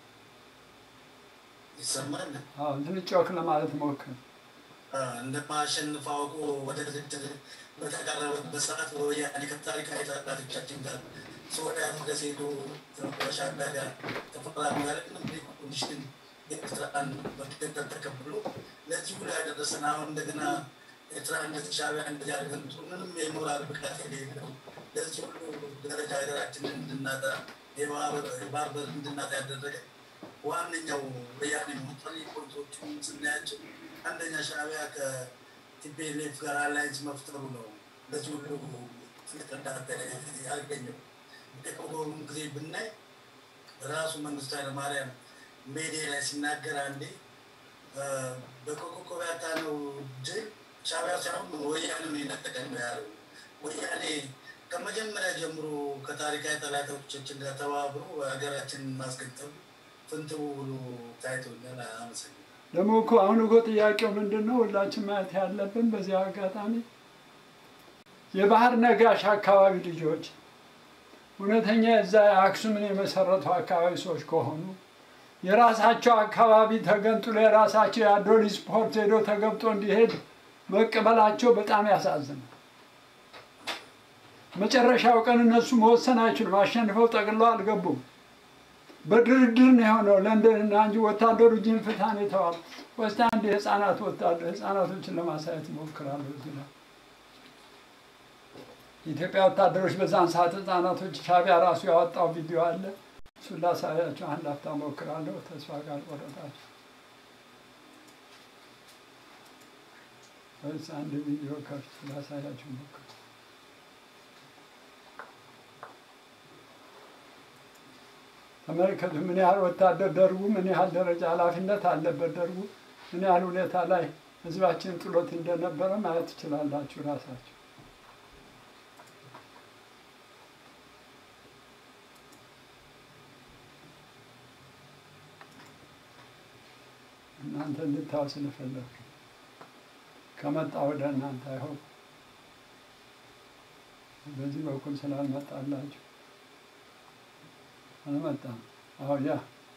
ይሰማል። አዎ ትንሽ ጮክ ለማለት ሞክር። እንደማሸንፍ አውቆ ወደ ድርድር በተቃረበበት ሰዓት በወያኔ ከታሪካዊ ጠላቶቻችን ጋር ሶሪያ መቀሌ ሄዶ ከሻዕቢያ ጋር ተፈራርሞ ያለምንም ኮንዲሽን ኤርትራን በድርድር ተቀብሎ ለዚህ ሁሉ ያደረሰን አሁን እንደገና ኤርትራ እንደዚህ ሻዕቢያ እንደዚህ አድርገን ምንም የሞራል ብቃት የሌለው ለዚህ ሁሉ ደረጃ ሀገራችንን እንድናጣ የባህር በር እንድናጣ ያደረገ ዋነኛው ወያኔ ሙጠሪ ፖሊሶችን ስናያቸው አንደኛ ሻዕቢያ ከቲፒኤልኤፍ ጋር አላይንስ መፍጠሩ ነው። ለዚህ ሁሉ ትልቅ እርዳታ ያገኘው። የቆሮም ጊዜ ብናይ ራሱ መንግስቱ ኃይለማርያም ሜዲያ ላይ ሲናገር አንዴ በኮከብ ያጣነው ድል ሻዕቢያ ሳይሆን ወያኔ ነው የነጠቀን ነው ያለው። ወያኔ ከመጀመሪያ ጀምሮ ከታሪካዊ ጠላቶቻችን ጋር ተባብሮ ሀገራችንን ማስገጠሉ ፍንትው ብሎ ታይቶኛል። አመሰግናለሁ። ደግሞ እኮ አሁን እኮ ጥያቄው ምንድን ነው? ሁላችን ማየት ያለብን በዚህ አጋጣሚ የባህር ነጋሽ አካባቢ ልጆች እውነተኛ የዛ አክሱምን የመሰረቱ አካባቢ ሰዎች ከሆኑ የራሳቸው አካባቢ ተገንጥሎ የራሳቸው የአዶሊስ ፖርት ሄዶ ተገብቶ እንዲሄድ መቀበላቸው በጣም ያሳዝናል። መጨረሻው ቀን እነሱ መወሰን አይችሉም። አሸንፈው ጠቅለው አልገቡም። በድርድር ነው የሆነው። ለንደንና እንጂ ወታደሩ ጅን ፍታን የተዋል ወስታ አንድ የህፃናት ወታደር ህፃናቶችን ለማሳየት ይሞክራሉ። እዚህ ላይ የኢትዮጵያ ወታደሮች በዛን ሰዓት ህፃናቶች ሻዕቢያ ራሱ ያወጣው ቪዲዮ አለ። እሱን ላሳያቸው አንድ ሀፍታ ሞክራለሁ። ተስፋ ካልቆረጣችሁ ወይስ አንድ ቪዲዮ ከፍቼ ላሳያችሁ ሞክር ተመልከቱ ምን ያህል ወታደር ደርጉ ምን ያህል ደረጃ ኃላፊነት አለበት ደርጉ ምን ያህል ሁኔታ ላይ ህዝባችን ጥሎት እንደነበረ ማየት ትችላላችሁ ራሳችሁ። እናንተ እንድታው ስለፈለግ ከመጣ ወደ እናንተ አይሆን በዚህ በኩል ስላልመጣላችሁ አልመጣም። አሁ ያ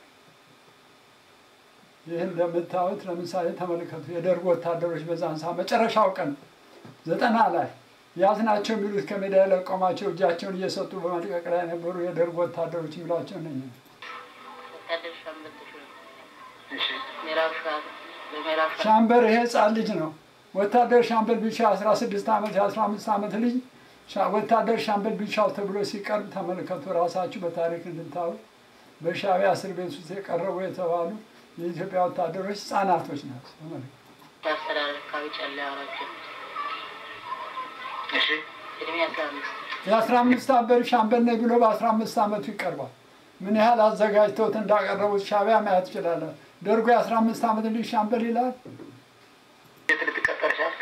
ይህ እንደምታዩት ለምሳሌ ተመልከቱ። የደርግ ወታደሮች በዛን ሰዓት መጨረሻው ቀን ዘጠና ላይ ያዝናቸው የሚሉት ከሜዳ የለቀሟቸው እጃቸውን እየሰጡ በመልቀቅ ላይ የነበሩ የደርግ ወታደሮች የሚሏቸው ነኝ። ወታደር ሻምበል ተሾመ ምዕራብ ሸዋ በምዕራብ ሸዋ ሻምበር ይሄ ህፃን ልጅ ነው። ወታደር ሻምበል ቢሻው 16 ዓመት የ15 ዓመት ልጅ ሻ- ወታደር ሻምበል ቢሻው ተብሎ ሲቀርብ ተመልከቱ። ራሳችሁ በታሪክ እንድታዩ በሻዕቢያ እስር ቤት ውስጥ የቀረቡ የተባሉ የኢትዮጵያ ወታደሮች ህፃናቶች ናቸው። ተመልከቱ። አስተዳደር አካባቢ ጨላ አውራቸው እሺ እድሜ አስራ አምስት የአስራ አምስት አበር ሻምበል ነኝ ብሎ በአስራ አምስት ዓመቱ ይቀርባል። ምን ያህል አዘጋጅተውት እንዳቀረቡት ሻዕቢያ ማየት ይችላለን። ደርጎ የአስራ አምስት ዓመት ልጅ ሻምበል ይላል። የት ልትቀጠር ቻልክ?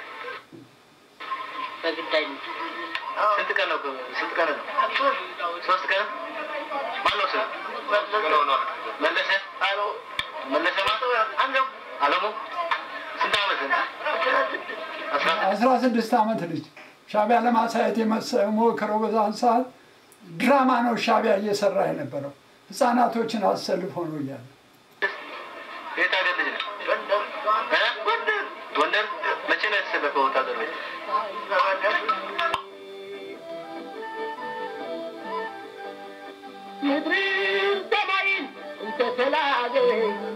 በግዳጅ ነው። ስንት ቀን ነው? ስንት ቀን ነው? ሶስት ቀን። ማነው ስም? መለሰ መለሰ ማለት አለሙ ስንት ዓመት ነው? አስራ አስራ ስድስት ዓመት ልጅ ሻዕቢያ ለማሳየት የመሰ- የሞከረው በዛን ሰዓት ድራማ ነው ሻዕቢያ እየሰራ የነበረው ህፃናቶችን አሰልፎ ነው እያለ የት ሀገር ልጅ ነው? እ? ጎንደር። መቼ ነው የተሰለፈው ወታደር ቤት? ምድርን ሰማይን እንተተላገይ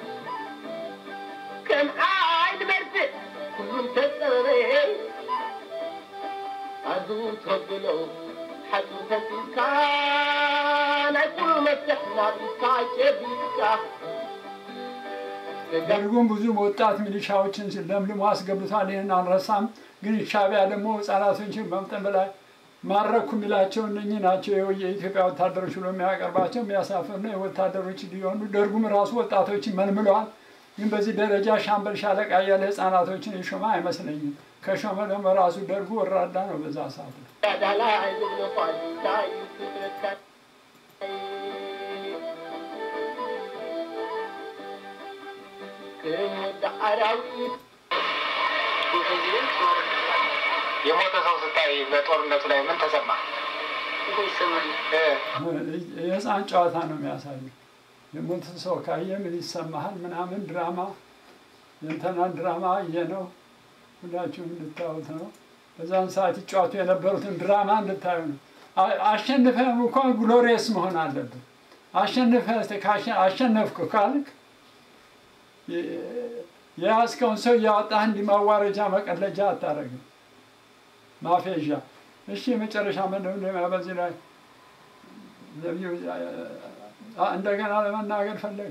ከም ዓይን መርፍእ ኩሉም ተፀበበ ኣዙ ተበሎ ሓፁ ፈሲስካ ናይ ኩሉ መፍትሕ ናብካ ጨቢጥካ ደርጉም ብዙ ወጣት ሚሊሻዎችን ለምልሞ አስገብቷል። ይህን አንረሳም። ግን ሻዕቢያ ደግሞ ህጻናቶችን በመጠን በላይ ማረኩ የሚላቸው እነኚህ ናቸው። ይኸው የኢትዮጵያ ወታደሮች ብሎ የሚያቀርባቸው የሚያሳፍር ነው። የወታደሮች ሊሆኑ ደርጉም ራሱ ወጣቶችን መልምለዋል። ግን በዚህ ደረጃ ሻምበል ሻለቃ እያለ ህጻናቶችን የሾመ አይመስለኝም። ከሾመ ደግሞ ራሱ ደርጉ ወራዳ ነው በዛ ሰዓት ላይ። ዳዳላ ዝብሎ ኳልታ ይፍትረካ ክወዳ አራዊት የሞተ ሰው ስታይ በጦርነቱ ላይ ምን ተሰማ? ይሰማል። እ? የህፃን ጨዋታ ነው የሚያሳየው። የሞተ ሰው ካየ ምን ይሰማሃል ምናምን ድራማ የእንተናን ድራማ እየ ነው ሁላችሁም እንድታዩት ነው። በዛን ሰዓት ይጫወቱ የነበሩትን ድራማ እንድታዩ ነው። አ- አሸንፈህም እንኳን ግሎሪየስ መሆን አለብን። አሸንፈህ ካሸ- አሸነፍኩ ካልክ የ- የያዝከውን ሰው እያወጣህ እንዲህ ማዋረጃ መቀለጃ አታደርግም። ማፌዣ እሺ፣ የመጨረሻ መደምደሚያ በዚህ ላይ ነቢዩ አ- እንደገና ለመናገር ፈለግ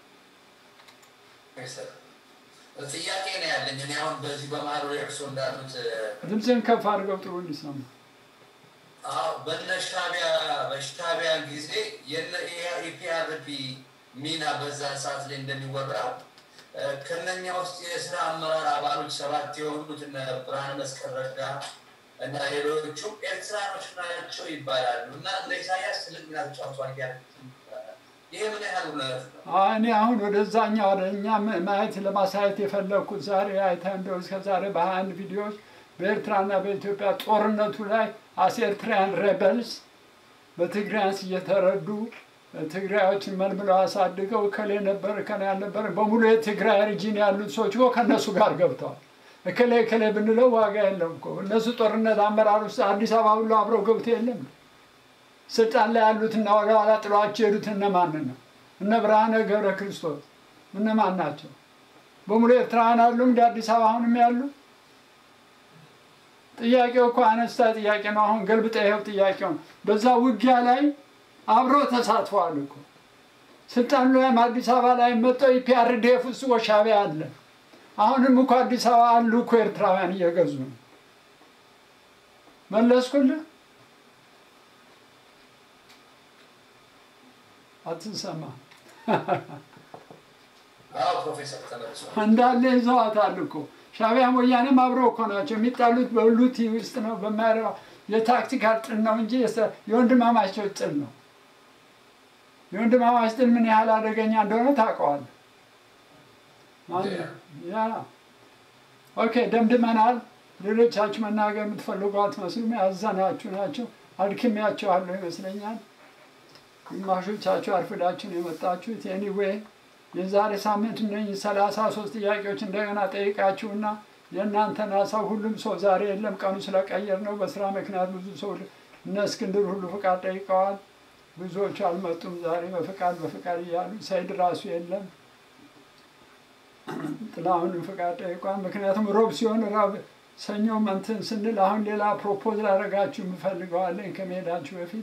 ጥያቄ ነው ያለኝ። እኔ አሁን በዚህ በመሀል ወደ እርሶ እንዳሉት ድምፅህን ከፍ አድርገው ጥሩ እንዲሰማ። አዎ፣ በነ ሻዕቢያ በሻዕቢያ ጊዜ የነ ኢፒአርፒ ሚና በዛ ሰዓት ላይ እንደሚወራው እ፣ ከነኛ ውስጥ የስራ አመራር አባሎች ሰባት የሆኑት እነ ብርሃነ መስቀል ረዳ እና ሌሎቹ ኤርትራኖች ናቸው ይባላሉ እና እነ ኢሳያስ ትልቅ ሚና ተጫውተዋል ኢፒአርፒ ይባላል። ይሄ ምን ያህል እውነት ነው? አይ፣ እኔ አሁን ወደዛኛው ወደ እኛ ም- ማየት ለማሳየት የፈለግኩት ዛሬ አይተህ እንደው እስከ ዛሬ በሀያ አንድ ቪዲዮዎች በኤርትራና በኢትዮጵያ ጦርነቱ ላይ አስ ኤርትራያን ሬበልስ በትግራያንስ እየተረዱ ትግራዮችን መልምለው አሳድገው እከሌ ነበር እከሌ ያልነበረ በሙሉ የትግራይ ሪጂን ያሉት ሰዎች እኮ ከእነሱ ጋር ገብተዋል። እከሌ እከሌ ብንለው ዋጋ የለም እኮ እነሱ ጦርነት አመራር ውስጥ አዲስ አበባ ሁሉ አብረው ገብቶ የለም ስልጣን ላይ ያሉትና ወደ ኋላ ጥሏቸው የሄዱት እነማንን ነው? እነ ብርሃነ ገብረ ክርስቶስ እነማን ናቸው? በሙሉ ኤርትራውያን አሉ እንደ አዲስ አበባ አሁንም ያሉ። ጥያቄው እኮ አነስታ ጥያቄ ነው። አሁን ገልብጠ ይኸው ጥያቄው ነው። በዛ ውጊያ ላይ አብረው ተሳትፈዋል እኮ ስልጣኑ ላይም አዲስ አበባ ላይ መጥተው ኢፒአርዲኤፍ ውስጥ እኮ ሻዕቢያ አለ። አሁንም እኮ አዲስ አበባ አሉ እኮ ኤርትራውያን እየገዙ ነው። መለስኩልህ? አትሰማ አዎ ፕሮፌሰር ተመልሷል። እንዳለ ይዘዋታል እኮ ሻዕቢያም ወያኔም አብረው እኮ ናቸው የሚጣሉት። በሉቲ ውስጥ ነው በማይረባ የታክቲካል ጥል ነው እንጂ የሰ- የወንድማማቸው ጥል ነው። የወንድማማች ጥል ምን ያህል አደገኛ እንደሆነ ታውቀዋለህ። ያ ኦኬ፣ ደምድመናል። ሌሎቻችሁ መናገር የምትፈልጉ አትመስሉም። ያዘናችሁ ናቸው። አድክሜያችኋለሁ ይመስለኛል። ግማሾቻችሁ አርፍዳችሁ ነው የመጣችሁት። ኤኒዌይ የዛሬ ሳምንት እነኝህ ሰላሳ ሶስት ጥያቄዎች እንደገና ጠይቃችሁና የእናንተን ሀሳብ ሁሉም ሰው ዛሬ የለም ቀኑ ስለቀየር ነው። በስራ ምክንያት ብዙ ሰው እነ እስክንድር ሁሉ ፍቃድ ጠይቀዋል። ብዙዎቹ አልመጡም ዛሬ በፍቃድ በፍቃድ እያሉ ሰይድ ራሱ የለም። ጥላሁንም ፍቃድ ጠይቋል። ምክንያቱም ሮብ ሲሆን ሮብ ሰኞ እንትን ስንል አሁን ሌላ ፕሮፖዝ ላደርጋችሁ የምፈልገዋለኝ ከመሄዳችሁ በፊት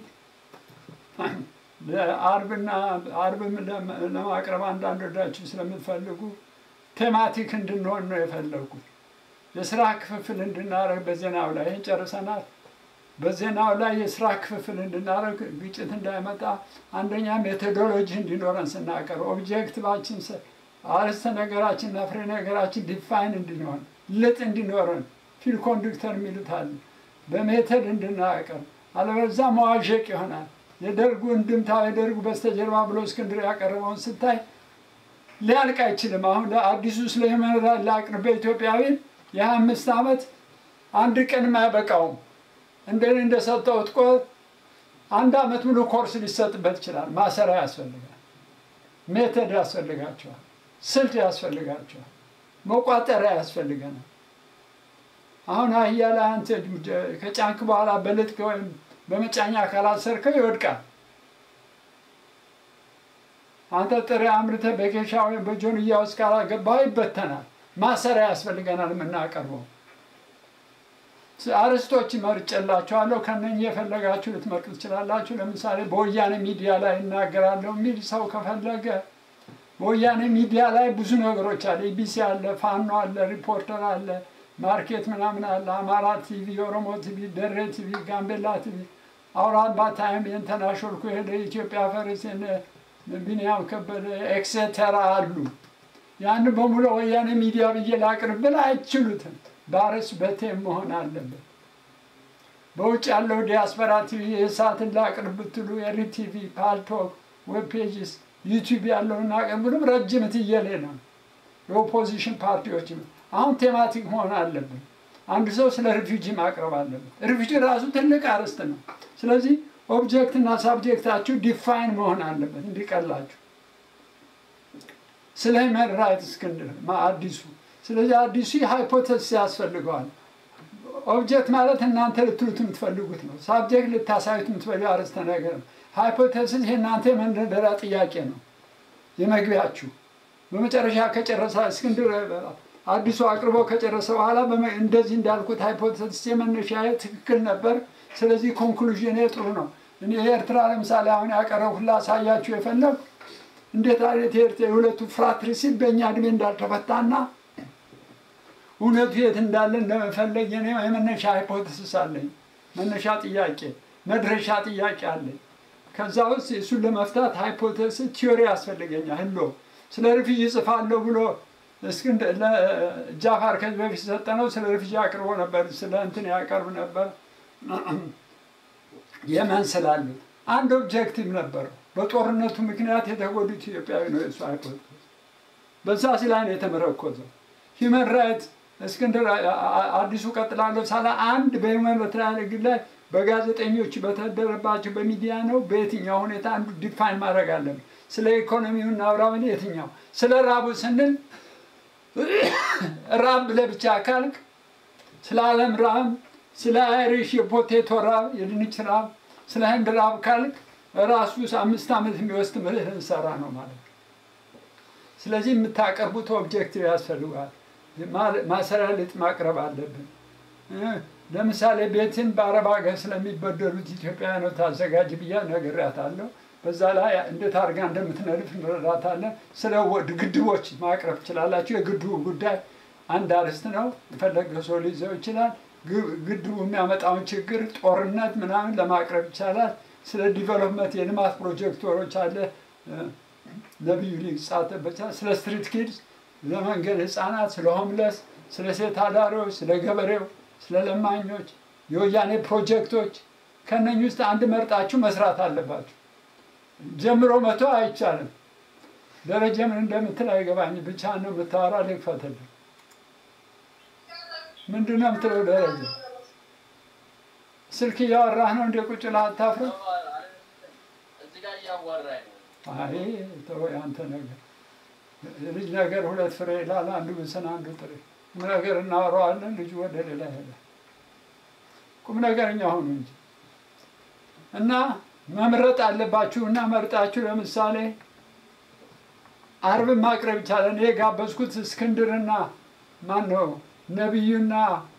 አርብና አርብም ለማቅረብ አንዳንዶቻችሁ ስለምትፈልጉ ቴማቲክ እንድንሆን ነው የፈለጉት። የስራ ክፍፍል እንድናደርግ በዜናው ላይ ይህን ጨርሰናል። በዜናው ላይ የስራ ክፍፍል እንድናደርግ ግጭት እንዳይመጣ አንደኛ ሜቶዶሎጂ እንዲኖረን ስናቀር ኦብጀክቲቫችን አርዕስተ ነገራችንና ፍሬ ነገራችን ዲፋይን እንዲሆን ልጥ እንዲኖረን ፊል ኮንዱክተር የሚሉት አለ። በሜተድ እንድናቀር አለበዛ መዋዠቅ ይሆናል። የደርጉ እንድምታ የደርጉ በስተጀርባ ብሎ እስክንድር ያቀረበውን ስታይ ሊያልቅ አይችልም። አሁን አዲሱ ስለ መራ ላቅርብ በኢትዮጵያዊ የሀያ አምስት ዓመት አንድ ቀንም አያበቃውም። እንደኔ እንደሰጠሁት ቆ አንድ ዓመት ሙሉ ኮርስ ሊሰጥበት ይችላል። ማሰሪያ ያስፈልጋል። ሜተድ ያስፈልጋቸዋል። ስልት ያስፈልጋቸዋል። መቋጠሪያ ያስፈልገናል። አሁን አህያ ላይ አንተ ከጫንክ በኋላ በልጥቅ ወይም በመጫኛ ካላሰርከው ይወድቃል። አንተ ጥሬ አምርተህ በኬሻ ወይም በጆንያ ውስጥ ካላገባው ይበተናል። ማሰሪያ ያስፈልገናል የምናቀርበው አርስቶች መርጬላችኋለሁ። ከነኚህ የፈለጋችሁ ልትመርጡ ትችላላችሁ። ለምሳሌ በወያኔ ሚዲያ ላይ እናገራለሁ የሚል ሰው ከፈለገ በወያኔ ሚዲያ ላይ ብዙ ነገሮች አለ። ኢቢሲ አለ፣ ፋኖ አለ፣ ሪፖርተር አለ፣ ማርኬት ምናምን አለ፣ አማራ ቲቪ፣ ኦሮሞ ቲቪ፣ ደሬ ቲቪ፣ ጋምቤላ ቲቪ፣ አውራምባ ታይም፣ የእንትና ሾልኮ ሄደ፣ ኢትዮጵያ ፈረስ፣ ቢኒያም ከበደ ኤክሴተራ አሉ። ያን በሙሉ ወያኔ ሚዲያ ብዬ ላቅርብ ብል አይችሉትም። ባርስ በቴም መሆን አለበት። በውጭ ያለው ዲያስፖራ ቲቪ የእሳትን ላቅርብ ብትሉ የሪ ቲቪ፣ ፓልቶክ፣ ዌብ ፔጅስ፣ ዩቲዩብ ያለውን አቅርብ ብሉም ረጅም ትየሌ ነው። የኦፖዚሽን ፓርቲዎች አሁን ቴማቲክ መሆን አለብን። አንድ ሰው ስለ ሪፊውጂ ማቅረብ አለበት። ሪፊውጂ ራሱ ትልቅ አርዕስት ነው። ስለዚህ ኦብጀክት እና ሳብጀክታችሁ ዲፋይን መሆን አለበት እንዲቀላችሁ። ስለ ሂውማን ራይትስ እስክንድር አዲሱ ስለዚህ አዲሱ ሃይፖቴሲስ ያስፈልገዋል። ኦብጀክት ማለት እናንተ ልትሉት የምትፈልጉት ነው። ሳብጀክት ልታሳዩት የምትፈልጉ አርዕስተ ነገር ነው። ሃይፖቴሲስ የእናንተ የመንደርደሪያ ጥያቄ ነው፣ የመግቢያችሁ። በመጨረሻ ከጨረሰ እስክንድር አዲሱ አቅርቦ ከጨረሰ በኋላ እንደዚህ እንዳልኩት ሃይፖቴሲስ የመነሻ ትክክል ነበር። ስለዚህ ኮንክሉዥን ጥሩ ነው። እኔ የኤርትራ ለምሳሌ አሁን ያቀረብኩት ላሳያችሁ የፈለግ እንዴት አይነት የሁለቱ ፍራትሪሲድ በእኛ እድሜ እንዳልተፈታና እውነቱ የት እንዳለ እንደመፈለግ የኔ የመነሻ ሃይፖቴሲስ አለኝ። መነሻ ጥያቄ፣ መድረሻ ጥያቄ አለኝ። ከዛ ውስጥ እሱን ለመፍታት ሃይፖቴሲስ ቲዮሪ ያስፈልገኛል። ህሎ ስለ ሪፊጂ ጽፋለሁ ብሎ እስክንድ ጃፋር ከዚህ በፊት ሰጠነው ስለ ሪፊጂ አቅርቦ ነበር። ስለ እንትን ያቀርብ ነበር። የመን ስላሉት አንድ ኦብጀክቲቭ ነበረው። በጦርነቱ ምክንያት የተጎዱት ኢትዮጵያዊ ነው የሱ ሃይፖቴሲስ። በዛ ላይ ነው የተመረኮዘው። ሂውመን ራይት እስክንድር አዲሱ ቀጥላለሁ ሳላ አንድ በሂውመን ራይት ላይ በጋዜጠኞች በተደረባቸው በሚዲያ ነው በየትኛው ሁኔታ አንዱ ዲፋይን ማድረግ አለብን። ስለ ኢኮኖሚው እናውራምን የትኛው ስለ ራቡ ስንል ራብ ለብቻ ካልክ ስለ ዓለም ራብ፣ ስለ አይሪሽ የፖቴቶ ራብ፣ የድንች ራብ፣ ስለ ህንድ ራብ ካልክ ራሱ አምስት ዓመት የሚወስድ ምልህ እንሰራ ነው ማለት ነው። ስለዚህ የምታቀርቡት ኦብጀክቲቭ ያስፈልጋል። ማሰሪያ ልጥ ማቅረብ አለብን። ለምሳሌ ቤትን በአረብ ሀገር ስለሚበደሉት ኢትዮጵያውያኖች አዘጋጅ ብያ ነግሬያታለሁ። በዛ ላይ እንዴት አድርጋ እንደምትነድፍ እንረዳታለን። ስለ ግድቦች ማቅረብ ትችላላችሁ። የግድቡ ጉዳይ አንድ አርዕስት ነው። የፈለገ ሰው ሊይዘው ይችላል። ግድቡ የሚያመጣውን ችግር፣ ጦርነት ምናምን ለማቅረብ ይቻላል። ስለ ዲቨሎፕመንት የልማት ፕሮጀክቶች አለ ነቢዩ ሊጻተበት ስለ ስትሪት ኪድስ ለመንገድ ህፃናት፣ ስለ ሆምለስ፣ ስለ ሴት አዳሪዎች፣ ስለ ገበሬው፣ ስለ ለማኞች፣ የወያኔ ፕሮጀክቶች ከነኝ ውስጥ አንድ መርጣችሁ መስራት አለባችሁ። ጀምሮ መቶ አይቻልም። ደረጀ ምን እንደምትል አይገባኝ። ብቻ ነው የምታወራ። ልክፈትልህ። ምንድን ነው የምትለው ደረጀ? ስልክ እያወራህ ነው እንደ ቁጭ ብለህ አታፍርም? እዚህ ጋር እያዋራኝ ነው። አይ ተው ያንተ ነገር ልጅ ነገር ሁለት ፍሬ ይላል። አንዱ ብስን አንዱ ጥሬ። ቁም ነገር እናወራዋለን። ልጁ ወደ ሌላ ይሄዳል። ቁም ነገረኛ ሆኑ እንጂ እና መምረጥ አለባችሁ እና መርጣችሁ ለምሳሌ አርብን ማቅረብ ይቻላል። እኔ የጋበዝኩት እስክንድርና ማን ነው ነቢዩና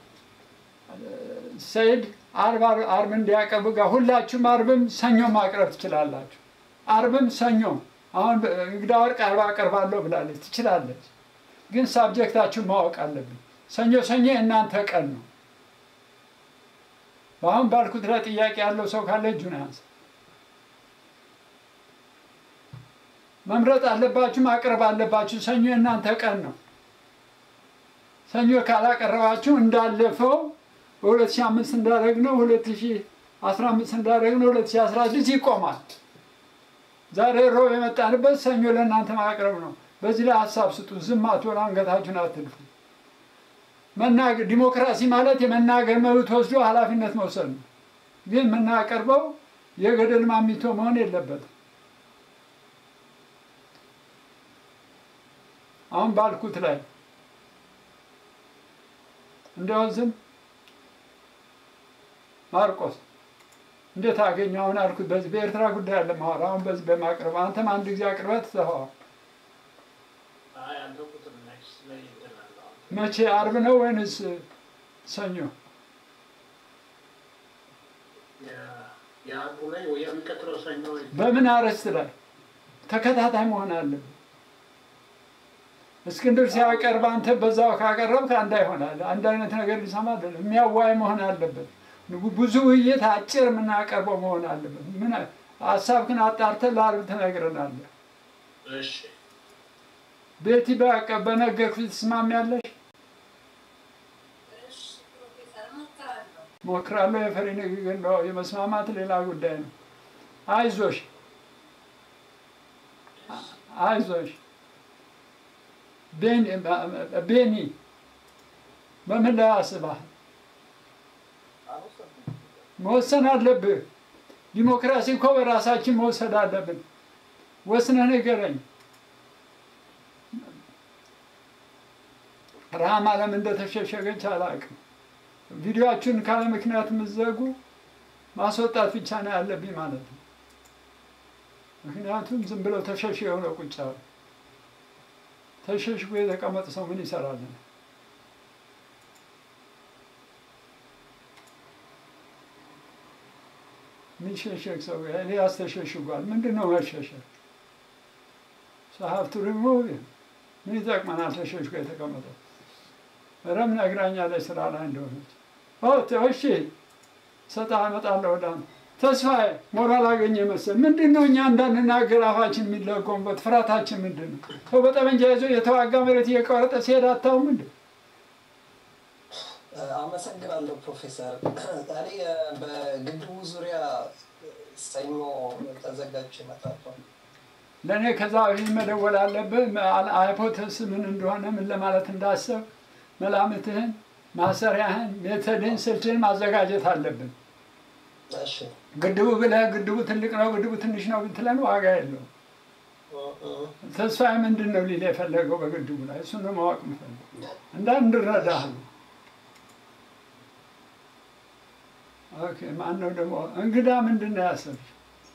ሰይድ አርብ አርብ እንዲያቀርቡ ጋር ሁላችሁም አርብም ሰኞ ማቅረብ ትችላላችሁ። አርብም ሰኞ አሁን እንግዳ ወርቅ አርብ አቀርባለሁ ብላለች፣ ትችላለች። ግን ሳብጀክታችሁ ማወቅ አለብን። ሰኞ ሰኞ የእናንተ ቀን ነው። በአሁን ባልኩት ላይ ጥያቄ ያለው ሰው ካለ እጁን ያንሳ። መምረጥ አለባችሁ፣ ማቅረብ አለባችሁ። ሰኞ የእናንተ ቀን ነው። ሰኞ ካላቀረባችሁ እንዳለፈው በ2005 እንዳደረግነው 2015 እንዳደረግነው 2016 ይቆማል። ዛሬ ሮብ የመጣንበት ሰኞ ለእናንተ ማቅረብ ነው። በዚህ ላይ ሀሳብ ስጡ። ዝም አትበሉ፣ አንገታችሁን አትልፉ። መናገር ዲሞክራሲ ማለት የመናገር መብት ወስዶ ኃላፊነት መውሰድ ነው። ግን የምናቀርበው የገደል ማሚቶ መሆን የለበትም። አሁን ባልኩት ላይ እንደው ዝም ማርቆስ እንዴት አገኘ? አሁን አልኩት በዚህ በኤርትራ ጉዳይ አለ ማወራ አሁን በዚህ በማቅረብ አንተም አንድ ጊዜ አቅርበት ትተኸዋል። አይ አንተ ቁጥር ኔክስት ላይ ይደናል። መቼ አርብ ነው ወይንስ ሰኞ? የአርቡ ላይ ወይ የሚቀጥለው ሰኞ ወይ በምን አርዕስት ላይ ተከታታይ መሆን አለብን። እስክንድር ሲያቀርብ አንተ በዛው ካቀረብክ አንድ ይሆናል። አንድ አይነት ነገር ሊሰማ አይደለም። የሚያዋይ መሆን አለበት። ብዙ ውይይት አጭር የምናቀርበው መሆን አለበት። ምን ሀሳብህን አጣርተህ ለአርብ ትነግረናለህ። እሺ ቤቲ በቃ በነገርኩሽ ትስማሚያለሽ? ሞክራለሁ። የፈሪ ንግግር ነው። የመስማማት ሌላ ጉዳይ ነው። አይዞሽ አይዞሽ። ቤኒ በምን ላይ አስበሃል? መወሰን አለብህ። ዲሞክራሲ እኮ በራሳችን መውሰድ አለብን። ወስነህ ንገረኝ። ረሃም አለም እንደተሸሸገች አላውቅም። ቪዲዮአችሁን ካለ ምክንያት የምትዘጉ ማስወጣት ብቻ ነው ያለብኝ ማለት ነው። ምክንያቱም ዝም ብለው ተሸሽ የሆነ ቁጭ አሉ። ተሸሽጎ የተቀመጠ ሰው ምን ይሰራልን? የሚሸሸግ ሰው ኤልያስ ተሸሽጓል። ምንድን ነው መሸሸግ? ሀብቱ ሪሙቭ ምን ይጠቅመናል? ተሸሽጎ የተቀመጠው ረም ነግራኛለች ስራ ላይ እንደሆነች። እሺ ሰጣ እመጣለሁ ወደ አንተ ተስፋዬ ሞራል አገኘ መሰል ምንድን ነው እኛ እንዳንናገር አፋችን የሚለጎምበት ፍርሃታችን ምንድን ነው? ሰው በጠመንጃ ይዞ የተዋጋ መሬት እየቆረጠ ሲሄድ አታውም እንዴ? አመሰግናለሁ ፕሮፌሰር። እኔ በግድቡ ዙሪያ ሰኞ ተዘጋጅ እመጣለሁ። ለእኔ ከዛ በፊት መደወል አለብህ። ሃይፖቴስ ምን እንደሆነ ምን ለማለት እንዳሰብ መላምትህን፣ ማሰሪያህን፣ ሜተድህን፣ ስልትህን ማዘጋጀት አለብን። እሺ ግድቡ ብለህ ግድቡ ትልቅ ነው ግድቡ ትንሽ ነው ብትለን ዋጋ የለውም። ተስፋዬ ምንድን ነው ሊል የፈለገው በግድቡ ላይ እሱን ነው ማወቅ የምፈልገው እንዳንረዳህ ነው። ኦኬ ማን ነው ደግሞ እንግዳ ምንድን ነው ያሰብሽ?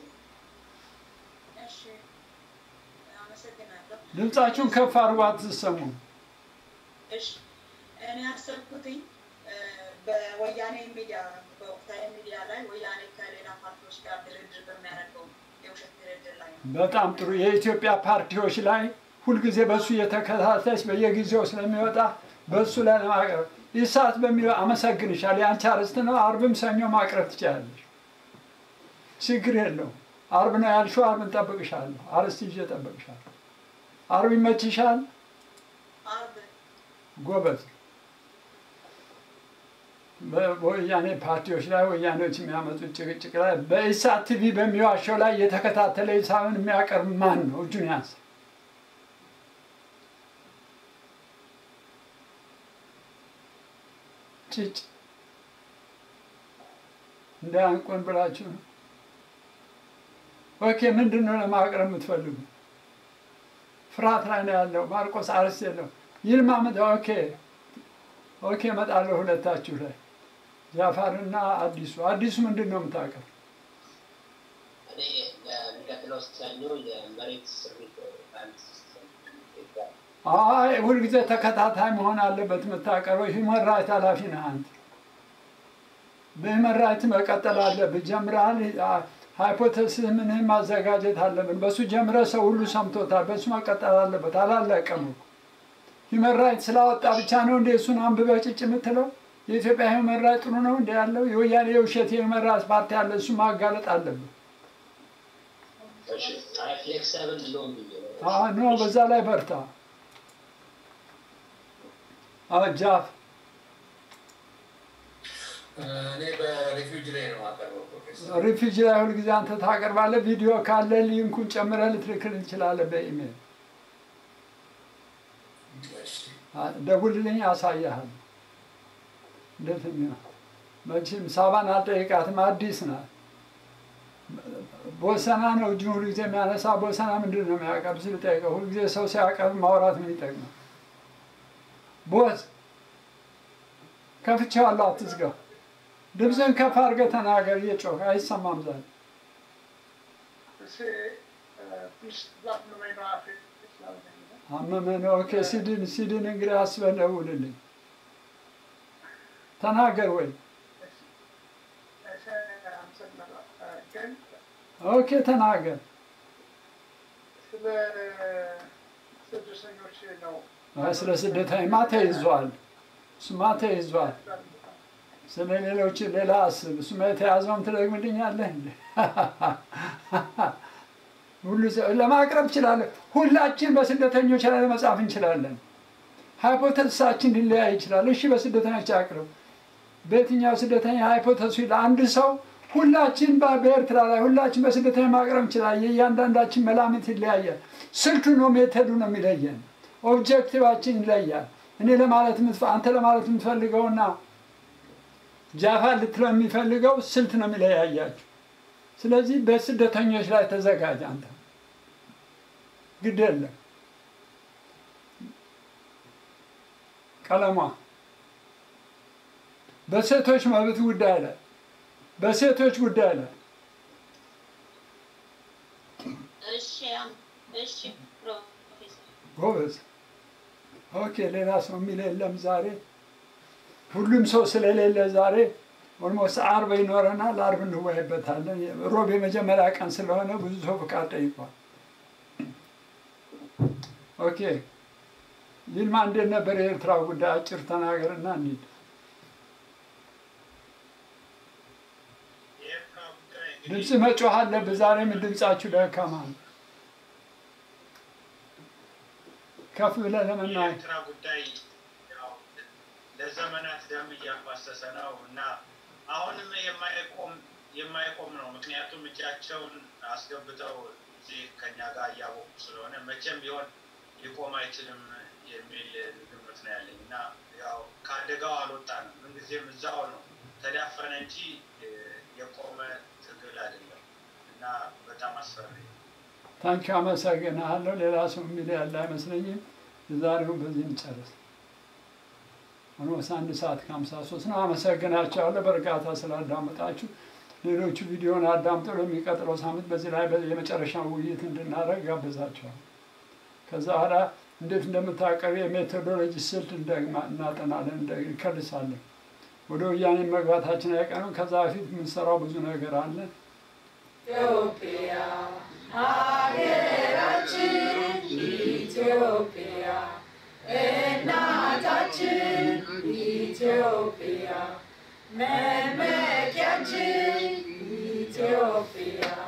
እሺ አመሰግናለሁ። ድምጻችሁን ከፍ አድርጎ አትሰሙም። እሺ እኔ ያሰብኩትኝ በወያኔ ሚዲያ በወቅታዊ ሚዲያ ላይ ወያኔ ከሌላ ፓርቲዎች ጋር ድርድር በሚያደርገው የውሸት ድርድር ላይ ነው። በጣም ጥሩ። የኢትዮጵያ ፓርቲዎች ላይ ሁልጊዜ በእሱ እየተከታተለች በየጊዜው ስለሚወጣ በእሱ ላይ ለማቅረብ ይሳት በሚለው አመሰግንሻል። የአንቺ አርዕስት ነው። አርብም ሰኞ ማቅረብ ትችላለሽ። ችግር የለውም። አርብ ነው ያልሽው፣ አርብ እንጠብቅሻለሁ። አርዕስት ይዤ እጠብቅሻለሁ። አርብ ይመችሻል? አርብ ጎበዝ። በወያኔ ፓርቲዎች ላይ ወያኔዎች የሚያመጡት ጭቅጭቅ ላይ በኢሳት ቲቪ በሚዋሸው ላይ የተከታተለ ሂሳብን የሚያቀርብ ማን ነው? እጁን ያንሳ። ጭጭ እንዳያንቁን ብላችሁ ነው። ኦኬ፣ ምንድን ነው ለማቅረብ የምትፈልጉ? ፍርሃት ላይ ነው ያለው። ማርቆስ አርስ የለው ይልማ ምድ ኦኬ ኦኬ፣ እመጣለሁ ሁለታችሁ ላይ ጃፋርና አዲሱ። አዲሱ ምንድን ነው የምታውቀው? እኔ የሚቀጥለው ሰኞ የመሬት ስሪት ባንድ ሲስተም ኢትዮጵያ አይ ሁልጊዜ ተከታታይ መሆን አለበት የምታቀርበው። ሂውመን ራይት ኃላፊ ነህ አንተ። በሂውመን ራይት መቀጠል አለብህ። ጀምረሃል። ሃይፖቴሲስ ምንህን ማዘጋጀት አለብን። በሱ ጀምረ ሰው ሁሉ ሰምቶታል። በሱ መቀጠል አለበት። አላለቀም እኮ ሂውመን ራይት ስላወጣ ብቻ ነው እንደ እሱን አንብበህ ጭጭ የምትለው? የኢትዮጵያ ሂውመን ራይት ጥሩ ነው እንደ ያለው የወያኔ የውሸት የሂውመን ራይት ፓርቲ አለ። እሱ ማጋለጥ አለብህ። እሺ አይ ፍሌክሲብል ሎን ብዬ ነው አዎ ኖ፣ በዛ ላይ በርታ። አዎ ጃፍ እኔ በሪፊውጅ ላይ ነው የማቀርበው ፕሮፌሰር። ሪፊውጂ ላይ ሁልጊዜ አንተ ታቀርባለህ። ቪዲዮ ካለ ሊንኩን ጨምረህ ልትልክል እንችላለን በኢሜል እሺ አ- ደውልልኝ፣ አሳያሃል። እንዴት ነው መቼም ሳባን አልጠይቃትም፣ አዲስ ናት። ቦሰና ነው እጁን ሁልጊዜ የሚያነሳ። ቦሰና ምንድን ነው የሚያቀርብ ስል ጠይቀው። ሁልጊዜ ሰው ሲያቀርብ ማውራት ምን ይጠቅማል? ቦስ ከፍቼዋለሁ፣ አትዝጋው። ድምፅህን ከፍ አድርገህ ተናገር፣ እየጮህ አይሰማም ዛሬ አመመ ነው። ኦኬ ሲድን ሲድን እንግዲህ አስበህ ደውልልኝ። ተናገር ወይ ኦኬ ተናገር። አይ ስለ ስደተኛማ ተይዟል። እሱማ ተይዟል። ስለ ሌሎች ሌላ አስብ። እሱማ የተያዘውን ትደግምልኛለህ እንዴ? ሁሉ ሰው ለማቅረብ እችላለሁ። ሁላችን በስደተኞች ላይ መጻፍ እንችላለን። ሃይፖተሲሳችን ሊለያይ ይችላል። እሺ በስደተኞች አቅርብ። በየትኛው ስደተኛ ሃይፖተሲ ለአንድ ሰው ሁላችን በ- በኤርትራ ላይ ሁላችን በስደተኛ ማቅረብ እንችላለን። የእያንዳንዳችን መላምት ይለያያል። ስልቱ ነው ሜተዱ ነው የሚለየን። ኦብጀክቲቫችን ይለያል። እኔ ለማለት የምትፈ- አንተ ለማለት የምትፈልገውና ጃፋ ልትለው የሚፈልገው ስልት ነው የሚለያያችሁ። ስለዚህ በስደተኞች ላይ ተዘጋጅ አንተ ግድ የለም ቀለሟ በሴቶች መብት ጉዳይ ላይ በሴቶች ጉዳይ ላይ እሺ አም- እሺ ፕሮፌሰር ጎበዝ። ኦኬ ሌላ ሰው የሚል የለም ዛሬ። ሁሉም ሰው ስለሌለ ዛሬ ኦልሞስት አርብ ይኖረናል። አርብ እንወያይበታለን። ሮብ የመጀመሪያ ቀን ስለሆነ ብዙ ሰው ፍቃድ ጠይቋል። ኦኬ ይልማ እንዴት ነበር የኤርትራ ጉዳይ? አጭር ተናገርና እንሂድ። ድምፅ መጮህ አለብህ። ዛሬም ድምፃችሁ ደካማ ነው። ከፍ ብለህ ለመናገር የኤርትራ ጉዳይ ያው ለዘመናት ደም እያፋሰሰ ነው እና አሁንም የማይቆም የማይቆም ነው። ምክንያቱም እጃቸውን አስገብተው እዚህ ከኛ ጋር እያወቁ ስለሆነ መቼም ቢሆን ሊቆም አይችልም የሚል ግምት ነው ያለኝ እና ያው ከአደጋው አልወጣንም። ምንጊዜም እዛው ነው ተዳፈነ እንጂ እ፣ የቆመ ትግል አይደለም እና በጣም አስፈሪ ነው። ታንኪ አመሰግናለሁ። ሌላ ሰው የሚል ያለ አይመስለኝም። የዛሬውን በዚህ እንጨርስ። ኦልሞስት አንድ ሰዓት ከሀምሳ ሶስት ነው። አመሰግናቸዋለሁ በእርጋታ ስላዳመጣችሁ። ሌሎቹ ቪዲዮን አዳምጠው ለሚቀጥለው ሳምንት በዚህ ላይ የመጨረሻ ውይይት እንድናደርግ ጋብዛቸዋል። ከዛ በኋላ እንዴት እንደምታቀርብ የሜቶዶሎጂ ስልት እንደግማ- እናጠናለን፣ እንደ- እንከልሳለን። ወደ ወያኔ መግባታችን አይቀርም። ከዛ በፊት የምንሰራው ብዙ ነገር አለ። ኢትዮጵያ ሀገራችን ኢትዮጵያ እናታችን ኢትዮጵያ መመኪያችን ኢትዮጵያ